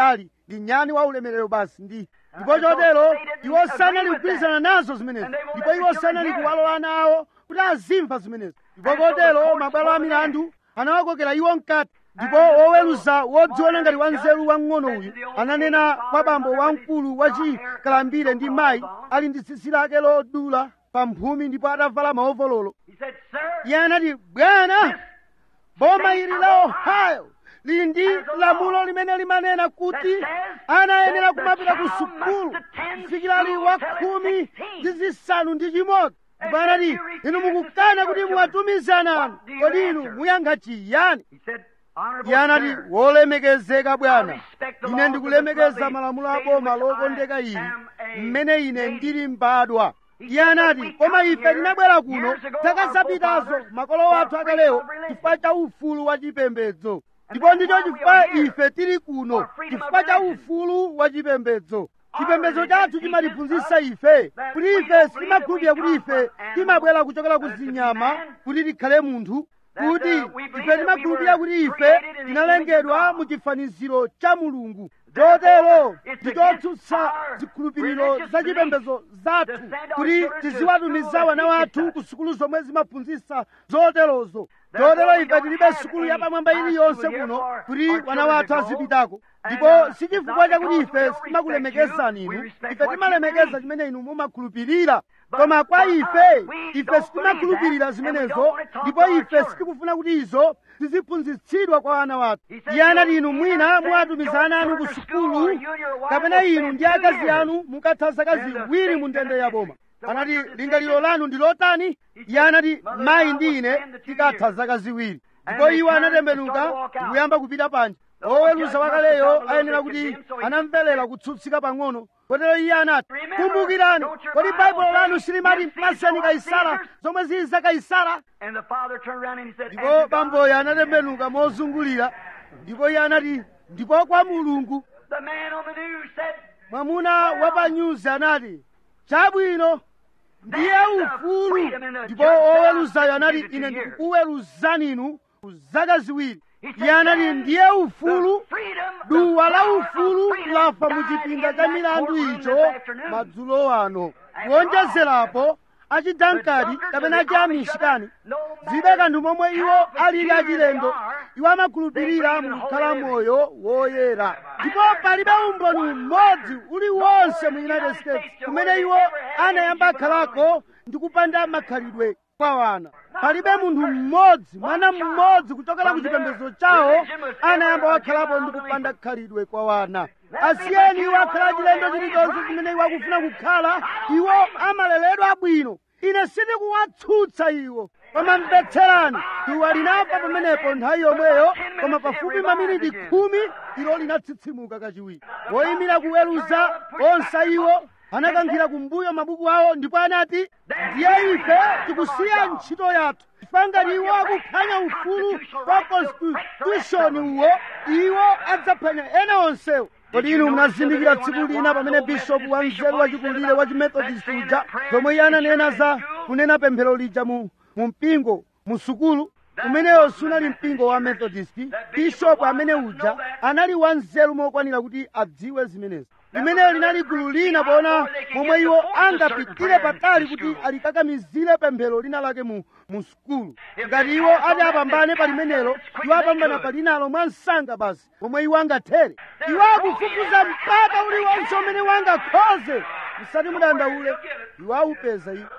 ndi nyani wa ulemerero basi ndi ndipo chotero iwo sanali kugwirizana nazo zimenezo ndipo iwo sanali kuwalola ana awo kuti azimva zimenezo ndipo kotero mabwalo a milandu anawakokera iwo mkati ndipo woweruza wodziona ngati wanzeru wamng'ono uyu ananena kwa bambo wamkulu wachikalambire ndi mayi ali ndi tsitsi lake lodula pa mphumi ndipo atavala maovololo He said, Sir, iye anati bwana boma ili la ohio lili ndi lamulo limene limanena kuti ana ayenera kumapita ku sukulu kufikira ali wa khumi ndi zisanu ndi chimodzi ndipo anati inu mukukana kuti muwatumize ana anu kodi inu muyankha chiyani he said, Honorable iye anati sir, wolemekezeka bwana ine ndikulemekeza malamulo a boma lokondeka ili mmene ine ndili mbadwa iye anati koma ife tinabwera kuno zaka zapitazo makolo athu akalewo chifukwa cha ufulu wa chipembedzo ndipo ndicho chifukwa ife tili kuno chifukwa cha ufulu wa chipembedzo chipembedzo chathu chimatiphunzitsa ife kuti ife sitimakhulupirira kuti ife timabwera kuchokera ku zinyama kuti tikhale munthu kuti ife timakhulupirira kuti ife tinalengedwa mu chifaniziro cha mulungu chotero ndichotsutsa zikhulupiriro za chipembedzo zathu kuti tiziwatumiza wana wathu ku sukulu zomwe zimaphunzitsa zoterozo chotero ife tilibe sukulu yapamwamba iliyonse kuno kuti wana wathu azipitako ndipo si chifukwa chakuti ife sitimakulemekezani inu ife timalemekeza chimene inu mumakhulupirira koma kwa ife ife sitimakhulupirira zimenezo ndipo ife sitikufuna kuti izo ziziphunzitsidwa kwa ana wathu iye anati inu mwina muwatumiza ana anu ku sukulu kapena inu ndi akazi anu mukatha zaka ziwiri mu ndende ya boma anati lingaliro lanu ndi lotani iye anati mayi ndi ine tikatha zaka ziwiri ndipo iwo anatembenuka ndikuyamba kupita panja oweruza wakaleyo ayenera kuti anamverera kutsutsika pang'ono kotero iye anati kumbukirani kodi baibulo lanu silimati mpaseni kaisara zomwe zili za kaisara and the father turned around and he said, ndipo "And to God, bamboyo anatembenuka mozungulira ndipo iye anati ndipo kwa mulungu The man on the news said, mwamuna wa pa nyuzi anati chabwino ndiye ufulu ndipo oweruzayo anati ine ndikukuweruzani inu ku zaka ziwiri iye anati ndiye ufulu freedom, duwa la ufulu lafa mu chipinda cha milandu icho madzulo ano kuonjezerapo achidankadi kapena achi amishikani zibe kanthu momwe iwo alili achilendo iwo amakhulupirira mukukhala moyo woyera ndipo palibe umboni umodzi uliwonse mu united states kumene iwo anayamba khalako ndi kupanda makhalidwe kwa wana palibe munthu mmodzi mwana mmodzi kuchokera ku chipembedzo chawo anayamba wakhalapo ndi kupanda khalidwe kwa wana asiyeni iwo akhala chilendo chilichonse chimene iwo akufuna kukhala iwo amaleredwa bwino ine sindikuwatsutsa iwo koma mvetserani duwa linafa pamenepo nthawi yomweyo koma pafupi maminiti khumi ilo linatsitsimuka kachiwiri woyimira kuweruza onse iwo anakankhira kumbuyo mabuku awo ndipo anati ndiye ife tikusiya ntchito yathu chifukwa ngati iwo akuphwanya ufulu wa constitution uwo iwo adzaphwanya ena onsewo kodi inu munazindikira tsiku lina pamene bishopu wanzeru wachikulire wa chimethodist uja zomwe iye ananena za kunena pemphero lija mu mu mpingo mu sukulu umeneyo sunali mpingo wa methodist bishopu amene uja anali wanzeru mokwanira kuti adziwe zimenezi limeneyo linali gulu lina poona momwe iwo angapitire patali kuti alikakamizire pemphero lina lake mu mu sukulu ngati iwo ati apambane pa limenelo iwo apambana pa linalo mwa msanga basi pomwe iwo angathere iwo akufufuza mpaka uliwonse umene wangakhoze musati mudandaule iwo aupeza iwo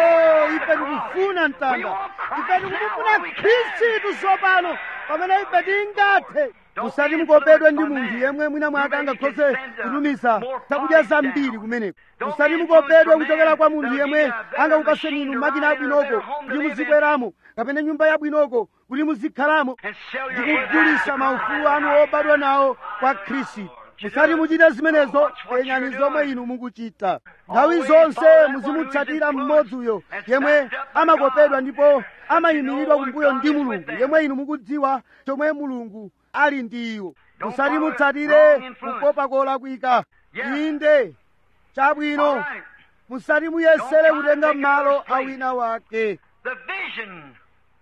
o ife tikufuna mtanda ife tikufuna khristu tsopano pamene ife tingathe musati mukopedwe ndi munthu yemwe mwina mwake angakhoze kutumiza zakudya zambiri kumeneko musati mukopedwe kuchokera kwa munthu yemwe angakupaseni inu makina abwinoko kuti muzikweramo kapena nyumba yabwinoko kuti muzikhalamo and sell your head ndikugulitsa maufulu anu obadwa nawo kwa khristu musati muchite zimenezo penyani zomwe inu mukuchita nthawi zonse muzimutsatira mmodzi uyo yemwe amakopedwa ndipo amayimiridwa kumbuyo ndi mulungu yemwe inu mukudziwa chomwe mulungu ali ndi iwo musati mutsatire kukopa kolakwika inde chabwino musati muyesere kutenga malo a wina wake The vision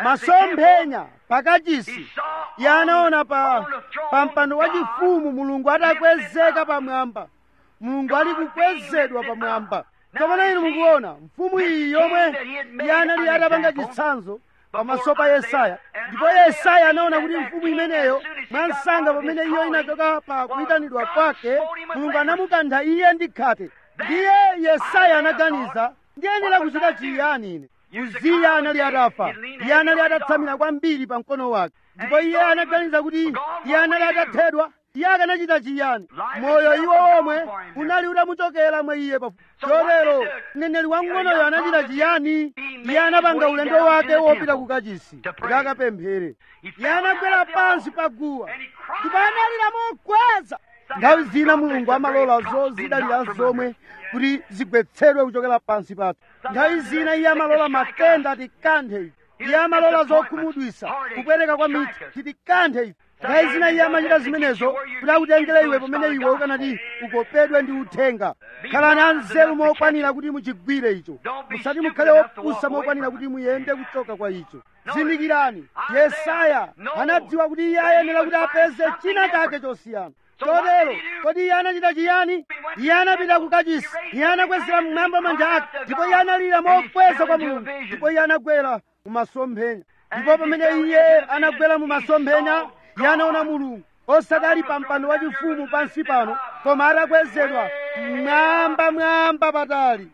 masomphenya pakachisi iye anaona pa pa mpando wachifumu mulungu atakwezeka pamwamba mulungu ali kukwezedwa pamwamba tsopano inu mukuona mfumu iyi yomwe iye anali atapanga chitsanzo pamaso pa yesaya ndipo yesaya anaona kuti mfumu imeneyo mwansanga pamene iyo inachoka pa kuyitanidwa kwake mulungu anamukantha iye ndi khate ndiye yesaya anaganiza ndiyenera kuchita chiyani ine uziya anali atafa iye anali atatsamira kwambiri pa mkono wake ndipo iye anaganiza kuti iye anali atathedwa iye akanachita chiyani moyo iwo omwe unali utamuchokera mwa iye pafu chotero mneneri wamng'onoyo anachita chiyani iye anapanga ulendo wake wopita ku kachisi kuti akapemphere iye anagwera pansi pa guwa ndipo analira mokweza nthawi zina mulungu amalola zozidalira zomwe kuti zigwetsedwe kuchokera pansi pathu nthawi zina iye amalola matenda atikanthe ife iye amalola zokhumudwisa kupweteka kwa mithi titikanthe ife nthawi zina iye amachita zimenezo kuti akutengere iwe pamene iwe ukanati ukopedwe ndi uthenga khalani anzeru mokwanira kuti muchigwire icho musati mukhale opusa mokwanira kuti muyende kuchoka kwa icho zindikirani yesaya anadziwa kuti iye ayenera kuti apeze china chake chosiyana chotero kodi iye anachita chiyani iye anapita ku kachisi iye anakwezera mmwamba manja ake ndipo iye analira mokweza kwa mulungu ndipo iye anagwera mu masomphenya ndipo pamene iye anagwera mu masomphenya iye anaona mulungu osati ali pa mpando wachifumu pansi pano koma atakwezedwa mwamba mwamba patali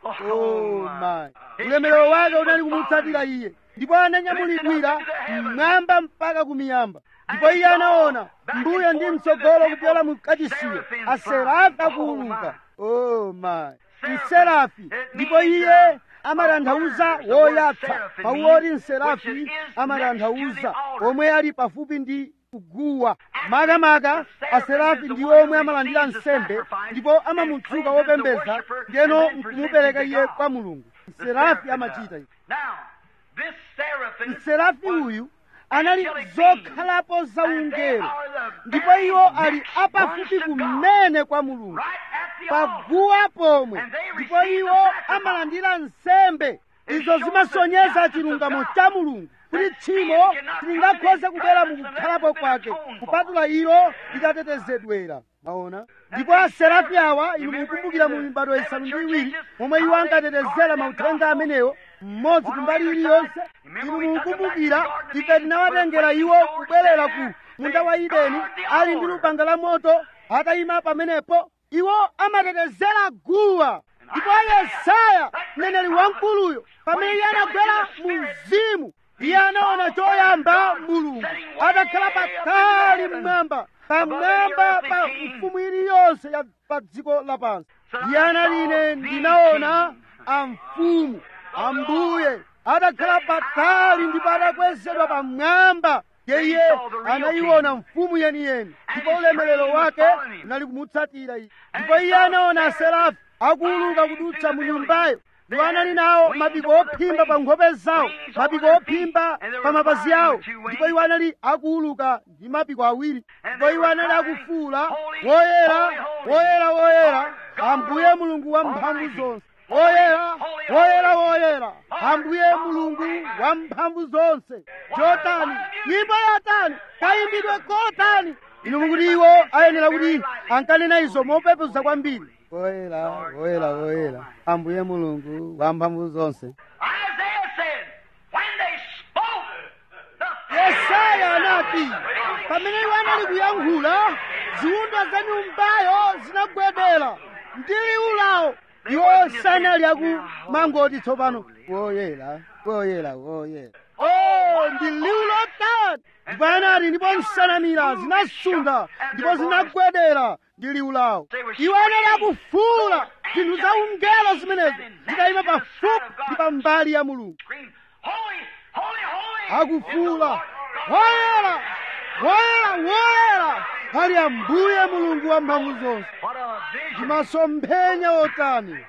oh my ulemerero wake unali kumutsatira iye ndipo ananyamulidwira mmwamba mpaka kumiyamba ndipo iye anaona mbuyo ndi mtsogolo kupyola mu kachisiyo aserafi akuuluka oh my mserafi ndipo iye amatanthauza woyatsa mawu oti mserafi amatanthauza omwe ali pafupi ndi kuguwa makamaka aserafi ndi omwe amalandira nsembe ndipo amamutsuka wopembeza ndiyeno nkumupereka iye kwa mulungu mserafi amachita izi mserafi uyu anali zokhalapo zaungelo ndipo iwo ali apafupi kumene kwa mulungu paguwa pomwe ndipo iwo amalandira nsembe izo zimasonyeza chilungamo cha mulungu kuti tchimo silingakhoze kubwera mukukhalapo kwake kupatula ilo litatetezedwera maona ndipo aserafi awa inu mukumbukira mu mibado isanu ndi iwiri momwe iwo ankatetezera mauthenga amenewo mmodzi kumbali iliyonse inu mukumbukira ife tinawatengera iwo kubwerera ku munda wa ideni ali ndi lupanga la moto atayima pamenepo iwo amatetezera guwa ndipo yesaya mneneri wamkuluyo pamene iye anagwera mu mzimu iye anaona choyamba mulungu atakhala patali mmwamba pamwamba pa mfumu iliyonse ya pa dziko lapansi iye anali ine ndinaona amfumu ambuye atakhala patali ndipo atakwezedwa pamwamba yeye anayiona mfumu yeniyeni ndipo ulemerero wake unali kumutsatira iye ndipo iye anaona aserafi akuuluka kudutsa mu nyumbayo iwo anali nawo mapiko ophimba pa nkhope zawo mapiko ophimba pa mapazi awo ndipo iwo anali akuuluka ndi mapiko awiri ndipo iwo anali akufuula woyera woyera woyera ambuye mulungu wa mphamvu zonse woyera woyera woyera ambuye mulungu wa mphamvu zonse chotani nyimbo yotani kayimbidwe kotani inu mukuti iwo ayenera kuti ankanena izo mopepesa kwambiri woyera woyera woyera ambuye mulungu wa mphamvu zonse Isaiah said, when they spoke, the yesaya anati pamene iwo anali kuyankhula ziwunda za nyumbayo zinagwedera ndi liwu lawo iwo sanali aku mangoti tsopano woyera woyera woyera oh ndi liwu lotani ndipo anati ndipo nsanamira zinasunda ndipo zinagwedera ndi liwu lawo iwo anali akufuula zinthu za ungelo zimenezo zitayima pafupi ndi pambali ya mulungu screamed, Holy, holy, holy! akufuula woyera woyera woyera ali ambuye mulungu wa mphamvu zonse What a vision! ndi masomphenya otani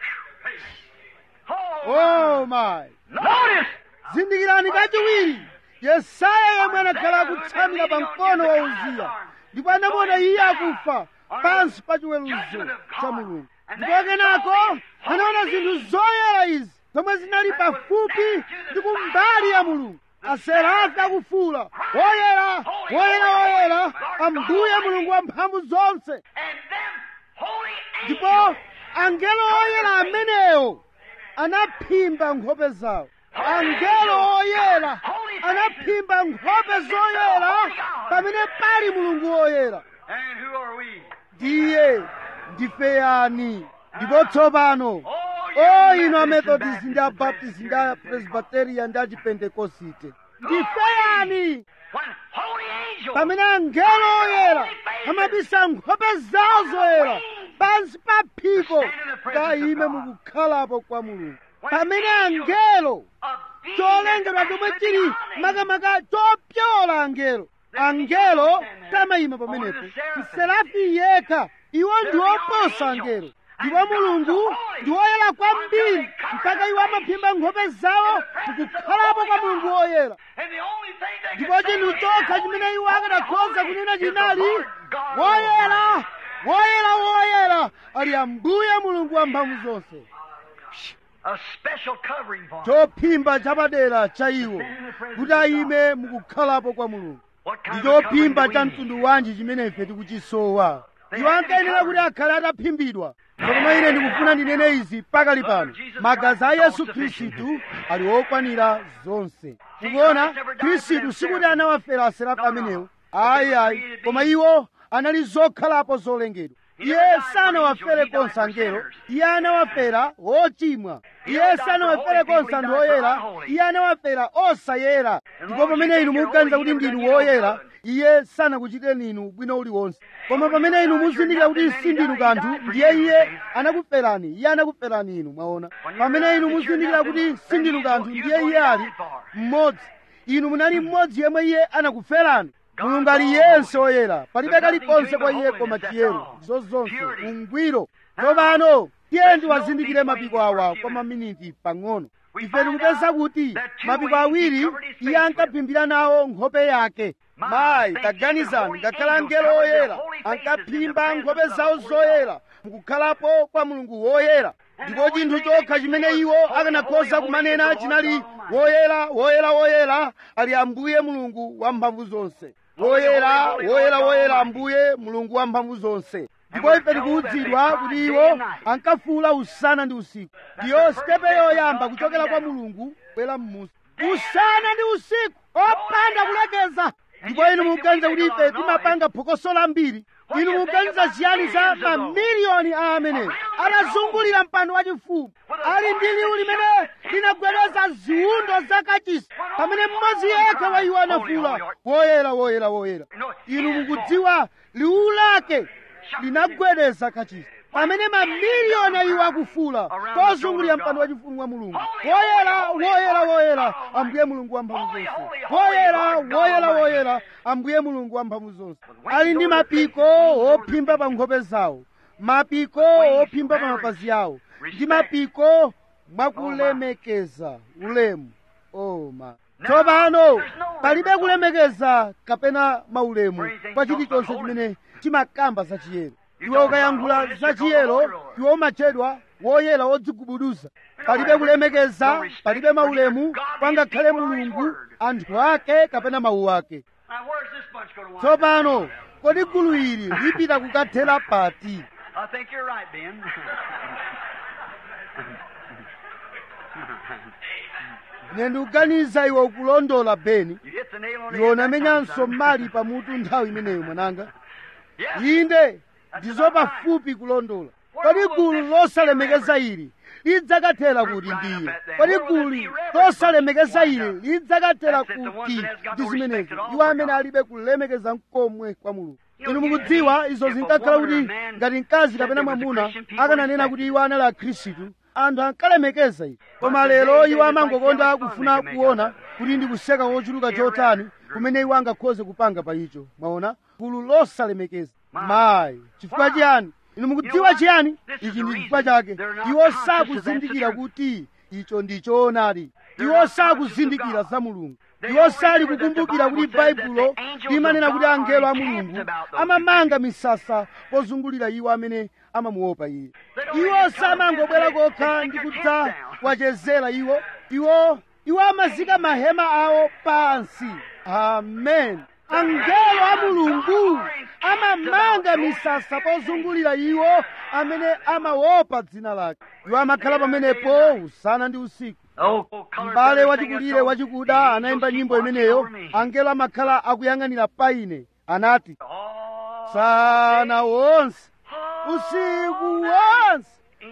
Oh, oh my notice! zindikirani kachiwiri yesaya yemwe anakhala akutsamira pa mkono wa uziya ndipo anamuona iye akufa pansi pa chiweruzo cha mulungu ndipo kenako anaona zinthu zoyera izi zomwe zinali pafupi ndi kumbali ya mulungu aserafi akufuula woyera woyera woyera ambuye mulungu wa mphamvu zonse And them holy ndipo angels angelo oyera amenewo anaphimba nkhope zawo angelo oyera anaphimba nkhope zoyera pamene pali mulungu woyera And who are we? ndiye ndife yani ndipo tsopano Oh, o you ino Methodist amethodist and ndi Baptist abaptist ndi apresbiteria ndi achipentekosite ndife yani When holy angels pamene angelo oyera amabisa nkhope zawo zoyera pansi pa phiko kayime mukukhalapo kwa mulungu pamene angelo of beings cholengedwa chomwe chili makamaka chopyola angelo angelo tamayima pamenepo mserafi yekha iwo ndi oposa angelo ndipo mulungu ndi woyera kwambiri mpaka iwo amaphimba nkhope zawo mukukhalapo kwa mulungu woyera And the only thing they ndipo can say chinthu is, chokha chimene iwo akanakhoza kunena is the chinali Lord God woyera woyera woyera ali ambuye mulungu wa mphamvu zonse A special covering for them. chophimba chapadera cha iwo kuti ayime mukukhalapo kwa mulungu What kind ndi of a covering chophimba do we cha need? mtundu wanji chimene ife tikuchisowa iwo ankayenera kuti akhale ataphimbidwa koma ine ndikufuna ndinene izi pakali pano magazi a yesu khristu ali okwanira zonse tikuona khristu sikuti anawafera aserafi amenewo ayi ayi koma iwo anali zokhalapo zolengedwa iye sanawafere konse angelo iye anawafera ochimwa iye sanawafere konse anthu oyera iye anawafera osayera ndipo pamene inu mukuganiza kuti ndinu woyera iye sanakuchiteni inu bwino uliwonse koma pamene inu muzindikira kuti sindinu kanthu ndiye iye anakuferani iye anakuferani inu mwaona pamene inu muzindikira kuti sindinu kanthu ndiye iye ali mmodzi inu munali mmodzi yemwe iye anakuferani mulungu ali yense woyera palibe kalikonse kwa iye koma chiyero zozonse ungwiro tsopano tiye ndiwazindikire mapiko awa kwa maminiti pang'ono ife tikupeza kuti mapiko awiri iye ankaphimbira nawo nkhope yake mayi taganizani ngakhala angelo oyera ankaphimba nkhope zawo zoyera mukukhalapo kwa mulungu woyera ndipo chinthu chokha chimene iwo akanakhoza kumanena chinali woyera woyera woyera ali ambuye mulungu wa mphamvu zonse woyera woyera woyera ambuye mulungu wa mphamvu zonse ndipo ife tikuwudzidwa kuti iwo ankafuula usana ndi usiku ndiyo sitepe yoyamba kuchokera kwa mulungu kubwera m'musi usana ndi usiku opanda kulekeza ndipo inu mukuganiza kuti ife timapanga phokoso lambiri inu mukuganiza chiyani za mamiliyoni a amenewo atazungulira mpando wachifumu ali ndi liwu limene linagwedeza ziwundo zakachisi pamene mmodzi yekha wa iwo anafuula woyera woyera woyera inu mukudziwa liwu lake linagwedeza kachisi pamene mamiliyoni a iwo akufuula kozungulira mpando wachifumu wa mulungu woyera woyera woyera ambuye mulungu wa mphamvu zonse woyera woyera woyera ambuye mulungu wa mphamvu zonse ali ndi mapiko ophimba pa nkhope zawo mapiko ophimba pa mapazi awo ndi mapiko mwakulemekeza ulemu oma tsopano palibe kulemekeza kapena maulemu kwa chilichonse chimene chimakamba za chiyero iwe ukayankhula za chiyero iwe umatchedwa woyera wodzigubuduza palibe kulemekeza palibe maulemu pangakhale mulungu anthu ake kapena mawu ake Now, where's this bunch going to wind up? tsopano kodi gulu ili lipita kukathera pati I think you're right, Ben. ine ndikuganiza iwe ukulondola beni you hit the nail on the iwe head. that unamenyanso time, son. mali pamutu nthawi imeneyo mwananga Yes. inde ndizo pafupi kulondola kodi gulu losalemekeza ili lidzakathera kuti ndiye kodi gulu losalemekeza ili lidzakathera kuti ndi zimenezo iwo amene alibe kulemekeza mkomwe kwa mulungu inu mukudziwa izo zinkakhala kuti ngati mkazi kapena mwamuna akananena kuti iwo anali akhristu anthu ankalemekeza iwo koma lero iwo amangokonda kufuna kuona kuti ndi kuseka kochuluka chotani kumene iwo angakhoze kupanga pa icho mwaona gulu losalemekeza mayi chifukwa chiyani inu mukudziwa chiyani ichi ndi chifukwa chake iwo sakuzindikira kuti icho ndi choonadi iwo sakuzindikira za mulungu iwo sali kukumbukira kuti baibulo limanena kuti angelo a mulungu amamanga misasa pozungulira iwo amene amamuopa iye iwo samangobwera kokha ndi kudza kuwachezera iwo iwo iwo amazika mahema awo pansi amen angelo a mulungu amamanga misasa pozungulira iwo amene amaopa dzina lake iwo amakhala pamenepo usana ndi usiku m'bale wachikulire wachikuda anayimba nyimbo imeneyo angelo amakhala akuyang'anira pa ine anati sana wonse usiku wonse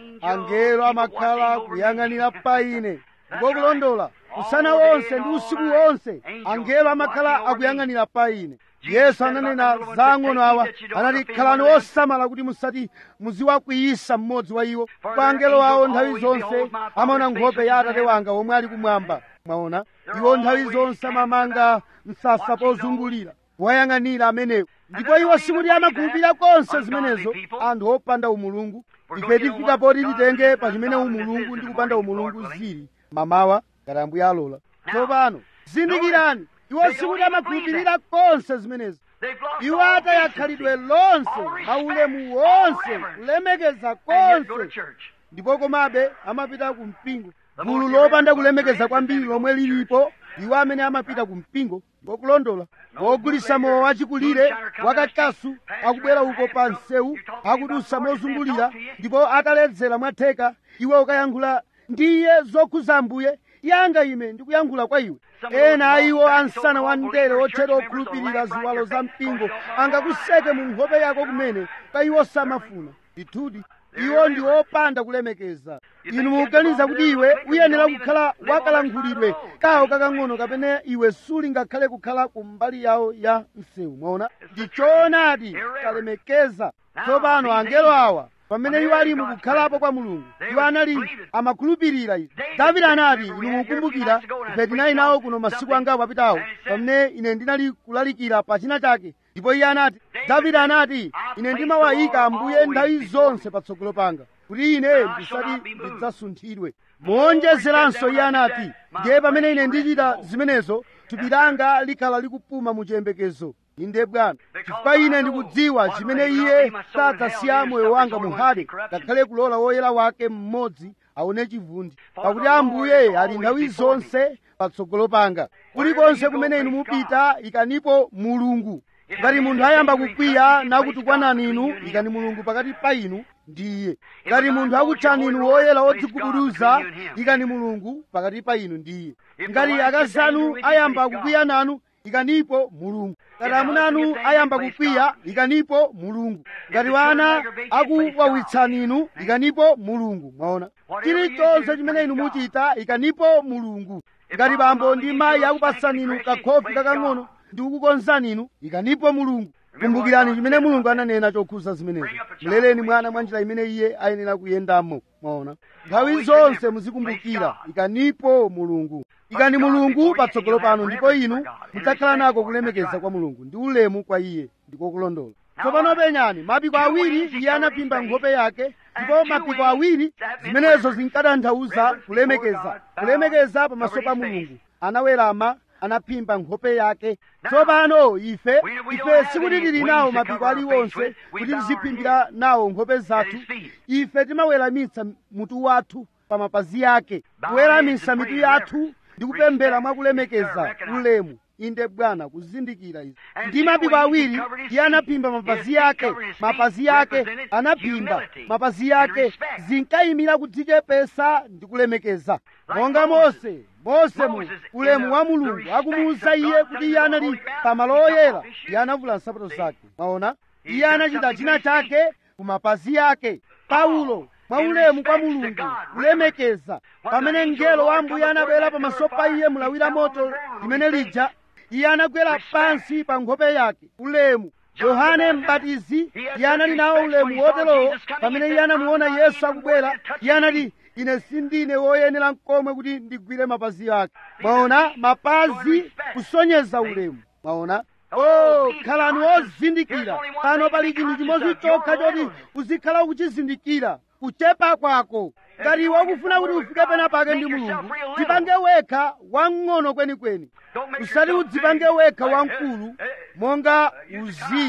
angelo amakhala kuyang'anira pa ine ngokulondola usana wonse ndi usiku wonse angelo amakhala akuyang'anira pa ine yesu ananena za ang'ono awa anati khalani osamala kuti musati muziwakwiyisa mmodzi wa iwo kwa angelo awo nthawi zonse amaona nkhope ya atate wanga omwe ali kumwamba mwaona iwo nthawi zonse amamanga msasa pozungulira wayang'anira amenewo ndipo iwo sikuti amakhulupirira konse zimenezo anthu opanda umulungu ife tifika poti titenge pa chimene umulungu ndi kupanda umulungu zili mamawa ngati ambuye alola tsopano zindikirani iwo sikuti amakhulupirira konse zimenezo iwo ataya khalidwe lonse maulemu wonse kulemekeza konse ndipo komabe amapita ku mpingo gulu lopanda kulemekeza kwambiri lomwe lilipo iwo amene amapita ku mpingo ngokulondola wogulitsa mowa wachikulire wakakasu akubwera uko pa msewu akudusa mozungulira ndipo ataledzera mwatheka iwe ukayankhula ndiye zokhuza ambuye yanga ine ndikuyankhula kwa iwe ena a iwo ansana wa mdere otchera okhulupirira ziwalo za mpingo angakuseke mu nkhope yako kumene ka iwo samafuna ndithudi iwo ndi opanda kulemekeza inu mukuganiza kuti iwe uyenera kukhala wakalankhulidwe kawo kakang'ono kapena iwe suli ngakhale kukhala ku mbali yawo ya msewu mwaona ndi choonadi kalemekeza tsopano angelo awa pamene iwo ali mukukhalapo kwa mulungu iwo anali amakhulupirira izi davide anati inu mukumbukira ife tinali nawo kuno masiku angapo apitawo pamene ine ndinali kulalikira pa china chake ndipo iye anati davide anati ine ndimawayika ambuye nthawi zonse patsogolo panga kuti ine ndisati ndidzasunthidwe moonjezeranso iye anati ndiye pamene ine ndichita zimenezo thupi langa likhala likupuma mu chiyembekezo inde bwana chifukwa ine ndikudziwa chimene iye sadzasiya moyo wanga muhade ngakhale kulola woyera wake mmodzi aone chivundi pakuti ambuye ali nthawi zonse patsogolo panga kulikonse kumene inu mupita ikanipo mulungu ngati munthu ayamba kukwiya nakutukwanani inu ikani mulungu pakati pa inu ndi iye ngati munthu akutchani inu woyera wodzigubuduza ikani mulungu pakati pa inu ndi iye ngati akazi anu ayamba kukwiya nanu ikanipo mulungu ngati amuna anu ayamba kukwiya ikanipo mulungu ngati wana akuwawitsani inu ikanipo mulungu mwaona chilichonse chimene inu muchita ikanipo mulungu ngati bambo ndi mayi akupatsani inu kakhofi kakang'ono ndi kukukonzani inu ikanipo mulungu kumbukirani chimene mulungu ananena chokhuza zimenezo mleleni mwana mwa njira imene iye ayenera kuyendamo mwaona nthawi zonse muzikumbukira ikanipo mulungu ikani mulungu patsogolo pano ndipo inu mudzakhala nako kulemekeza kwa mulungu ndi ulemu kwa iye ndikokulondola tsopano penyani mapiko awiri iye anaphimba nkhope yake ndipo mapiko awiri zimenezo zinkatanthauza kulemekeza kulemekeza pamaso pa mulungu anawerama anaphimba nkhope yake tsopano ife ife sikuti tili nawo mapiko aliwonse kuti tiziphimbira nawo nkhope zathu ife timaweramitsa mutu wathu pa mapazi ake kuweramisa mitu yathu ndi kupemphera mwakulemekeza ulemu inde bwana kuzindikira izi ndi mapiko awiri iye anaphimba mapazi yake mapazi yake anaphimba mapazi yake zinkayimira kudzichepesa ndi kulemekeza monga mose mose mu ulemu wa mulungu akumuwuza iye kuti iye anali pamalo oyera iye anavula nsapato zake mwaona iye anachita china chake ku mapazi yake paulo mwa ulemu kwa mulungu kulemekeza pamene mngelo wa ambuye anabwera pamaso pa iye mulawira moto limene lija iye anagwera pansi pa nkhope yake ulemu yohane mbatizi iye anali nawo ulemu woterowo pamene iye anamuona yesu akubwera iye anati ine sindine woyenera nkomwe kuti ndigwire mapazi ake mwaona mapazi kusonyeza ulemu mwaona oh khalani wozindikira pano pali chinthu chimodzi chokha choti uzikhala ukuchizindikira kuchepa kwako ngati wakufuna kuti ufike pena pake ndi mulungu dzipange wekha wang'ono kwenikweni usati udzipange wekha wamkulu monga uziya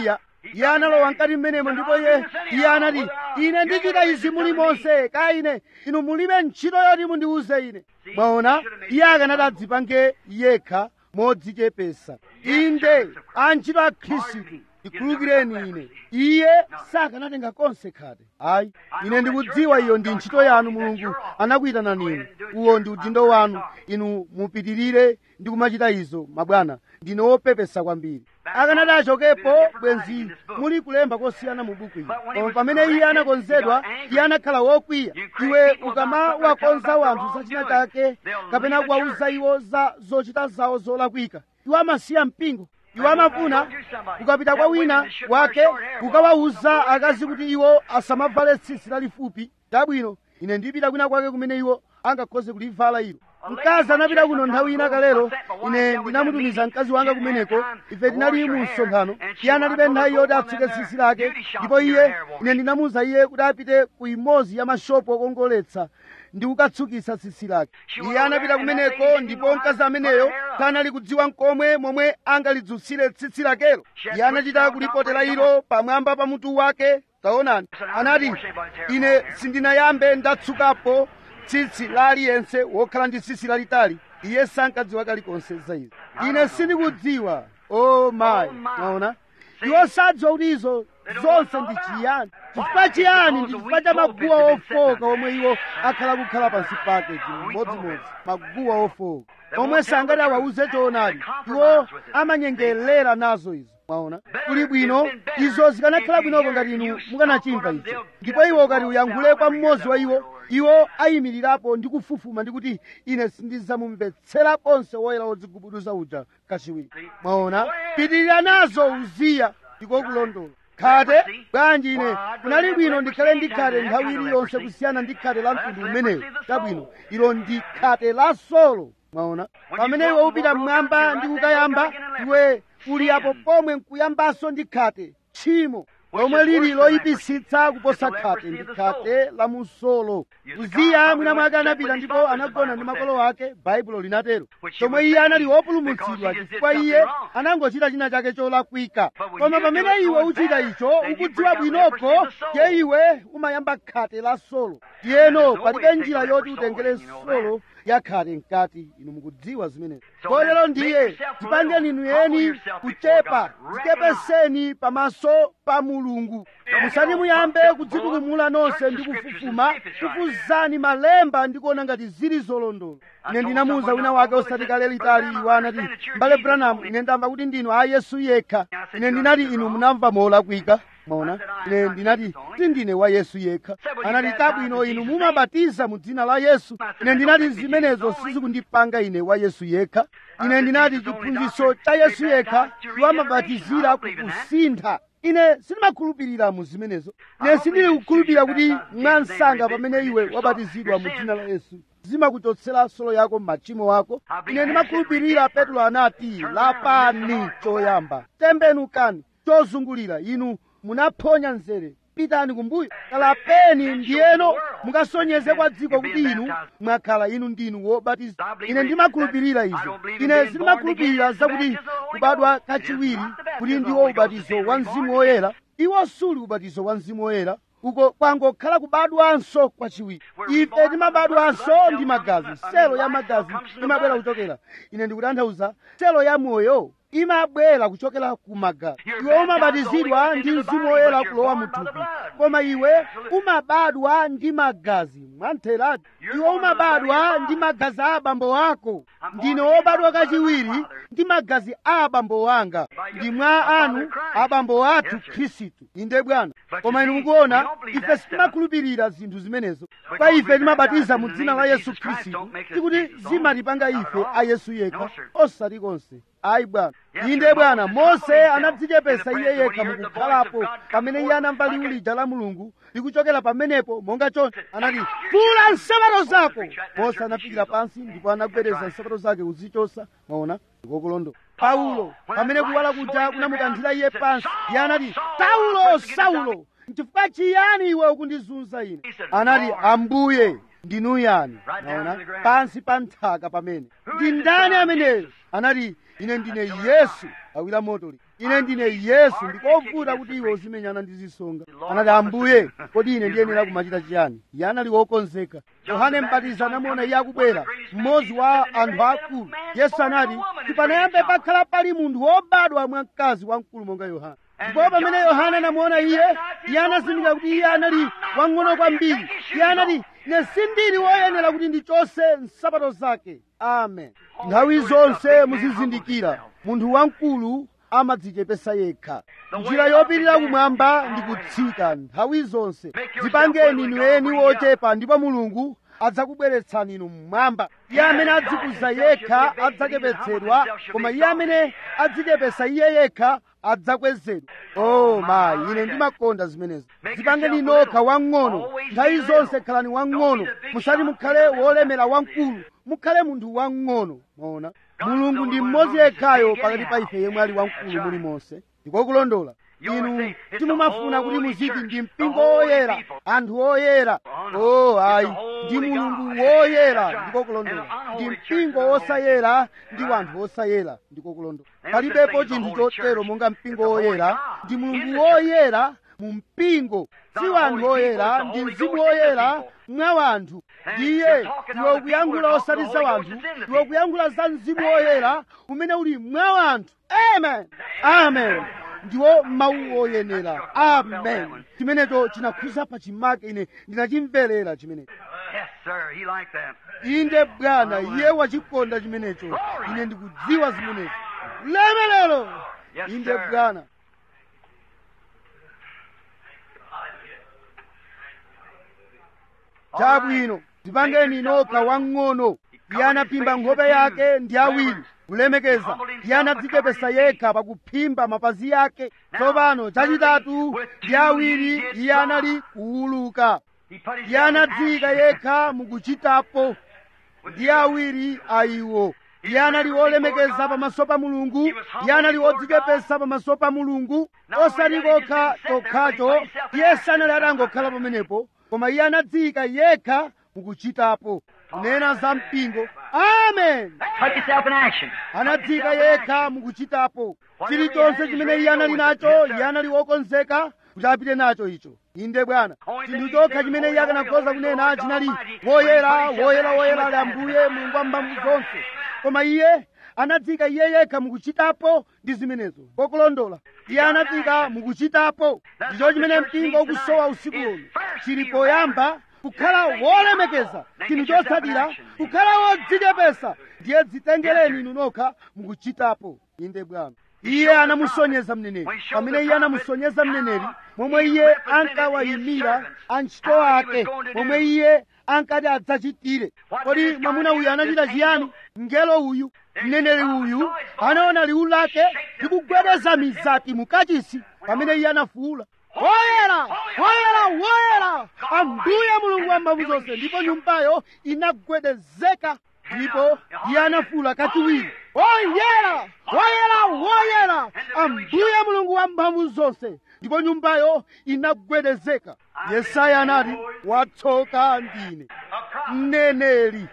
iye analowa mkati mmenemo ndipo iye iye anati ine ndichita izi muli monse ka ine inu mulibe ntchito yoti mundiuze ine mwaona iye akanati adzipange yekha modzichepesa inde antchito a khristu ndikhulukireni ine iye sakanatenga konse khate ayi ine ndikudziwa iyo ndi ntchito yanu mulungu anakuyitanani inu uwo ndi udindo wanu inu mupitirire ndi kumachita izo mabwana ndine wopepesa kwambiri akanati achokepo bwenzi muli kulemba kosiyana mu buku ili koma pamene iye anakonzedwa iye anakhala wokwiya iwe ukamawakonza wanthu za china chake kapena kuwauza iwo za zochita zawo zolakwika iwo amasiya mpingo iwo amafuna ukapita kwa wina wake ukawawuza akazi kuti iwo asamavale tsitsi lalifupi tabwino ine ndipita kwina kwake kumene iwo angakhoze kulivala ilo mkazi anapita kuno nthawi ina kalero ine ndinamutumiza mkazi wanga kumeneko ife tinali mu msonkhano iye analibe nthawi yoti atsuke tsitsi lake ndipo iye ine ndinamuwuza iye kuti apite ku imodzi ya mashopu okongoletsa ndi kukatsukitsa tsitsi lake iye anapita kumeneko ndipo mkazi ameneyo kanali kudziwa mkomwe momwe angalidzutsire tsitsi lakelo iye anachita kulipotera ilo pamwamba pa mutu wake taonani anati ine sindinayambe ndatsukapo tsitsi la aliyense wokhala ndi tsitsi lalitali iye sankadziwa kalikonse za izi ine sindikudziwa o mayi maona iwo sadziwa kuti izo zonse ndi chiyani chifukwa chiyani ndi chifukwa cha maguwa ofoka omwe iwo akhala kukhala pansi pake chimodzimodzi maguwa ofoka omwe sangati awauze choonadi iwo amanyengerera nazo izo mwaona kuli bwino izo zikanakhala bwinoko ngati inu mukanachimva icho ndipo iwo ukati uyankhule kwa mmodzi wa iwo iwo ayimirirapo ndi kufufuma ndi kuti ine sindizamumvetsera konse woyera wodzigubuduza uja kachiwiri mwaona pitirira nazo uziya ndiko kulondola khate bwanji ine kunali bwino ndikhale ndi khate nthawi iliyonse kusiyana ndi khate la mtundu umenewo tabwino ilo ndi khate la solo mwaona pamene iwe upita mmwamba ndi kukayamba iwe uli apo pomwe nkuyambanso ndi khate tchimo lomwe lili loyipitsitsa kuposa khate ndi khate la musolo uziya mwina mwake anapita ndipo anagona ndi makolo ake baibulo linatero chomwe iye anali wopulumutsidwa chifukwa iye anangochita china chake cholakwika koma pamene iwe uchita icho ukudziwa bwinoko ye iwe umayamba khate la solo tiyeno palibe njira yoti utengere solo ya khate mkati inu mukudziwa zimenezi kotero ndiye tipangeni inu eni kuchepa tichepeseni pamaso pa mulungu musati muyambe kudzitukumula nonse ndi kufufuma kufuzani malemba ndi kuona ngati zili zolondola ine ndinamuwuza wina wake osati kale litali iwo anati mbale branamu ine ndamva kuti ndinu a yesu yekha ine ndinati inu munamva molakwika mwaona ine ndinati tindine wa yesu yekha anati tabwino inu mumabatiza mu dzina la yesu ine ndinati zimenezo sizikundipanga ine wa yesu yekha ine ndinati chiphunzitso cha yesu yekha iwo amabatizira kukusintha ine sindimakhulupirira mu zimenezo ine sindili kukhulupirira kuti mwansanga pamene iwe wabatizidwa mu dzina la yesu zimakuchotsera solo yako m'machimo ako ine ndimakhulupirira petro anati lapani choyamba tembenukani chozungulira inu munaphonya nzere pitani kumbuyo kalapeni ndiyeno mukasonyeze kwa dziko kuti inu mwakhala inu ndinu wobatiza ine ndimakhulupirira izo ine sindimakhulupirira zakuti kubadwa kachiwiri kuti ndiwo ubatizo wa mzimu woyera iwo suli ubatizo wa mzimu woyera uko kwangokhala kubadwanso kwachiwiri ife timabadwanso ndi magazi selo ya magazi imabwera kuchokera ine ndikutanthauza selo ya moyo imabwera kuchokera ku magazi iwe umabatizidwa ndi mzimu woyera kulowa muthupi koma iwe umabadwa ndi magazi mwantheradi iwe umabadwa ndi magazi a abambo ako ndine wobadwa kachiwiri ndi magazi a abambo anga ndi mwa anu abambo athu khristu inde bwana koma inu mukuona ife sitimakhulupirira zinthu zimenezo pa ife timabatiza mu dzina la yesu khristu tikuti zimatipanga ife a yesu yekha osati konse ayi bwana inde bwana mose anadzichepesa iye yekha mukukhalapo pamene iye anamva liwu lija la mulungu likuchokera pamenepo monga choncho anati vula nsapato zako mose anafikira pansi ndipo anagwedeza nsapato zake kuzichosa maona ndikokulondola paulo pamene kuwala kuja kunamukanthira iye pansi iye anati saulo saulo nchifukwa chiyani iwe ukundizunza ine anati ambuye ndinu yani maona pansi pa nthaka pamene ndi ndani ameneyo anati ine ndine yesu awira motoli ine ndine yesu ndikovuta kuti iwe uzimenyana ndi zisonga anati ambuye kodi ine ndiyenera kumachita chiyani iye anali wokonzeka yohane mbatizi anamuona iye akubwera mmodzi wa anthu akulu yesu anati tipanayambe pakhala pali munthu wobadwa mwa mkazi wamkulu monga yohane ndipo pamene yohana anamuona iye iye anazindikira kuti iye anali wang'ono kwambiri iye anati ine sindili woyenera kuti ndichose nsapato zake amen nthawi zonse muzizindikira munthu wamkulu amadzichepesa yekha njira yopirira kumwamba ndi kutsika nthawi zonse dzipangeni inu eni wochepa ndipo mulungu adzakubweretsani inu mmwamba iye amene adzikuza yekha adzachepetsedwa koma iye amene adzichepesa iye yekha adzakwezedwa oh mayi ine ndimakonda zimenezo dzipangeni nokha wang'ono nthawi zonse khalani wang'ono musati mukhale wolemera wamkulu mukhale munthu wang'ono maona mulungu ndi mmodzi yekhayo pakati pa ife yemwe ali wamkulu mulimonse ndikokulondola inu timumafuna kuti muziti ndi mpingo woyera anthu oyera oh ayi ndi mulungu woyera ndikokulondola ndi mpingo wosayera ndi wanthu osayera ndikokulondola palibepo chinthu chotero monga mpingo woyera ndi mulungu woyera mu mpingo si wanthu oyera ndi mzimu woyera mwa wanthu ndiye ndiwe kuyankhula osati za wanthu ndiwe kuyankhula za mzimu woyera umene uli mwa wanthu amen amen ndiwo mawu oyenera amen chimenecho chinakhuza pa chimake ine ndinachimverera chimenecho Yes, sir. He liked that. inde bwana iye wachikonda chimenecho ine ndikudziwa zimenezo lemelero Yes, inde sir. bwana chabwino tipangeni nokha wang'ono iye anaphimba nkhope yake ndi awiri kulemekeza iye anadzichepesa yekha pakuphimba mapazi yake tsopano chachitatu ndi awiri iye anali kuwuluka He put his iye anadziyika yekha mukuchitapo ndi awiri a iwo iye anali wolemekeza pamaso pa mulungu iye anali wodzichepesa pamaso pa mulungu osati kokha chokhacho iye sanali atangokhala pamenepo koma iye anadziyika yekha mukuchitapo kunena za mpingo amen Put yourself in action. anadziyika yekha mukuchitapo chilichonse chimene iye anali nacho iye anali wokonzeka kuti apite nacho icho inde bwana chinthu chokha chimene iye akanakhoza kunena chinali woyera woyera woyera ali ambuye mulungu wa mphamvu zonse koma iye anadzika iye yekha mukuchitapo ndi zimenezo kokulondola iye anadzika mukuchitapo ndicho chimene mpingo ukusowa usiku uno chili poyamba kukhala wolemekeza chinthu chotsatira kukhala wodzichepesa ndiye dzitengereni inu nokha mukuchitapo inde bwana iye anamusonyeza mneneri pamene iye anamusonyeza mneneri momwe iye ankawayimira antchito ake momwe iye ankati adzachitire kodi mwamuna uyu anachita chiyani mngelo uyu mneneri uyu anaona liwu lake likugwedeza mizati mukachisi pamene iye anafuwula woyera woyera woyera ambuye mulungu wa mphamvu zonse ndipo nyumbayo inagwedezeka ndipo iye anafuwula kachiwiri woyera woyera woyera ambuye mulungu wa mphamvu zonse ndipo nyumbayo inagwedezeka yesaya anati watsoka ndine mneneri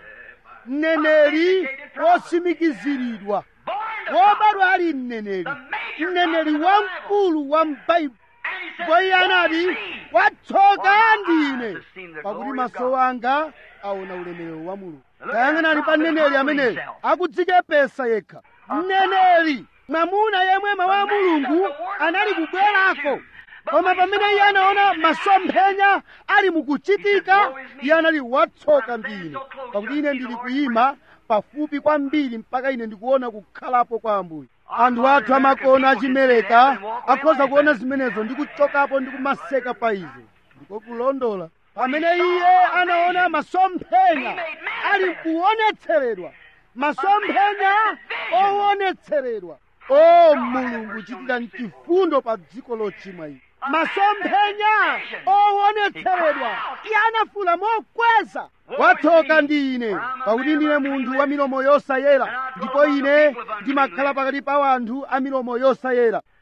mneneri wosimikiziridwa wobadwa ali mneneri mneneri wamkulu wa mbaibu ndipo iye anati watsoka ndine pakuti maso anga aona ulemerero wa mulungu tayang'anani pa mneneri ameneyo akudzichepesa yekha mneneri mwamuna yemwe mawu a mulungu anali kubwerako koma pamene iye anaona masomphenya ali mukuchitika iye anali watsoka ndine pakuti ine ndili kuyima pafupi kwambiri mpaka ine ndikuona kukhalapo kwa ambuye anthu athu amakona achimereka akhoza kuona zimenezo ndi kuchokapo ndi kumaseka pa izo ndiko kulondola pamene iye anaona masomphenya ali kuonetseredwa masomphenya owonetseredwa o mulungu chitira chifundo pa dziko lochimwa ili masomphenya owonetseredwa iye anafula mokweza watsoka ndi ine pakuti ndine munthu wa milomo yosayera ndipo ine ndimakhala pakati pa anthu a milomo yosayera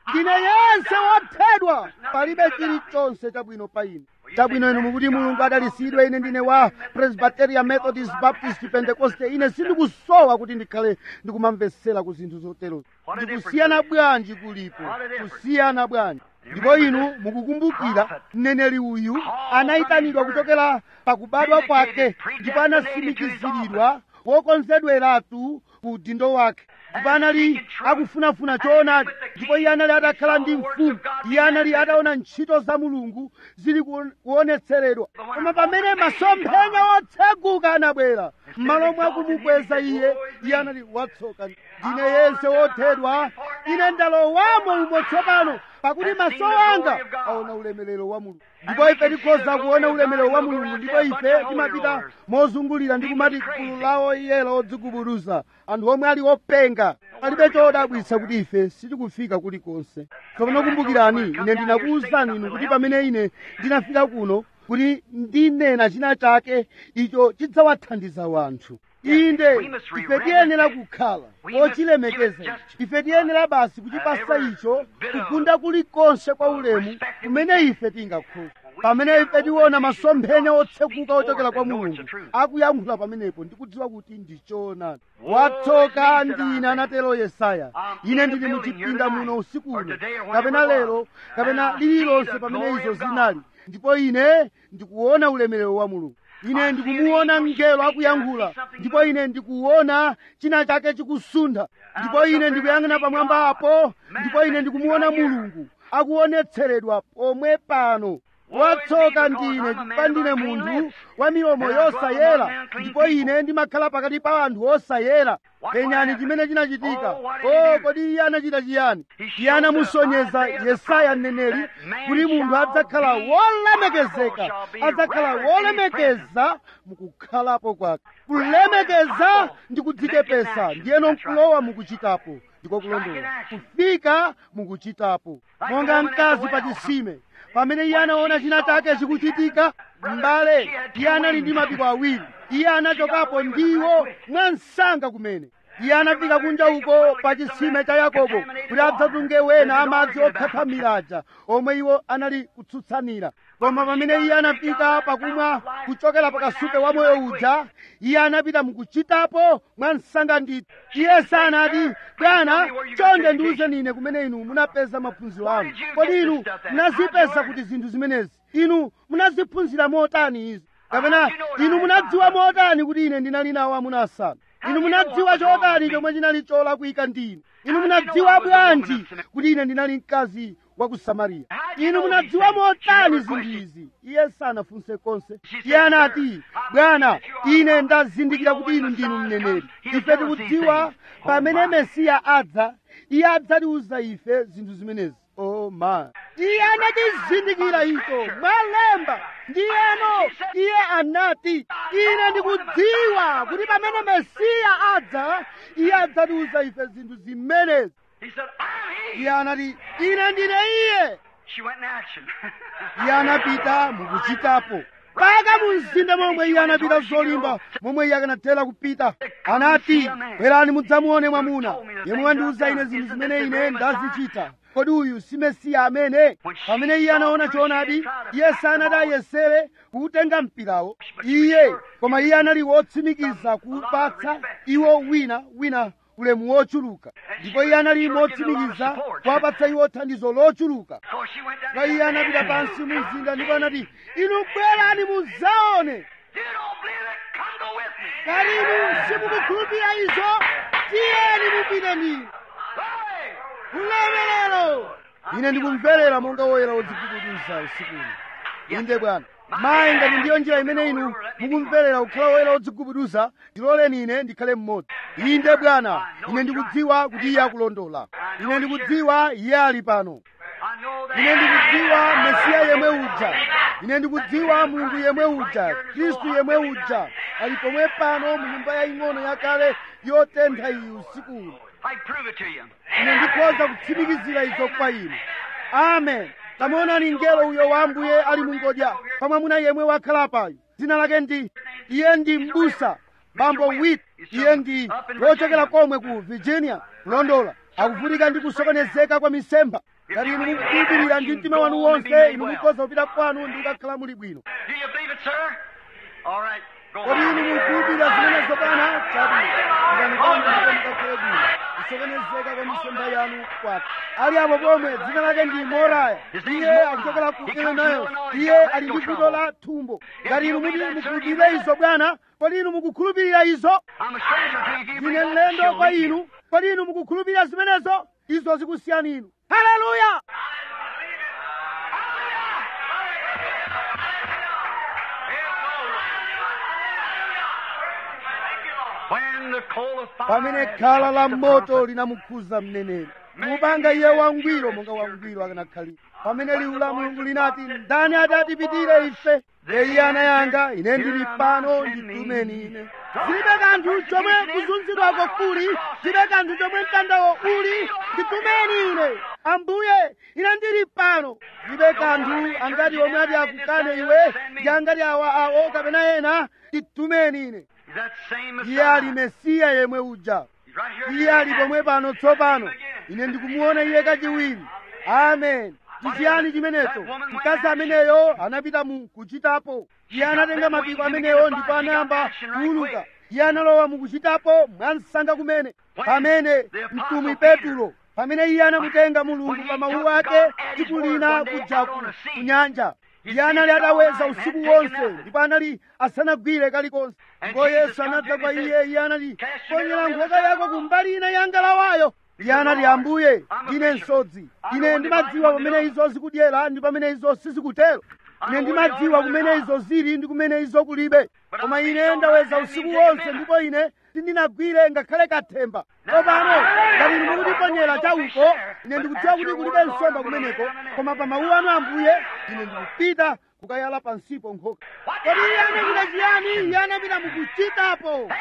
ndine yense wothedwa palibe chilichonse chabwino pa ine chabwino inu mukuti mulungu adalisidwe ine ndine wa presbyterian methodist baptist pentecoste ine sindikusowa kuti ndikhale ndikumamvetsera ku zinthu zoterozo ndikusiyana bwanji kulipo kusiyana bwanji ndipo inu mukukumbukira mneneri uyu anayitanidwa kuchokera pakubadwa kwake ndipo anasimikiziridwa wokonzedweratu ku udindo wake ndipo anali akufunafuna choonadi ndipo iye anali atakhala ndi mfumu iye anali ataona ntchito za mulungu zili kuon- kuonetseredwa koma pamene masomphenya otseguka anabwera m'malo mwa kumukweza iye iye anali watsoka ndine yense wothedwa ine ndalowamo umo tsopano pakuti maso anga aona ulemerero wa mulungu ndipo ife tikhoza kuona ulemerero wa mulungu ndipo ife timapita mozungulira ndi kumati gulu lawo iyelo odzigubuduza anthu omwe ali openga palibe chodabwitsa kuti ife sitikufika kulikonse tsopano kumbukirani ine ndinakuwuzani inu kuti pamene ine ndinafika kuno kuti ndinena china chake icho chidzawathandiza wanthu inde ife tiyenera kukhala ochilemekeza icho ife tiyenera basi kuchipasa icho kugunda kulikonse kwa ulemu kumene ife tingakhoza pamene ife tiona masomphenya otsekuka ochokera kwa mulungu akuyankhula pamenepo ndikudziwa kuti ndichoonadi watsoka ndine anatero yesaya ine ndili muchipinda muno usiku uno kapena lero kapena lililonse pamene izo zinali ndipo ine ndikuona ulemerero wa mulungu ine ndikumuona mngelo akuyankhula ndipo ine ndikuona china chake chikusuntha ndipo ine ndikuyang'ana pamwamba apo ndipo ine ndikumuona mulungu akuonetseredwa pomwe pano watsoka ndine chifukwa ndine munthu wa milomo yosayera ndipo ine ndimakhala pakati pa anthu osayera penyani chimene chinachitika o kodi iye anachita chiyani iye anamusonyeza yesaya mneneri kuti munthu adzakhala wolemekezeka adzakhala wolemekeza mukukhalapo kwake kulemekeza ndi kudzichepesa ndiyeno nkulowa mukuchitapo ndiko kulondola kufika mukuchitapo monga mkazi pa chisime pamene iye anaona china chake chikuchitika m'bale iye anali ndi mapiko awiri iye anachokapo ndiwo mwansanga kumene iye anafika kunja uko pa chisime cha yakobo kuti adzatunge wena amadzi okhathamiraja omwe iwo anali kutsutsanira koma pamene iye anafika pakumwa kuchokera pakasupe wa moyo uja iye anapita mukuchitapo mwansanga ndithu iye sanati bwana chonde ndiwuzeni ine kumene inu munapeza maphunziro anu kodi inu munazipeza kuti zinthu zimenezi inu munaziphunzira motani izi kapena inu munadziwa motani kuti ine ndinali nawo amuna asanu inu munadziwa chotani chomwe chinali cholakwika ndinu inu munadziwa bwanji kuti ine ndinali mkazi wa ku samariya inu munadziwa motani zinthu izi iye sanafunse konse iye anati bwana ine ndazindikira kuti inu ndinu mneneri ife tikudziwa pamene mesiya adza iye adzatiuza ife zinthu zimenezi oh my iye anatizindikira icho mwalemba ndiyeno iye anati ine ndikudziwa kuti pamene mesiya adza iye adzatiuza ife zinthu zimenezi He said, I'm he. iye anati ine ndine iye She went in action. iye anapita mukuchitapo paka mu mzinda momwe iye anapita zolimba momwe iye akanathera kupita anati bwerani mudzamuone mwamuna yemwe wandiuza ine zinthu zimene ine ndazichita kodi uyu si mesiya amene pamene iye anaona choonadi iye sanati ayesere kuutenga mpirawo iye koma iye anali wotsimikiza kuupatsa iwo wina wina ulemu wochuluka ndipo iye anali motsimikiza kuwapatsa iwo thandizo lochuluka So she went down kwa iye anapita pansi mu mzinda ndipo anati inu bwerani mudzaone You don't believe it? Come go with me. kali inu simukukhulupirira izo tiyeni mupite ndinu Glory! ulemerero ine ndikumverera monga woyera wodzigubuduza usikuno inde bwana mayi ngati ndiyo njira imene inu mukumverera kukhala woyera wodzigubuduza ndiloleni ine ndikhale mmodzi inde bwana ine ndikudziwa kuti iye akulondola ine ndikudziwa iye ali pano I know that. ine ndikudziwa mesiya yemwe uja ine ndikudziwa mulungu yemwe uja khristu yemwe uja ali pomwe pano mu nyumba yaying'ono yakale yotentha iyi usiku uno I prove it to you. ine ndikhoza kutsimikizira izo kwa inu amen tamuonani mngelo uyo wa ambuye ali mungodya pamwamuna yemwe wakhala payo dzina lake ndi iye ndi mbusa bambo wit iye ndi wochokera komwe ku virginia kulondola akuvutika ndi kusokonezeka kwa misempha ngati inu mukukhulupirira ndi mtima wanu wonse inu mukhoza kupita kwanu ndi kukakhala muli bwino Do you believe it, sir? All right. Go kodi inu on. mukukhulupirira zimenezo pana chabwino pitani kwanu ndipo mukakhale bwino kusokonezeka kwa misomba yanu kwake ali apo pomwe dzina lake ndi moraya iye akuchokera ku illinois iye ali ndi vuto la thumbo ngati inu muti mukhulupirire izo bwana kodi inu mukukhulupirira izo I'm a stranger to you. If you ndine believe mlendo that, kwa show me. inu kodi inu mukukhulupirira zimenezo izo zikusiyani inu haleluya When the coal of fire pamene khala la moto linamukhuza mneneri mupanga iye wangwiro monga wangwiro akanakhalira pamene liwu la mulungu linati ndani atatipitire ife ndiye iye anayanga ine ndili pano nditumeni ine zilibe kanthu chomwe kuzunzidwako kuli zilibe kanthu chomwe mtandawo uli nditumeni ine ambuye ine ndili pano zilibe kanthu angati omwe ati akukane iwe ndi angati awa awo kapena ena nditumeni ine Is that same iye ali Messiah? mesiya yemwe uja He's right here. iye ali pomwe pano tsopano ine ndikumuona iye kachiwiri amen ndi chiyani chimenecho mkazi ameneyo anapita mu kuchitapo iye anatenga mapiko ameneyo ndipo anayamba kuuluka iye analowa mu kuchitapo mwansanga kumene pamene mtumwi petulo pamene iye anamutenga mulungu pa mawu ake tsiku lina kujaku ku nyanja iye anali ataweza usiku wonse ndipo anali asanagwire kalikonse ndipo yesu anadza kwa iye iye anati ponyera nkhoka yako kumbali ina ya ngalawayo iye anati ambuye ine nsodzi ine ndimadziwa pamene izo zikudyera ndi pamene izo sizikutero ine ndimadziwa kumene izo zili ndi kumene izo kulibe koma ine ndaweza usiku wonse ndipo ine sindinagwire ngakhale kathemba tsopano ngati inu mukutiponyera chauko ine ndikudziwa kuti kulibe nsomba kumeneko koma pa mawu anu ambuye ine ndikupita kukayala pansipo nkhoka kodi iye anachita chiyani iye anapita mukuchitapo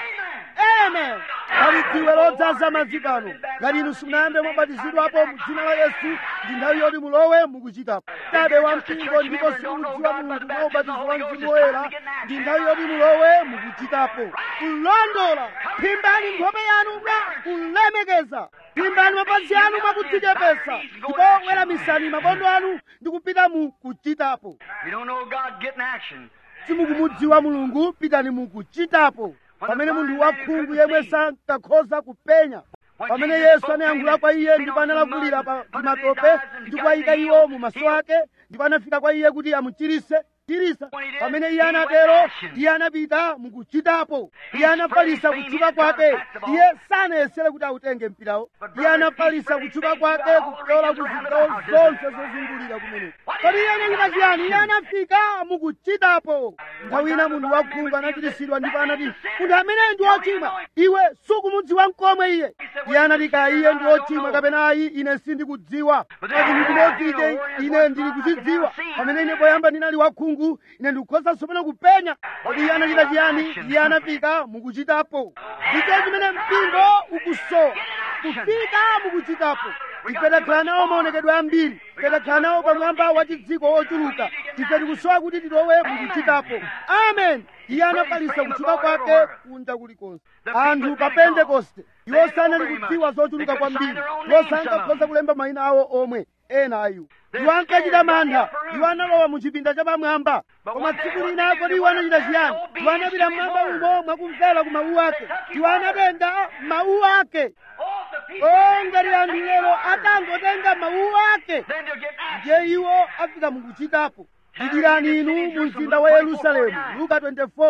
amen pali dziwe lodzaza madzi pano ngati inu simunayambe mwabatizidwapo mu dzina la yesu ndi nthawi yoti mulowe mukuchitapo chabe wa mpingo ndipo simukudziwa mulungu mwa ubatizo wa mzimu woyera ndi nthawi yoti mulowe mukuchitapo kulondola phimbani nkhope yanu mwa kulemekeza phimbani mapazi anu mwakudzichepesa ndipo weramisani mabondo anu ndi kupita mu kuchitapo You don't know God, get in action. simukumudziwa mulungu pitani mukuchitapo pamene munthu wakhungu yemwe sankakhoza kupenya pamene yesu anayankhula kwa iye ndipo analakulira pa matope ndi kuwayika iwo mu maso ake ndipo anafika kwa iye kuti amuchirise chirisa pamene iye anatero iye anapita mukuchitapo iye anafalisa kutchuka kwake iye sanayesere kuti autenge mpirawo iye anafalisa kutchuka kwake kupyola ku zigawo zonse zozungulira kumeneko kodi iye anachita chiyani iye anafika mukuchitapo nthawi ina munthu wakhungu anachiritsidwa ndipo anati munthu ameneyo ndi wochimwa iwe sukumudziwa nkomwe iye iye anati ka iye ndi wochimwa kapena ayi ine sindikudziwa kachinthu chimodzi ine ine ndili kuchidziwa pamene ine poyamba ndinali wakhungu ine ndikukhoza tsopano kupenya kodi iye anachita chiyani iye anafika mukuchitapo ndicho chimene mpingo ukusowa kufika mukuchitapo ife takhala nawo maonekedwe ambiri ife takhala nawo pamwamba wa chidziko wochuluka ife tikusowa kuti tilowe mukuchitapo amen iye anafalisa kutchuka kwake kunja kulikonse anthu pa pentekoste iwo sanali kudziwa zochuluka kwambiri iwo sankakhoza kulemba mayina awo omwe ena ayu iwo ankachita mantha iwo analowa mu chipinda chapamwamba koma tsiku lina kodi iwo anachita chiyani iwo anapita mmwamba umo mwakumvera ku mawu ake iwo anatenga mawu ake Oh, the people. o ngati anthu lero atangotenga mawu ake Then they'll get action. ndiye iwo afika mukuchitapo dikirani inu mu mzinda wa yerusalemu luka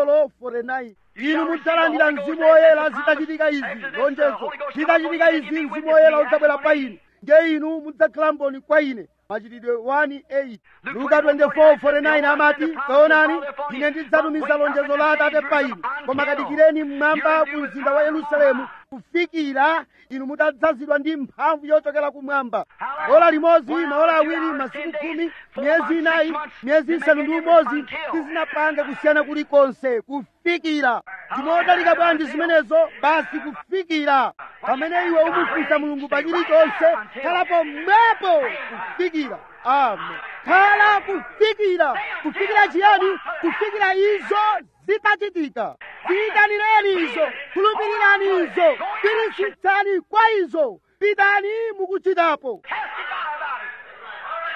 24:49 inu mudzalandira mzimu woyera zitachitika izi lonjezo zitachitika izi mzimu woyera udzabwera pa inu ndiye inu mudzakhala mboni kwa ine machitidwe 1:8 luka 24:49 amati taonani ine ndidzatumiza lonjezo la atate pa inu koma kadikireni mmwamba mu mzinda wa yerusalemu kufikira inu mutadzazidwa ndi mphamvu yochokera kumwamba ola limodzi maola awiri masiku khumi miyezi inayi miyezi isanu ndi umodzi sizinapange kusiyana kulikonse kufikira ndimotalika bwanji zimenezo basi kufikira pamene iwe umufunsa mulungu pa chilichonse khalapo mwepo kufikira amen khala kufikira kufikira chiyani kufikira izo zitachitika ziyitanireni izo khulupirirani izo pirisitsani kwa izo pitani mukuchitapo Testify about it.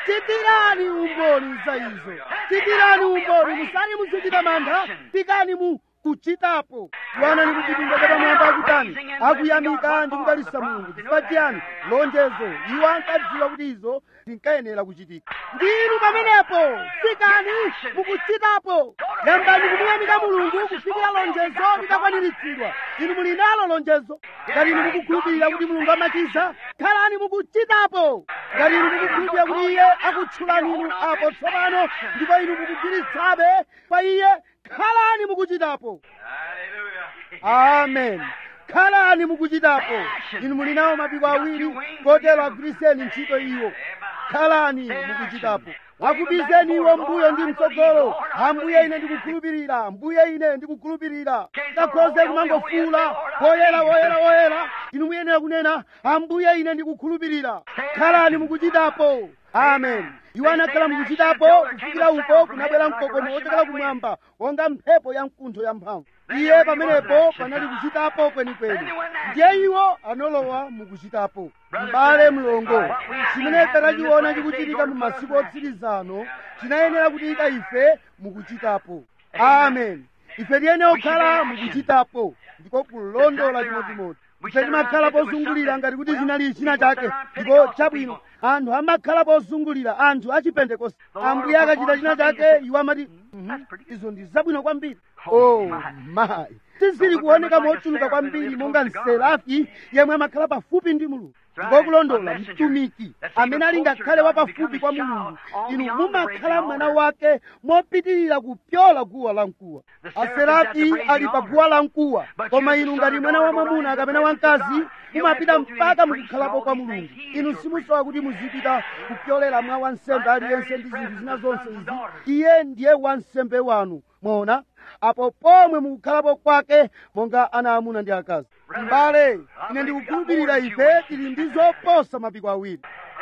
chitirani umboni za izo chitirani umboni musati muzichita mantha pikani mu kuchitapo bwana ni kuchipinda chapamwamba akutani akuyamika ndi kudalisa mulungu chifukwa chiyani lonjezo iwo ankadziwa kuti izo zinkayenera kuchitika ndinu pamenepo fikani mukuchitapo yambani kumuyamika mulungu kufikira lonjezo litakwaniritsidwa inu muli nalo lonjezo ngati inu mukukhulupirira kuti mulungu amachiza khalani mukuchitapo ngati inu mukukhulupirira kuti iye akutchulani inu apo tsopano ndipo inu mukugwiritsabe pa iye khalani mukuchitapo amen khalani mukuchitapo inu muli nawo mapiko awiri kotero agwiriseni ntchito iwo khalani mukuchitapo akubizeni iwo mbuyo ndi mtsogolo ambuye ine ndikukhulupirira mbuye ine ndikukhulupirira takhoze kumangofuula woyera woyera woyera inu muyenera kunena ambuye ine ndikukhulupirira khalani mukuchitapo amen iwo anakhala mukuchitapo kufikira uko kunabwera mkokomo wochokera kumwamba wonga mphepo ya mkuntho yamphamvu iye pamenepo panali kuchitapo kwenikweni ndiye iwo anolowa mukuchitapo m'bale mlongo chimene tanachiona chikuchitika mu masiku otsirizano chinayenera kutika ife mukuchitapo amen ife tiyenera kukhala mukuchitapo ndiko kulondola chimodzimodzi ife timakhala pozungulira ngati kuti chinali china chake ndipo chabwino anthu amakhala pozungulira anthu achipentekoste ambuye akachita china chake iwo amati "Mhm, izo ndi zabwino kwambiri oh mayi sizili kuoneka mochuluka kwambiri monga mserafi yemwe amakhala pafupi ndi mulungu ngokulondola mtumiki amene ali ngakhale wapafupi kwa mulungu inu mumakhala mwana wake mopitirira kupyola guwa la mkuwa aserafi ali pa guwa la mkuwa koma inu ngati mwana wa mwamuna kapena wamkazi mumapita mpaka mukukhalapo kwa mulungu inu simusowa kuti muzipita kupyolera mwa wansembe aliyense ndi zinthu zina zonse izi iye ndiye wansembe wanu mwaona apo pomwe mukukhalapo kwake monga ana amuna ndi akazi mbale ine ndikukhulupirira ife tili ndi zoposa mapiko awiri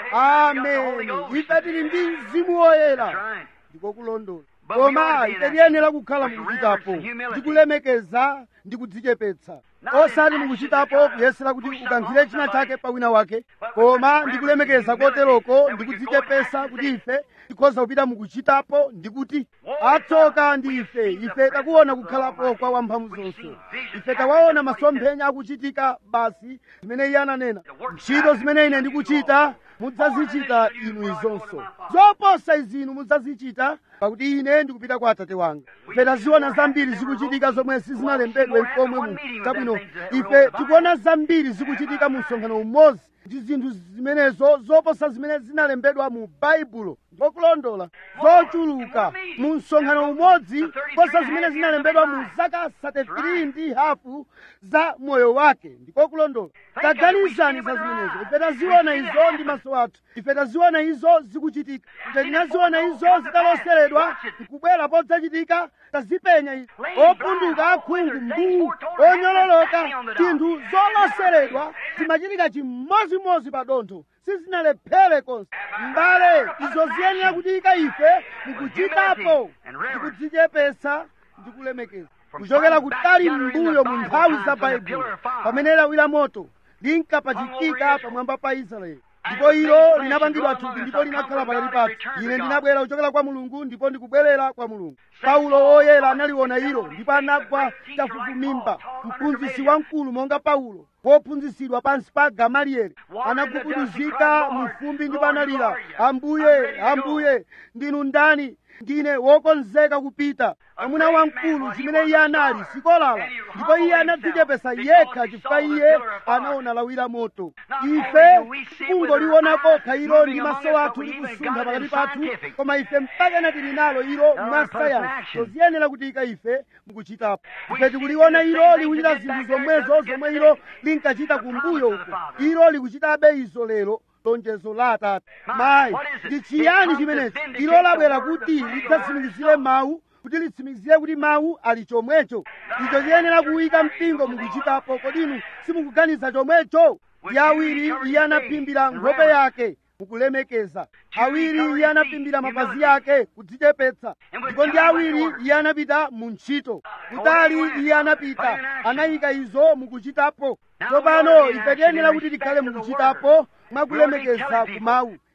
amen ife tili ndi mzimu woyera ndiko kulondola koma ife tiyenera kukhala mukuchitapo ndikulemekeza ndi kudzichepetsa osati mukuchitapo kuyesera kuti ukankhire china chake pa wina wake koma ndikulemekeza koteroko ndikudzichepetsa kuti ife tikhoza kupita mukuchitapo ndikuti atsoka ndi ife ife takuona kukhalapo kwa wamphamvu zonse ife tawaona masomphenya akuchitika basi zimene iye ananena ntchito zimene ine ndikuchita mudzazichita inu izonso zoposa izi inu mudzazichita pakuti ine ndikupita kwa atate wanga ife taziona zambiri zikuchitika zomwe sizinalembedwe mkomwe mu chabwino ife tikuona zambiri zikuchitika mu msonkhano umodzi ndi zinthu zimenezo zoposa zimene zinalembedwa mu baibulo ngokulondola zochuluka mu msonkhano umodzi posa zimene zinalembedwa mu zaka 33 ndi hafu za moyo wake ndiko kulondola taganizani za zimenezo ife taziona izo ndi maso athu ife taziona izo zikuchitika ife tinaziona izo zitaloseredwa nkubwera podzachitika tazipenya izo opunduka akhungu mbuu onyololoka tinthu zoloseredwa zimachitika chimodzimodzi pa dontho sizinalephere konse mbale izo ziyenera kuchitika ife mukuchitapo ndikudzichepetsa ndikulemekeza kuchokera kutali m'mbuyo mu nthawi za baibulo pamene lawi la moto linkapachikika pamwamba pa israeli ndipo ilo linapangidwa thupi ndipo linakhala pakati pathu ine ndinabwera kuchokera kwa mulungu ndipo ndikubwerera kwa mulungu paulo woyera analiona ilo ndipo anagwa chafufumimba mphunzitsi wamkulu monga paulo wophunzitsidwa pansi pa gamalieli anagubuduzika mu fumbi ndipo analira ambuye ambuye ndinu ndani ndine wokonzeka kupita amuna wamkulu chimene iye anali sikolala ndipo iye anadzichepesa yekha chifukwa iye anaona lawi la moto ife kungoliona kokha ilo ndi maso athu likusuntha pakati pathu koma ife mpaka tili nalo ilo mwa sayansi toziyenera kutika ife mukuchitapo ife tikuliona ilo likuchita zinthu zomwezo zomwe ilo linkachita kumbuyo uko ilo likuchitabe izo lero lonjezo la atate mayi ndi chiyani chimenechi ilo labwera kuti lidzatsimikizire mawu kuti litsimikizire kuti mawu ali chomwecho icho chiyenera kuyika mpingo mukuchitapo kodi inu simukuganiza chomwecho ndi awiri iye anaphimbira nkhope yake mukulemekeza awiri iye anaphimbira mapazi yake kudzichepetsa ndipo ndi awiri iye anapita mu ntchito kutali iye anapita anayika izo mukuchitapo tsopano ife tiyenera kuti tikhale mukuchitapo mwakulemekeza kumawu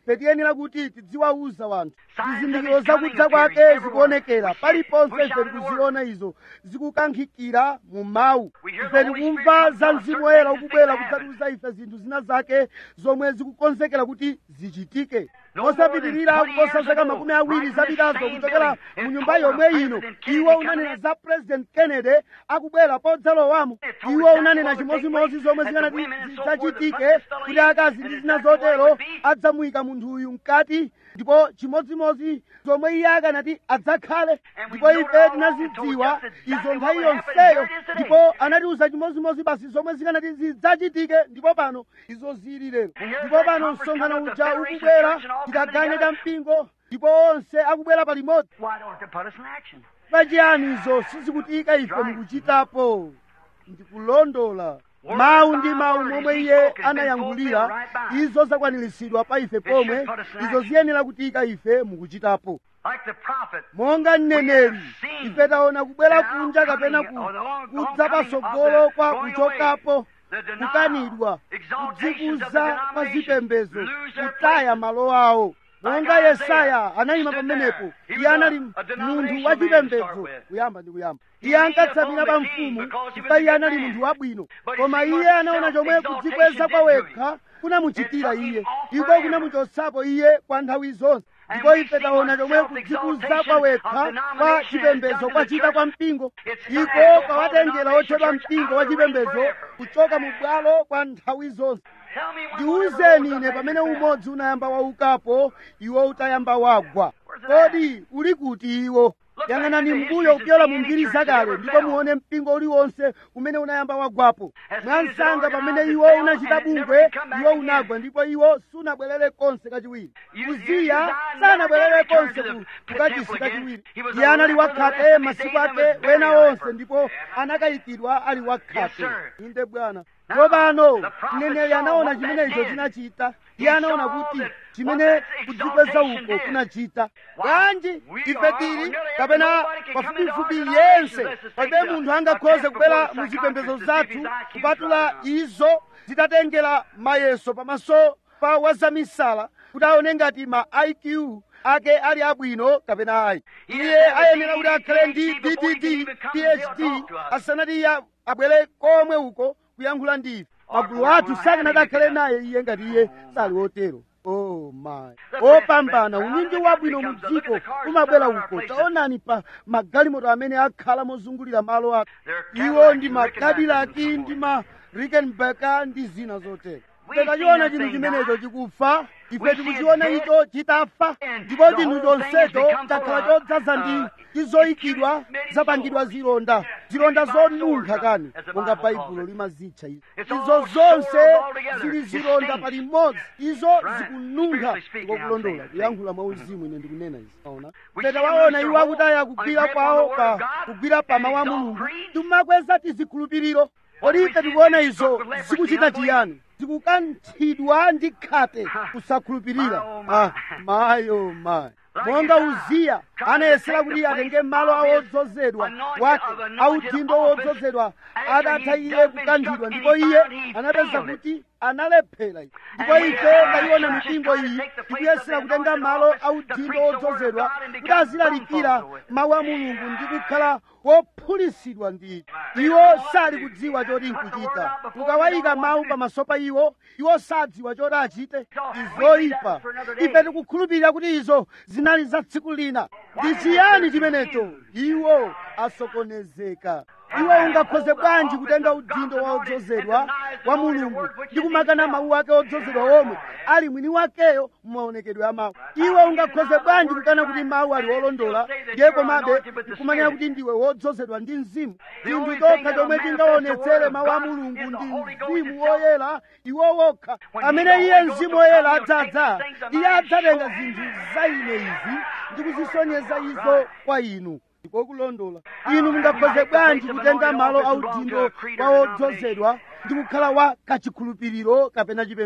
ife tiyenera kuti tidziwauza wanthu zizindikiro zakudza kwake zikuonekera paliponse ife tikuziona izo zikukankhikira mu mawu ife tikumva za mzimu woyera ukubwera kudzatiuza ife zinthu zina zake zomwe zikukonzekera kuti zichitike mosapitirira kuposa zaka makumi awiri zapitazo kuchokera mu nyumba yomwe ino iwo unanena za president kennedy akubwera podzalowamo iwo unanena chimodzimodzi zomwe zikanati zidzachitike kuti akazi ndi zina zotero adzamuyika munthu uyu mkati ndipo chimodzimodzi zomwe iye akanati adzakhale ndipo ife tinazidziwa izo nthawi yonseyo ndipo anatiuza chimodzimodzi basi zomwe zikanati zidzachitike ndipo pano izo zili lero ndipo pano msonkhano uja ukubwera tikagane ta mpingo ndipo onse akubwera palimodzi Why don't they put us in action? pachiyani izo sizikutika ife mukuchitapo ndikulondola mawu ndi mawu momwe iye anayankhulira izo zakwaniritsidwa pa ife pomwe izo ziyenera kutika ife mukuchitapo Like the prophet. monga mneneri ife taona kubwera kunja kapena ku kudza patsogolo kwa kuchokapo kukanidwa kudzikuza pa zipembedzo kutaya malo awo monga yesaya anayima pamenepo iye anali munthu wachipembedzo kuyamba ndi kuyamba iye ankatsamira pa mfumu chifukwa iye anali munthu wabwino koma iye anaona chomwe kudzikweza kwa wekha kunamuchitira iye iko kunamuchotsapo iye kwa nthawi zonse ndipo ife taona chomwe kudzikuza kwa wekha kwa chipembedzo kwachita kwa mpingo iko kwawatengera otchedwa mpingo wa chipembedzo kuchoka mu bwalo kwa nthawi zonse Tell me when ndiwuzeni ine pamene umodzi unayamba waukapo iwo utayamba wagwa kodi uli kuti iwo yang'anani mbuyo kupyola mu mbiri zakale ndipo muone mpingo uliwonse umene unayamba wagwapo mwansanga pamene iwo unachita bungwe iwo unagwa ndipo iwo sunabwerere konse kachiwiri uziya sanabwerere konse ku- kukachisi kachiwiri iye anali wakhate masiku ake wena onse ndipo anakayikidwa ali wakhate inde bwana tsopano mneneri anaona chimene icho chinachita iye anaona kuti chimene kudzikweza uko kunachita bwanji ife tili kapena pafupifupi yense palibe munthu angakhoze kubwera mu zipembedzo zathu kupatula izo zitatengera mayeso pamaso pa wazamisala kuti aone ngati ma iq ake ali abwino kapena ayi iye ayenera kuti akhale ndi ddd phd asanati iye abwere komwe uko kuyankhula ndi ife magulu athu sakanati akhale naye iye ngati iye sali wotero oh my opambana unyinji wabwino mu dziko umabwera uko taonani pa magalimoto amene akhala mozungulira malo ake iwo ndi makadilaki ndi ma rickenbacker ndi zina zotero ife tachiona chinthu chimenecho chikufa ife tikuchiona icho chitafa ndipo chinthu chonsecho chakhala chodzaza ndi chizoyikidwa zapangidwa zilonda zilonda zonunkha kani monga baibulo limazitcha izo izo zonse zili zilonda palimodzi izo zikununkha ndikokulondola kuyankhula mwauzimu ine ndikunena izi aona ife tawaona iwo akutaya kugwira kwawo pa kugwira pa mawu a mulungu timakweza tizikhulupiriro kodi ife tikuona izo zikuchita chiyani zikukanthidwa ndi khate kusakhulupirira ah, mayo mayi monga uziya anayesera kuti atenge malo awodzozedwa wake audindo wodzozedwa adatha iye kukanthidwa ndipo iye anapeza kuti analephera iye ndipo ife tayiona mipingo iyi ikuyesera kutenga malo audindo wodzozedwa kuti azilalikira mawu a mulungu ndi kukhala wophulisidwa ndi iwo sali kudziwa choti nkuchita ukawayika mawu pamaso pa iwo iwo sadziwa choti achite izoyipa ife tikukhulupirira kuti izo zinali za tsiku lina ndi chiyani chimenecho iwo asokonezeka iwe ungakhoze bwanji kutenga udindo wa odzozedwa wa mulungu ndi kumakana mawu ake odzozedwa omwe ali mwini wakeyo mumaonekedwe a mawu iwe ungakhoze bwanji kukana kuti mawu ali olondola ndiye komabe kumanena kuti ndiwe wodzozedwa ndi mzimu chinthu chokha chomwe chingaonetsere mawu a mulungu ndi mzimu woyera iwo wokha amene iye mzimu woyera adzadza iye adzatenga zinthu za ine izi ndi kuzisonyeza izo kwa inu ndikokulondola inu mungakhoze bwanji kutenga malo audindo wa odzozedwa ndi kukhala wa kachikhulupiriro kapena chipembedzo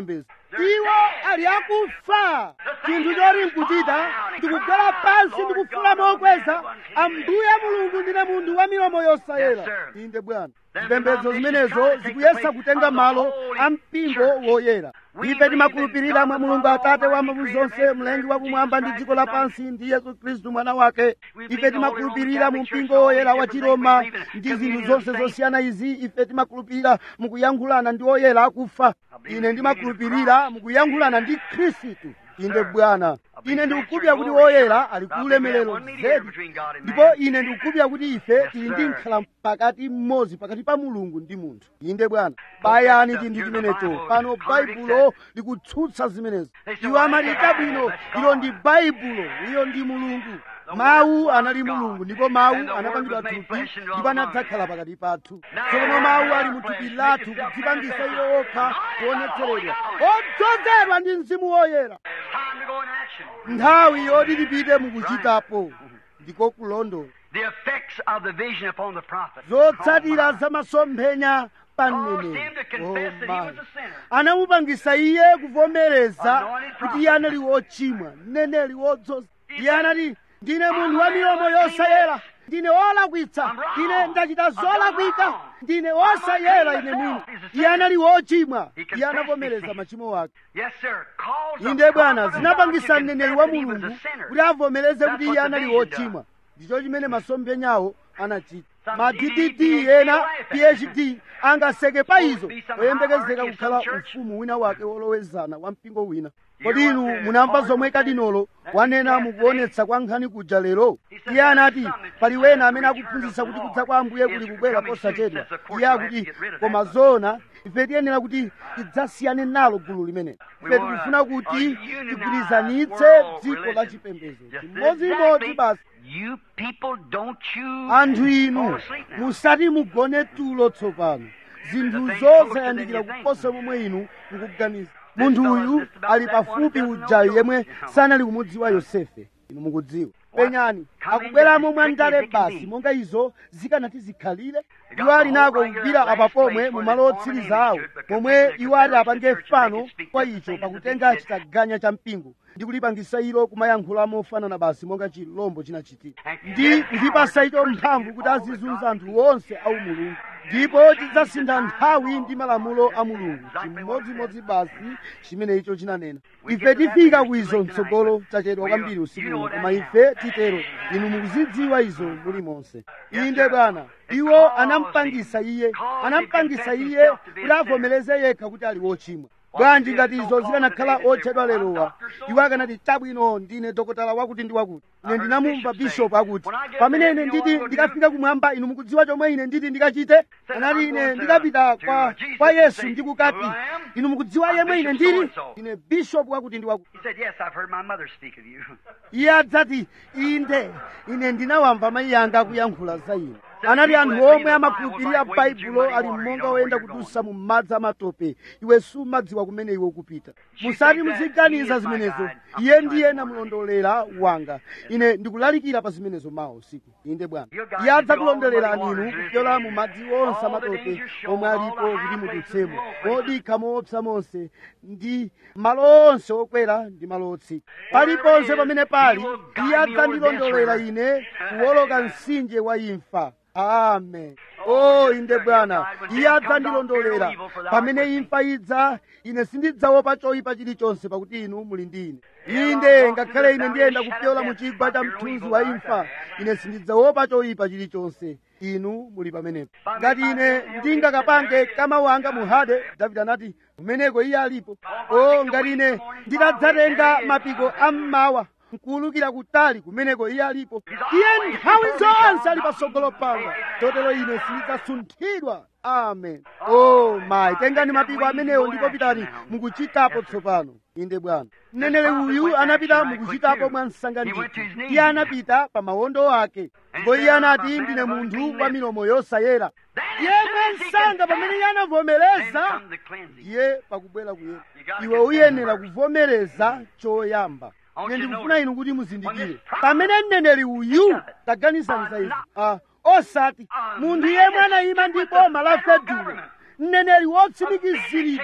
iwo ali akufa chinthu choti nkuchita ndikugwera pansi ndikufula mokweza ambuye mulungu ndine munthu wa milomo yosayera inde bwana zipembedzo zimenezo zikuyesa kutenga malo a mpingo woyera ife timakhulupirira mwa mulungu atate wa mphamvu zonse mlengi wakumwamba ndi dziko lapansi ndi yesu khristu mwana wake ife timakhulupirira mu mpingo woyera wa chiroma ndi zinthu zonse zosiyana izi ife timakhulupirira mukuyankhulana ndi oyera akufa ine ndimakhulupirira mukuyankhulana ndi khristu inde bwana ine ndikukupya kuti woyera ali ku ulemerero zedi ndipo ine ndikukupya kuti ife tili ndi nkhala pakati mmodzi pakati pa mulungu ndi munthu inde bwana bayani chinthu chimenecho pano baibulo likutsutsa zimenezo iwo amati chabwino ilo ndi baibulo iyo ndi mulungu mawu anali mulungu ndipo mawu anapangidwa thupi ndipo anadzakhala pakati pathu tsopano mawu ali mu thupi lathu kudzipangisa iwo okha kuonetseredwa odzozedwa ndi mzimu woyera Time to go in action. nthawi yoti tipite mukuchitapo ndiko kulondola The effects of the vision upon the prophet. zotsatira za masomphenya pa mneneri Oh, my. anamupangisa iye kuvomereza kuti iye anali wochimwa mneneri wodzoza iye anati ndine munthu wa milomo yosayera ndine wolakwitsa ine ndachita zolakwika ndine wosayera ine mwini iye anali wochimwa iye anavomereza machimo ake Yes, sir. Calls the inde bwana prophet of zinapangisa God to mneneri confess wa that he was mulungu a sinner. kuti avomereze That's kuti what iye the anali vision wochimwa ndicho chimene masomphenyawo anachita Some ma DD, ddd ena PhD, phd angaseke pa izo be some oyembekezeka hierarchy of kukhala some church. ufumu wina wake wolowezana wa mpingo wina Hear kodi what inu the munamva Lord zomwe said. kadinolo That wanena yes, mukuonetsa kwa nkhani kuja lero He said iye anati there's some pali that wena the amene return akuphunzitsa of the kuti Lord kudza kwa ambuye is kuli kubwera coming posachedwa soon. Says, of course iye we'll have to akuti get rid of koma that. zona ife tiyenera kuti tidzasiyane nalo gulu limene We ife wanna tikufuna kuti unionize tigwirizanitse world dziko la religion. chipembedzo Just chimodzimodzi exactly. basi You people don't choose anthu fall inu asleep now. musati mugone tulo tsopano zinthu The thing zonse closer yandikira than you think. kuposa momwe inu mukuganiza munthu uyu ali pafupi ujayu yemwe sanali kumudziwa yosefe inu mukudziwa penyani akubweramo mwa ndale basi monga izo zikanati zikhalire iwo ali nako kugwira apa pomwe mu malo otsiriza awo momwe iwo ati apange fano kwa icho pakutenga chitaganya cha mpingo ndi kulipangisa ilo kumayankhula mofanana basi monga chilombo chinachitika ndi kuchipasa icho mphamvu kuti azizunza anthu onse au mulungu ndipo tidzasintha nthawi ndi malamulo a mulungu chimodzimodzi basi chimene icho chinanena ife tifika kuizo mtsogolo tachedwa kwambiri usiku uno koma ife titero inu mukuzidziwa izo muli monse inde bwana iwo anampangisa iye anampangisa iye kuti avomereze yekha kuti ali wochimwa bwanji ngati izo zikanakhala otchedwa lerowa iwo akanati chabwino ndine dokotala wakuti ndi wakuti ine ndinamumva bishopu akuti pamene ine nditi ndikafika kumwamba inu mukudziwa chomwe ine nditi ndikachite anati ine ndikapita kwa, kwa yesu ndikukati inu mukudziwa yemwe ine ndili ine bishopu wakuti ndi wakuti He said, Yes, I've heard my mother speak of you. iye adzati inde ine ndinawamva mayi anga akuyankhula za ine anati anthu omwe amakhulupirira baibulo ali monga woyenda kudusa mu madzi amatope iwe sumadziwa kumene iwe ukupita musati muziganiza zimenezo iye ndiye namulondolera wanga ine ndikulalikira pa zimenezo mawa usiku inde bwana iye adzakulondolerani inu kupyola mu madzi onse amatope omwe alipo kuti mudutsemo modikha moopsa monse ndi malo onse okwera ndi malo otsika paliponse pamene pali iye adzandilondolera ine kuwoloka mtsinje wa imfa amen o inde bwana iye adzandilondolera pamene imfa idza ine sindidzaopa choyipa chilichonse pakuti inu muli ndi ine inde ngakhale ine ndiyenda kupyola mu chigwa cha mthunzi wa imfa ine sindidzaopa choyipa chilichonse inu muli pamenepo ngati ine ndingakapange kama wanga mu hade davide anati kumeneko iye alipo o ngati ine nditadzatenga mapiko ammawa nkuwulukira kutali kumeneko iye alipo iye nthawi zonse ali patsogolo panga chotero ine sindidzasunthidwa amen o mayi tengani mapiko amenewo ndipo pitani mukuchitapo tsopano inde bwana mneneri uyu anapita mukuchitapo mwa msanga ndithu iye anapita pa mawondo ake ndipo iye anati ndine munthu wa milomo yosayera iye mwa msanga pamene iye anavomereza Come the cleansing. ndiye pakubwera kuyera iwe uyenera kuvomereza choyamba ine ndikufuna inu kuti muzindikire pamene mneneri uyu taganizani za izi ah, osati munthu yemwe anayima ndi boma la fedulo mneneri wotsimikiziridwa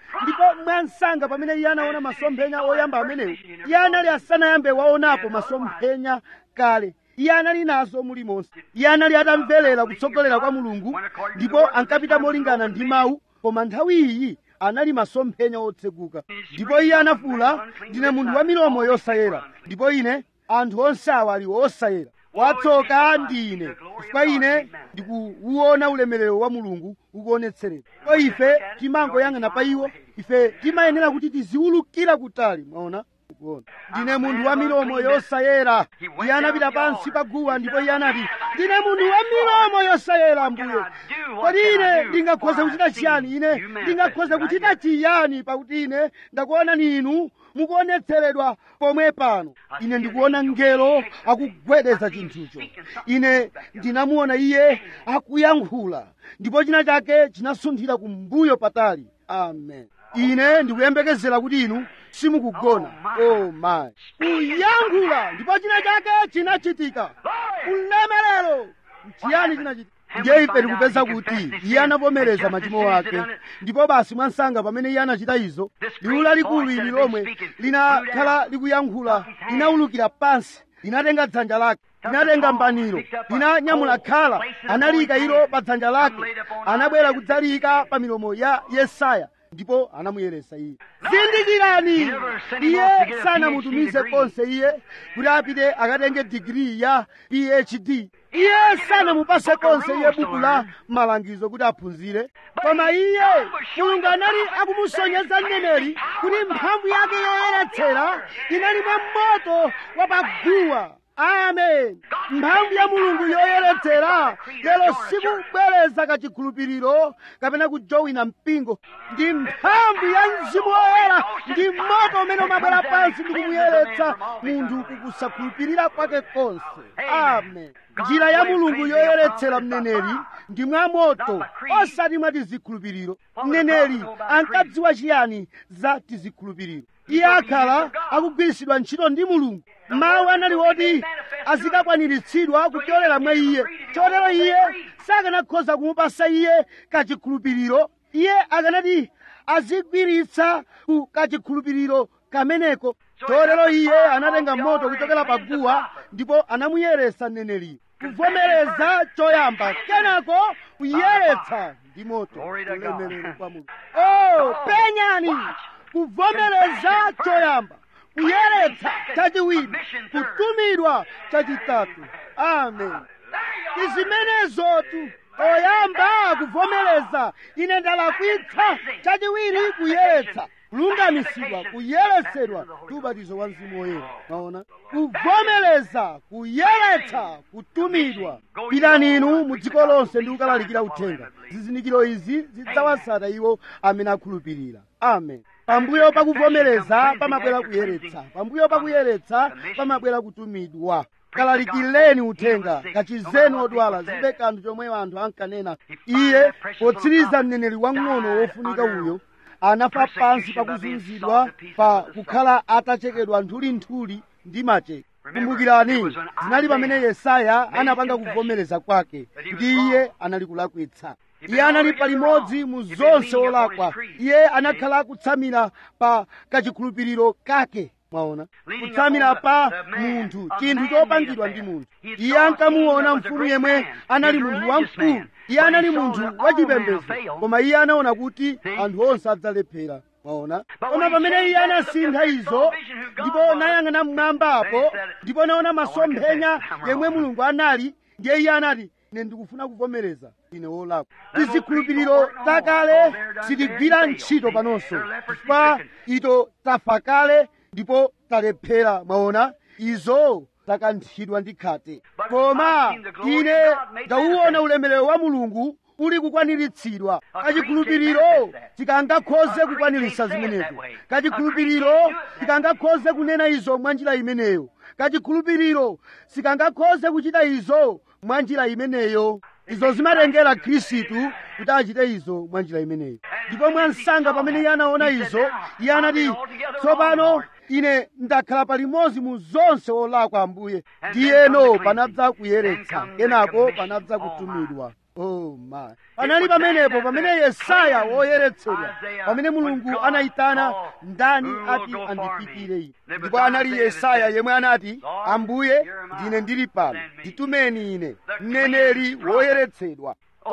ndipo mwansanga pamene iye anaona masomphenya oyamba amenewo iye anali asanayambe waonapo masomphenya kale iye anali nazo mulimonse iye anali atamverera kutsogolera kwa mulungu ndipo ankapita molingana ndi mawu koma nthawi iyi anali masomphenya otseguka ndipo iye anafuwula ndine munthu wa milomo yosayera ndipo ine anthu onse awa ali osayera watsoka ndine chifukwa ine ndikuwuona ulemerero wa mulungu ukuonetseredwa ko ife timangoyang'ana pa iwo ife timayenera kuti tiziwulukira kutali mwaona kuona ndine munthu wa milomo yosayera iye anapita pansi pa guwa ndipo iye anati ndine munthu wa milomo yosayera ambuye kodi ine ndingakhoze kuchita chiyani ine ndingakhoze kuchita chiyani pakuti ine ndakuonani inu mukuonetseredwa pomwe pano ine ndikuona ngelo akugwedeza chinthucho ine ndinamuona iye akuyankhula ndipo china chake chinasunthira kumbuyo patali amen ine ndikuyembekezera kuti inu simukugona oh my kuyankhula ndipo china chake chinachitika ulemerero chiyani chinachitika ndiye ife tikupeza kuti iye anavomereza machimo ake ndipo basi mwansanga pamene iye anachita izo liwu lalikulu ili lomwe linakhala likuyankhula linawulukira pansi linatenga dzanja lake linatenga mbaniro linanyamula khala analiyika ilo pa dzanja lake anabwera kudzaliyika pa milomo ya yesaya ndipo anamuyeresa iye zindikirani iye sanamutumize konse iye kuti apite akatenge digiri ya phd iye sanamupase konse iye buku la malangizo kuti aphunzire koma iye mulungu anali akumusonyeza mneneri kuti mphamvu yake yoyeretsera inali mwa moto wa paguwa amen mphamvu ya mulungu yoyeretsera lero sikubwereza kachikhulupiriro kapena kujowina mpingo ndi mphamvu ya mzimu woyera ndi moto umene umabwera pansi ndi kumuyeretsa munthu kukusakhulupirira kwake konse amen njira ya mulungu yoyeretsera mneneri ndi mwa moto osati mwa tizikhulupiriro mneneri ankadziwa chiyani za tizikhulupiriro iye akhala akugwiritsidwa ntchito ndi mulungu mawu anali oti azikakwaniritsidwa kupyolera mwa iye chotero iye sakanakhoza kumupasa iye kachikhulupiriro iye akanati azigwiritsa ku kachikhulupiriro kameneko chotero iye anatenga moto kuchokera pa guwa ndipo anamuyeresa mneneriyo kuvomereza choyamba kenako kuyeretsa ndi moto ulemerero kwa mulungu oh penyani kuvomereza choyamba kuyeretsa chachiwiri kutumidwa chachitatu amen izimenezotu oyamba kuvomereza ine ndalakwitsa chachiwiri kuyeretsa kulungamisidwa kuyeretsedwa ndi ubatizo wa mzimu woyera maona kuvomereza kuyeretsa kutumidwa pitani inu mu dziko lonse ndi kukalalikira uthenga zizindikiro izi zidzawatsata iwo amene akhulupirira amen pambuyo pakuvomereza pamabwera kuyeretsa pambuyo pakuyeretsa pamabwera kutumidwa kalalikireni uthenga kachizeni odwala zibe kanthu chomwe anthu ankanena iye potsiriza mneneri wang'ono wofunika uyo anafa pansi pakuzunzidwa pa kukhala atachekedwa nthulinthuli ndi macheka kumbukirani zinali pamene yesaya anapanga kuvomereza kwake kuti iye anali kulakwitsa iye anali palimodzi mu zonse olakwa iye anakhala akutsamira pa kachikhulupiriro kake mwaona kutsamira pa munthu chinthu chopangidwa ndi munthu iye ankamuona mfumu yemwe anali munthu wamkulu iye anali munthu wachipembedzo koma iye anaona kuti anthu onse adzalephera mwaona koma pamene iye anasintha izo ndipo nayang'ana mmwambapo ndipo naona masomphenya yemwe mulungu anali ndiye iye anati ine ndikufuna kuvomereza ine wolakwa tizikhulupiriro takale sitigwira ntchito panonso chifukwa ito tafa kale ndipo talephera mwaona izo takanthidwa ndi khate koma ine ndauwona ulemerero wa mulungu uli kukwaniritsidwa kachikhulupiriro tikangakhoze kukwaniritsa zimenezo kachikhulupiriro tikangakhoze kunena izo mwa njira imeneyo kachikhulupiriro sikangakhoze kuchita izo mwa njira imeneyo izo zimatengera khristu kuti achite izo mwa njira imeneyo ndipo mwansanga pamene iye anaona izo iye anati tsopano ine ndakhala palimodzi mu zonse olakwa ambuye ndiyeno panadza kuyeretsa kenako panadza kutumidwa oh my panali pamenepo pamene yesaya woyeretsedwa pamene mulungu anayitana ndani ati andipitire ine ndipo anali yesaya yemwe anati ambuye ndine ndili pano nditumeni ine mneneri woyeretsedwa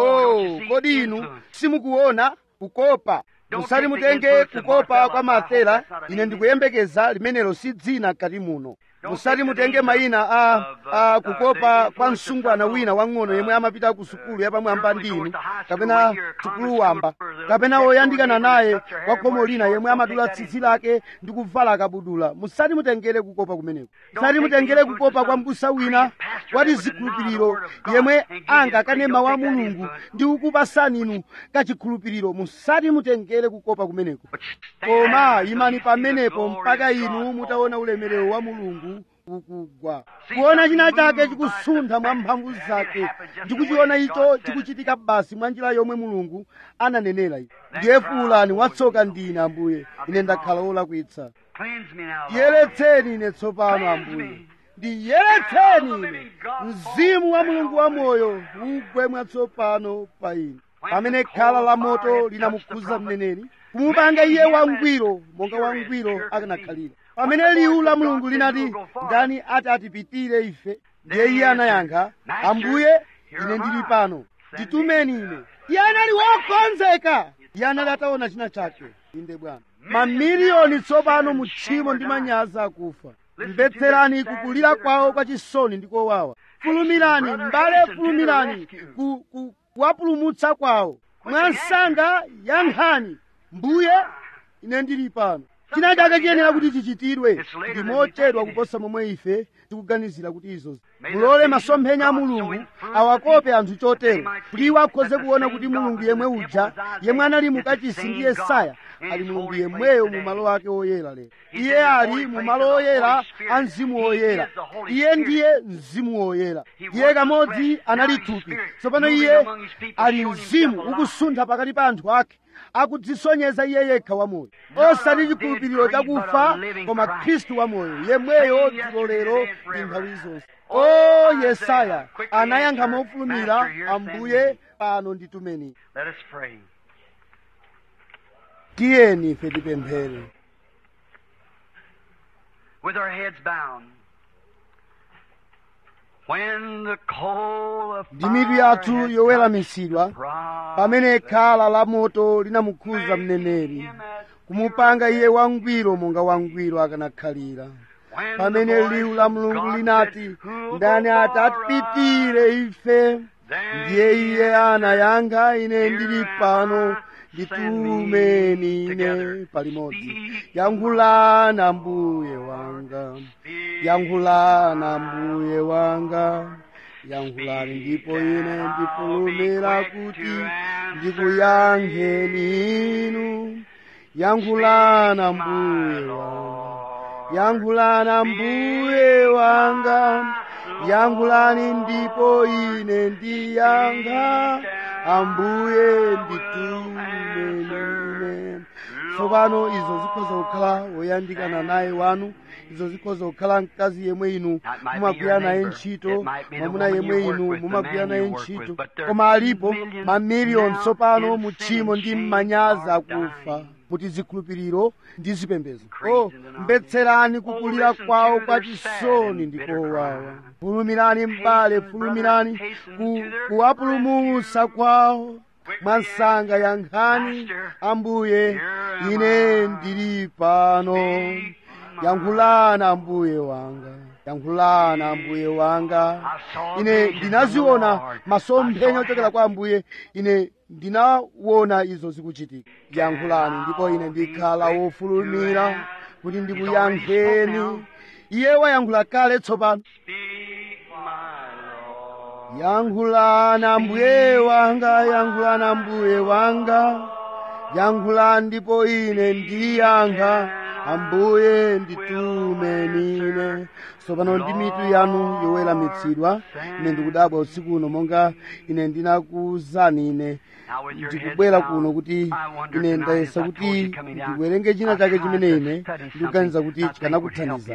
oh kodi inu simukuona kukopa musati mutenge kukopa kwa mafera ine ndikuyembekeza limenelo si dzina kati muno musati mutenge mayina a, a kukopa kwa msungwana wina wang'ono yemwe amapita ku sukulu yapamwamba ndinu kapena sukulu wamba kapena woyandikana naye kwa khomo lina yemwe amadula tsitsi lake ndi kuvala kabudula musati mutengere kukopa kumeneko musati mutengere kukopa kwa mbusa wina wati zikhulupiriro yemwe angakane mawu a mulungu ndi kukupasani inu kachikhulupiriro musati mutengere kukopa kumeneko koma imani pamenepo mpaka inu mutaona ulemerero wa mulungu ukugwa kuona china chake chikusuntha mwa mphamvu zake ndikuchiona icho chikuchitika basi mwa njira yomwe mulungu ananenera iyi ndiye fuulani watsoka ndine ambuye ine ndakhala wolakwitsa Cleanse me now, Lord. yeretseni ine tsopano ambuye ndiyeretseni ine mzimu wa mulungu wa moyo ugwe mwatsopano pa ine pamene khala la moto linamukhuza mneneri kumupanga iye wangwiro monga wangwiro akanakhalira pamene liwu la mulungu linati ndani ati atipitire ife ndiye iye anayankha ambuye ine ndili pano nditumeni ine iye anali wokonzeka iye anali ataona china chake inde bwana mamiliyoni tsopano mu tchimo ndi manyazi akufa mvetserani kukulira kwawo kwa chisoni ndi kowawa fulumirani mbale fulumirani ku, ku, kuwapulumutsa kwawo mwansanga yankhani mbuye ine ndili pano china chake chiyenera kuti chichitidwe ndi mochedwa kuposa momwe ife tikuganizira kuti izo mulole masomphenya a mulungu awakope anthu chotero kuti iwo akhoze kuona kuti mulungu yemwe uja yemwe anali mukachisi ndi yesaya ali mulungu yemweyo mu malo ake oyera lero iye ali mu malo oyera a mzimu oyera iye ndiye mzimu oyera iye kamodzi anali thupi tsopano iye ali mzimu ukusuntha pakati pa anthu ake akudzisonyeza iye yekha wamoyo osati chikhulupiriro chakufa koma khristu wamoyo yemweyo dzulo lero ndi nthawi zonse o yesaya anayankha mofulumira ambuye pano nditumeni Let us pray. tiyeni ife tipemphere With our heads bound. When the coal of ndi mitu yathu fire has yoweramitsidwa touched pamene khala la moto linamukhuza mneneri kumupanga iye wangwiro monga wangwiro akanakhalira When pamene the voice liwu la of mulungu God linati said, "Who'll ndani go atatipitire ife Then ndiye iye he anayankha ine Here ndili am pano I, nditumeni send me ine together. palimodzi Speak, yankhulana mbuye wanga Speak, yankhulana mbuye wanga yankhulani ndipo ine ndifulumira kuti ndikuyankheni inu yankhulana mbuye wanga yankhulana mbuye wanga yankhulani ndipo ine ndiyankha ambuye nditumeni ine tsopano izo zikhoza kukhala woyandikana naye wanu izo zikhoza kukhala mkazi yemwe inu mumagwira naye ntchito mwamuna yemwe inu mumagwira naye ntchito koma alipo mamiliyoni tsopano mu tchimo ndi mmanyazi akufa kuti zikhulupiriro ndi zipembedzo o mbetserani kukulira kwawo kwa chisoni ndi kowawa fulumirani m'bale fulumirani ku, kuwapulumutsa kwawo mwansanga yankhani ambuye ine ndili pano yankhulana ambuye wanga yankhulana ambuye wanga ine ndinaziona masomphenya ochokera kwa ambuye ine ndinaona izo zikuchitika yankhulani ndipo ine ndikhala wofulumira kuti ndikuyankheni iye wayankhula kale tsopano Speak, my Lord. yankhulana mbuye wanga yankhulana mbuye wanga yankhulani ndipo ine ndiyankha ambuye nditumeni ine tsopano ndi mitu yanu yoweramitsidwa ine ndikudabwa usiku uno monga ine ndinakuwuzani ine Now with your heads ndikubwera bowed, kuno kuti I wonder ine tonight ndayesa if I told kuti you coming down, ndiwerenge china I chake tried chimene to ine study ndikuganiza something kuti I think would help chikanakuthandizani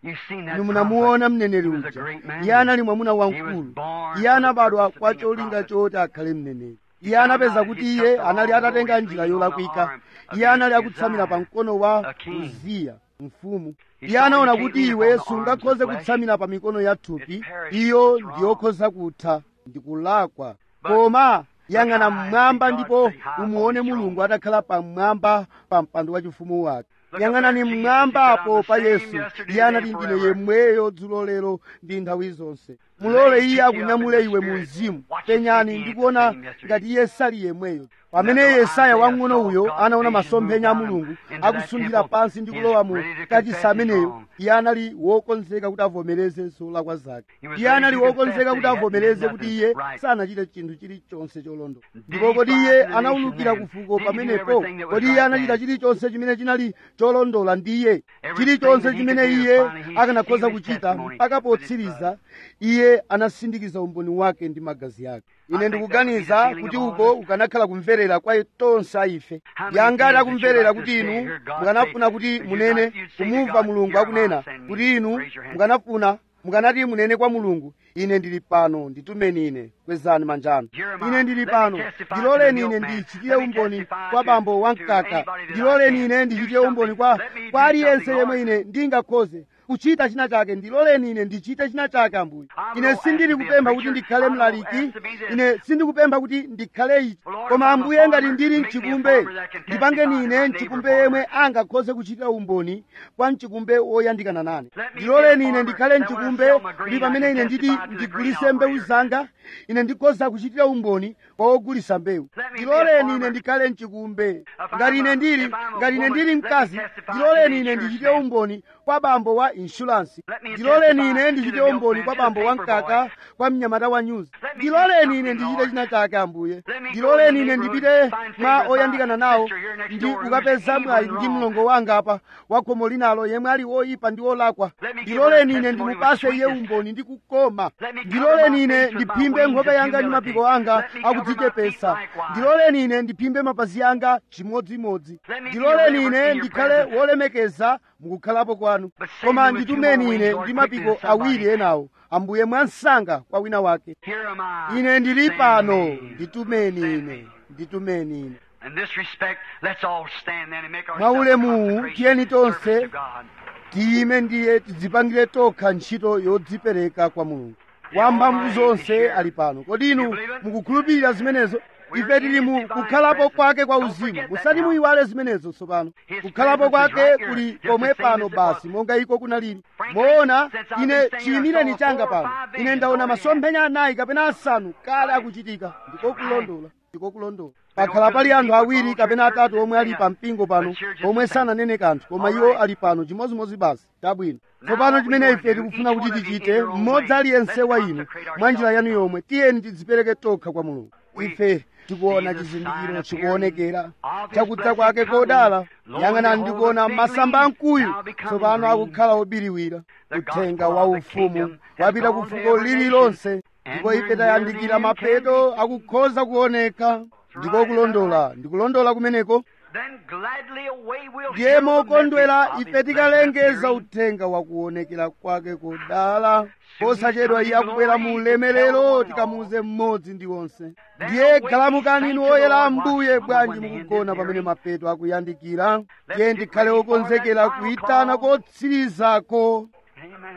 You've seen that inu munamuona mneneri He was a uja great man. iye anali mwamuna He was wamkulu born iye for the anabadwa purpose of kwa being a cholinga prophet. choti akhale mneneri iye anapeza kuti iye anali atatenga njira yolakwika iye anali akutsamira pa mkono wa uziya mfumu iye anaona kuti iwe sungakhoze kutsamira pa mikono ya thupi iyo ndiyokhoza kutha ndikulakwa koma yang'ana mmwamba ndipo umuone mulungu atakhala pamwamba pa mpando wachifumu wake yang'anani mmwambapo pa yesu iye anati ndine yemweyo dzulo lero ndi nthawi zonse mulole iye akunyamule iwe mu mzimu penyani ndikuona ngati iye sali yemweyo pamene yesaya wang'ono uyo anaona masomphenya a mulungu akusunthira pansi ndi kulowa mu kachisi ameneyo iye anali wokonzeka kuti avomereze zolakwa zake iye anali wokonzeka kuti avomereze kuti iye sanachite chinthu chilichonse cholondola ndipo kodi iye anawulukira kufuko pamenepo kodi iye anachita chilichonse chimene chinali cholondola ndiye chilichonse chimene iye akanakhoza kuchita mpaka potsiriza iye anasindikiza umboni wake ndi magazi ake ine ndikuganiza kuti uko ukanakhala kumverera kwa tonse aife yangati akumverera kuti inu mukanafuna kuti munene kumumva mulungu akunena kuti inu mukanafuna mukanati munene kwa mulungu ine ndili pano nditumeni ine kwezani manjano ine ndili pano ndiloleni ine ndichitire umboni kwa bambo wamkaka ndiloleni ine ndichitire umboni kwa kwa aliyense yemwe ine ndingakhoze kuchita china chake ndiloleni ine ndichite china chake ambuye ine sindili kupempha kuti ndikhale mlaliki ine sindikupempha kuti ndikhale ichi koma ambuye ngati ndili mchikumbe ndipangeni ine mchikumbe yemwe angakhoze kuchitira umboni kwa mchikumbe woyandikana nane ndiloleni ine ndikhale mchikumbe kuti pamene ine nditi ndigulise mbewu zanga ine ndikhoza kuchitira umboni kwa wogulisa mbewu ndiloleni ine ndikhale mchikumbe ngati ine ndili ngati ine ndili mkazi ndiloleni ine ndichite umboni kwa bambo wa inshuransi ndiloleni ine ndichite umboni kwa bambo wa mkaka kwa mnyamata wa nyuzi ndiloleni ine ndichite china chake ambuye ndiloleni ine ndipite mwa oyandikana nawo ndi kukapeza mwayi ndi mlongo wanga apa wa khomo linalo yemwe ali woyipa ndi wolakwa ndiloleni ine ndimupase iye umboni ndi kukoma ndiloleni ine ndiphimbe nkhope yanga ndi mapiko anga akudzichepesa ndiloleni ine ndiphimbe mapazi anga chimodzimodzi ndiloleni ine ndikhale wolemekeza mukukhalapo kwanu koma nditumeni ine ndi mapiko awiri enawo ambuye mwansanga kwa wina wake Here am I. ine ndili Send pano me. nditumeni Send ine me. nditumeni ine In this respect, let's all stand then and make our Mwa ulemu, tiyeni tonse service to God. tiyime ndiye tidzipangire tokha ntchito yodzipereka kwa mulungu wamphamvu zonse ali pano kodi inu mukukhulupirira zimenezo ife tili mu kukhalapo kwake kwa uzimu musati muyiwale zimenezo tsopano kukhalapo kwake kuli pomwe pano basi monga iko kunalili moona ine chiyimireni changa pano ine ndaona masomphenya anayi kapena asanu kale akuchitika ndiko kulondola ndiko kulondola pakhala pali anthu awiri kapena atatu omwe ali pa mpingo pano omwe sananene kanthu koma iwo ali pano chimodzimodzi basi tabwino tsopano chimene ife tikufuna kuti tichite mmodzi aliyense wa inu mwa njira yanu yomwe tiyeni tidzipereke tokha kwa mulungu ife tikuona chizindikiro chikuonekera chakudza kwake kodala yang'anani ndikuona masamba amkuyu tsopano akukhala obiriwira uthenga wa ufumu wapita ku fuko lililonse ndipo ife tayandikira mapeto akukhoza kuoneka ndiko kulondola ndikulondola kumeneko Then gladly away we'll ndiye share the mokondwera message of ife his tikalengeza blessed uthenga wa kuonekera kwake kodala posachedwa iye akubwera mu ulemerero tikamuuze mmodzi ndi onse ndiye galamukani inu oyera ambuye bwanji mukugona pamene mapeto akuyandikira ndiye ndikhale okonzekera kuyitana kotsirizako Amen.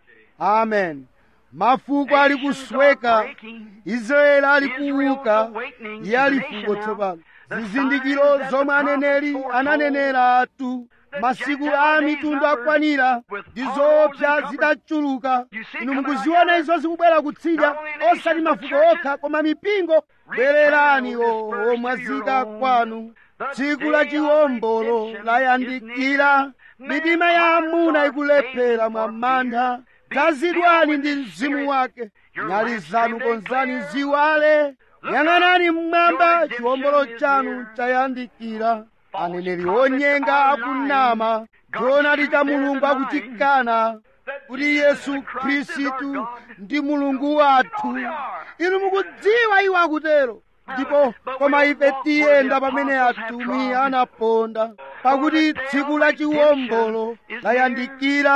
amen mafuko ali kusweka israeli ali kuuka iye ali fuko tsopano zizindikiro zomwe aneneri ananeneratu masiku a mitundu akwanira ndi zoopsa zidachuluka inu mukuziona izo zikubwera kutsidya osati mafuko okha koma mipingo bwererani o omwazika kwanu tsiku la chiwombolo layandikira mitima ya amuna ikulephera mwa mantha dzazidwani ndi mzimu wake nyali zanu konzani ziwale yang'anani mmwamba chiwombolo chanu chayandikira aneneri onyenga akunama choonadi cha mulungu akutikana kuti yesu khristu ndi mulungu wathu inu mukudziwa iwo akutero ndipo koma ife tiyenda pamene atumwi anaponda pakuti tsiku la chiwombolo layandikira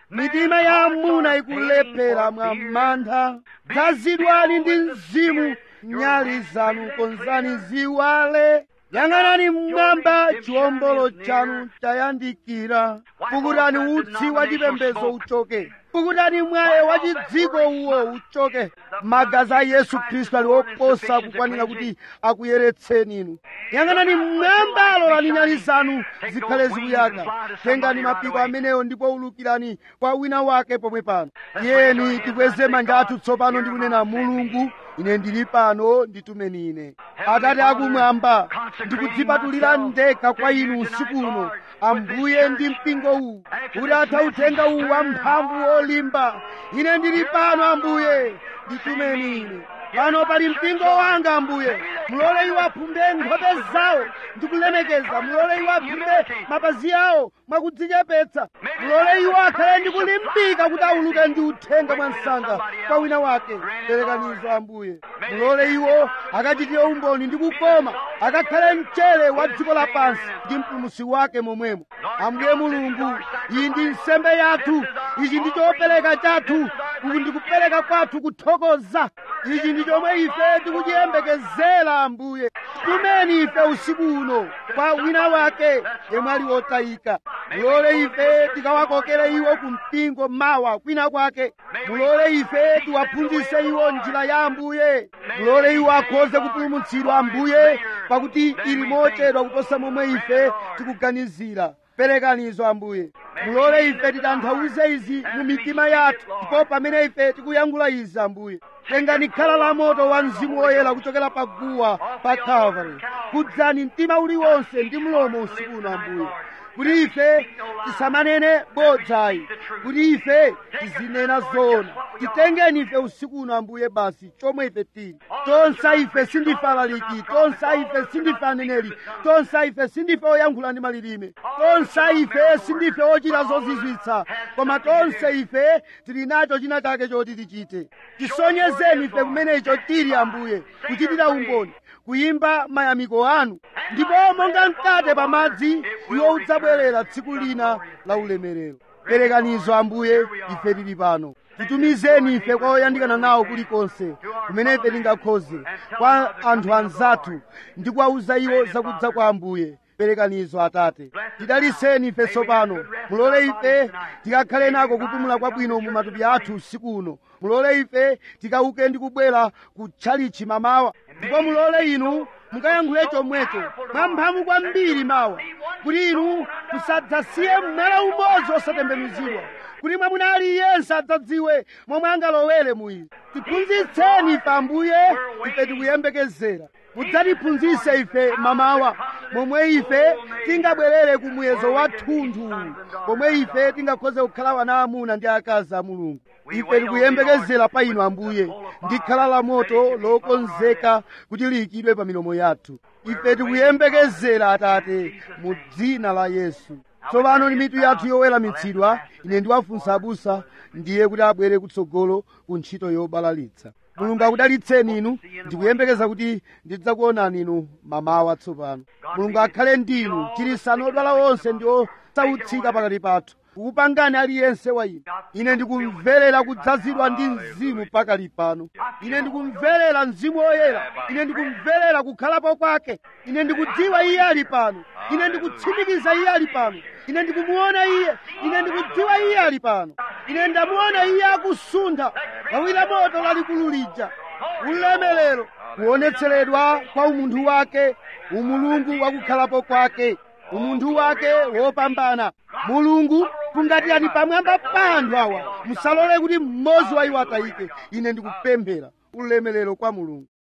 mitima ya amuna ikulephera mwa mantha dzazidwani ndi mzimu nyali zanu konzani ziwale yang'anani mmwamba chiwombolo chanu chayandikira pukutani utsi wa chipembedzo uchoke pukutani mwaye wa chidziko uwo uchoke magazi a yesu khristu ali oposa kukwanira kuti akuyeretseni inu yang'anani mmwamba lolani nyali zanu zikhale zikuyaka tengani mapiko amenewo ndipo ulukirani kwa wina wake pomwe pano tiyeni tikweze manja athu tsopano ndi kunena mulungu ine ndili pano nditumeni ine atate akumwamba ndikudzipatulira ndekha kwa inu usiku uno ambuye ndi mpingo uwu kuti atha uthenga uwu wamphamvu wolimba ine ndili pano ambuye nditumeni ine pano pali mpingo wanga ambuye mulole iwo aphumbe nkhope zawo ndikulemekeza mulole iwo aphumbe mapazi awo mwakudzichepetsa mulole iwo akhale ndikulimbika kuti auluke ndi uthenga mwa msanga kwa wina wake perekanizo ambuye mulole iwo akachitire umboni ndi kukoma akakhale mchere wa dziko lapansi ndi mpulumusi wake momwemo ambuye mulungu iyi ndi nsembe yathu ichi ndi chopereka chathu uku ndikupereka kwathu kuthokoza ichi ndi chomwe ife tikuchiyembekezera ambuye tumeni ife usiku uno kwa wina wake yemwe ali wotayika mulole ife tikawakokere iwo ku mpingo mawa kwina kwake mulole ife tiwaphunzitse iwo njira ya ambuye mulole iwo akhoze kupulumutsidwa ambuye pakuti ili mochedwa kuposa momwe ife tikuganizira perekanizo ambuye mulole ife titanthauze izi mu mitima yathu ndipo pamene ife tikuyankhula izi ambuye tengani khala la moto wa mzimu woyera kuchokera pa guwa pa calvary kudzani mtima uliwonse ndi mlomo usiku uno ambuye kuti ife tisamanene bodzayi kuti ife tizinena zoona titengeni ife usiku uno ambuye basi chomwe ife tili tonse ife sindife alaliki tonse ife sindife aneneri tonse ife sindife oyankhula ndi malilime tonse ife sindife ochita zozizwitsa koma tonse ife tili nacho china chake choti tichite tisonyezeni ife kumene icho tili ambuye kuchitira umboni kuyimba mayamiko anu ndipo monga mkate pamadzi iwo udzabwerera tsiku lina la ulemerero perekanizo ambuye ife tili pano titumizeni ife kwa oyandikana nawo kulikonse kumene ife tingakhoze kwa anthu anzathu ndi kuwawuza iwo zakudza kwa ambuye perekanizo atate tidaliseni ife tsopano mulole ife tikakhale nako kupumula kwabwino mu matupi athu usiku uno mulole ife tikauke ndi kubwera kutchalichi mamawa ndipo mulole inu mukayankhule chomwecho mwamphamvu kwambiri mawa kuti inu musadzasiye mwala umodzi osatembenuzidwa kuti mwamuna aliyense adzadziwe momwe angalowere mu izi tiphunzitseni ife ambuye ife tikuyembekezera mudzatiphunzitse ife mamawa momwe ife tingabwerere ku muyezo wa thunthu pomwe ife tingakhoze kukhala wana amuna ndi akazi a mulungu ife tikuyembekezera pa inu ambuye ndi khala la moto lokonzeka kuti liyikidwe pa milomo yathu ife tikuyembekezera atate mu dzina la yesu tsopano ndi mitu yathu yoweramitsidwa ine ndiwafunsa abusa ndiye kuti abwere kutsogolo ku ntchito yobalalitsa mulungu akudalitseni inu ndikuyembekeza kuti ndidzakuonani inu mamawa tsopano mulungu akhale ndinu chirisani odwala onse ndi osautsika pakati pathu kukupangani aliyense wa inu ine ndikumverera kudzazidwa ndi mzimu pakali pano ine ndikumverera mzimu woyera ine ndikumverera kukhalapo kwake ine ndikudziwa iye ali pano ine ndikutsimikiza iye ali pano ine ndikumuona iye ine ndikudziwa iye ali pano ine ndamuona iye akusuntha lawira moto lalikulu lija ulemerero kuonetseredwa kwa umunthu wake umulungu wakukhalapo kwake umunthu wake wopambana mulungu kungatiyani pamwamba pa anthu awa musalole kuti mmodzi wa iwo atayike ine ndikupemphera ulemerero kwa mulungu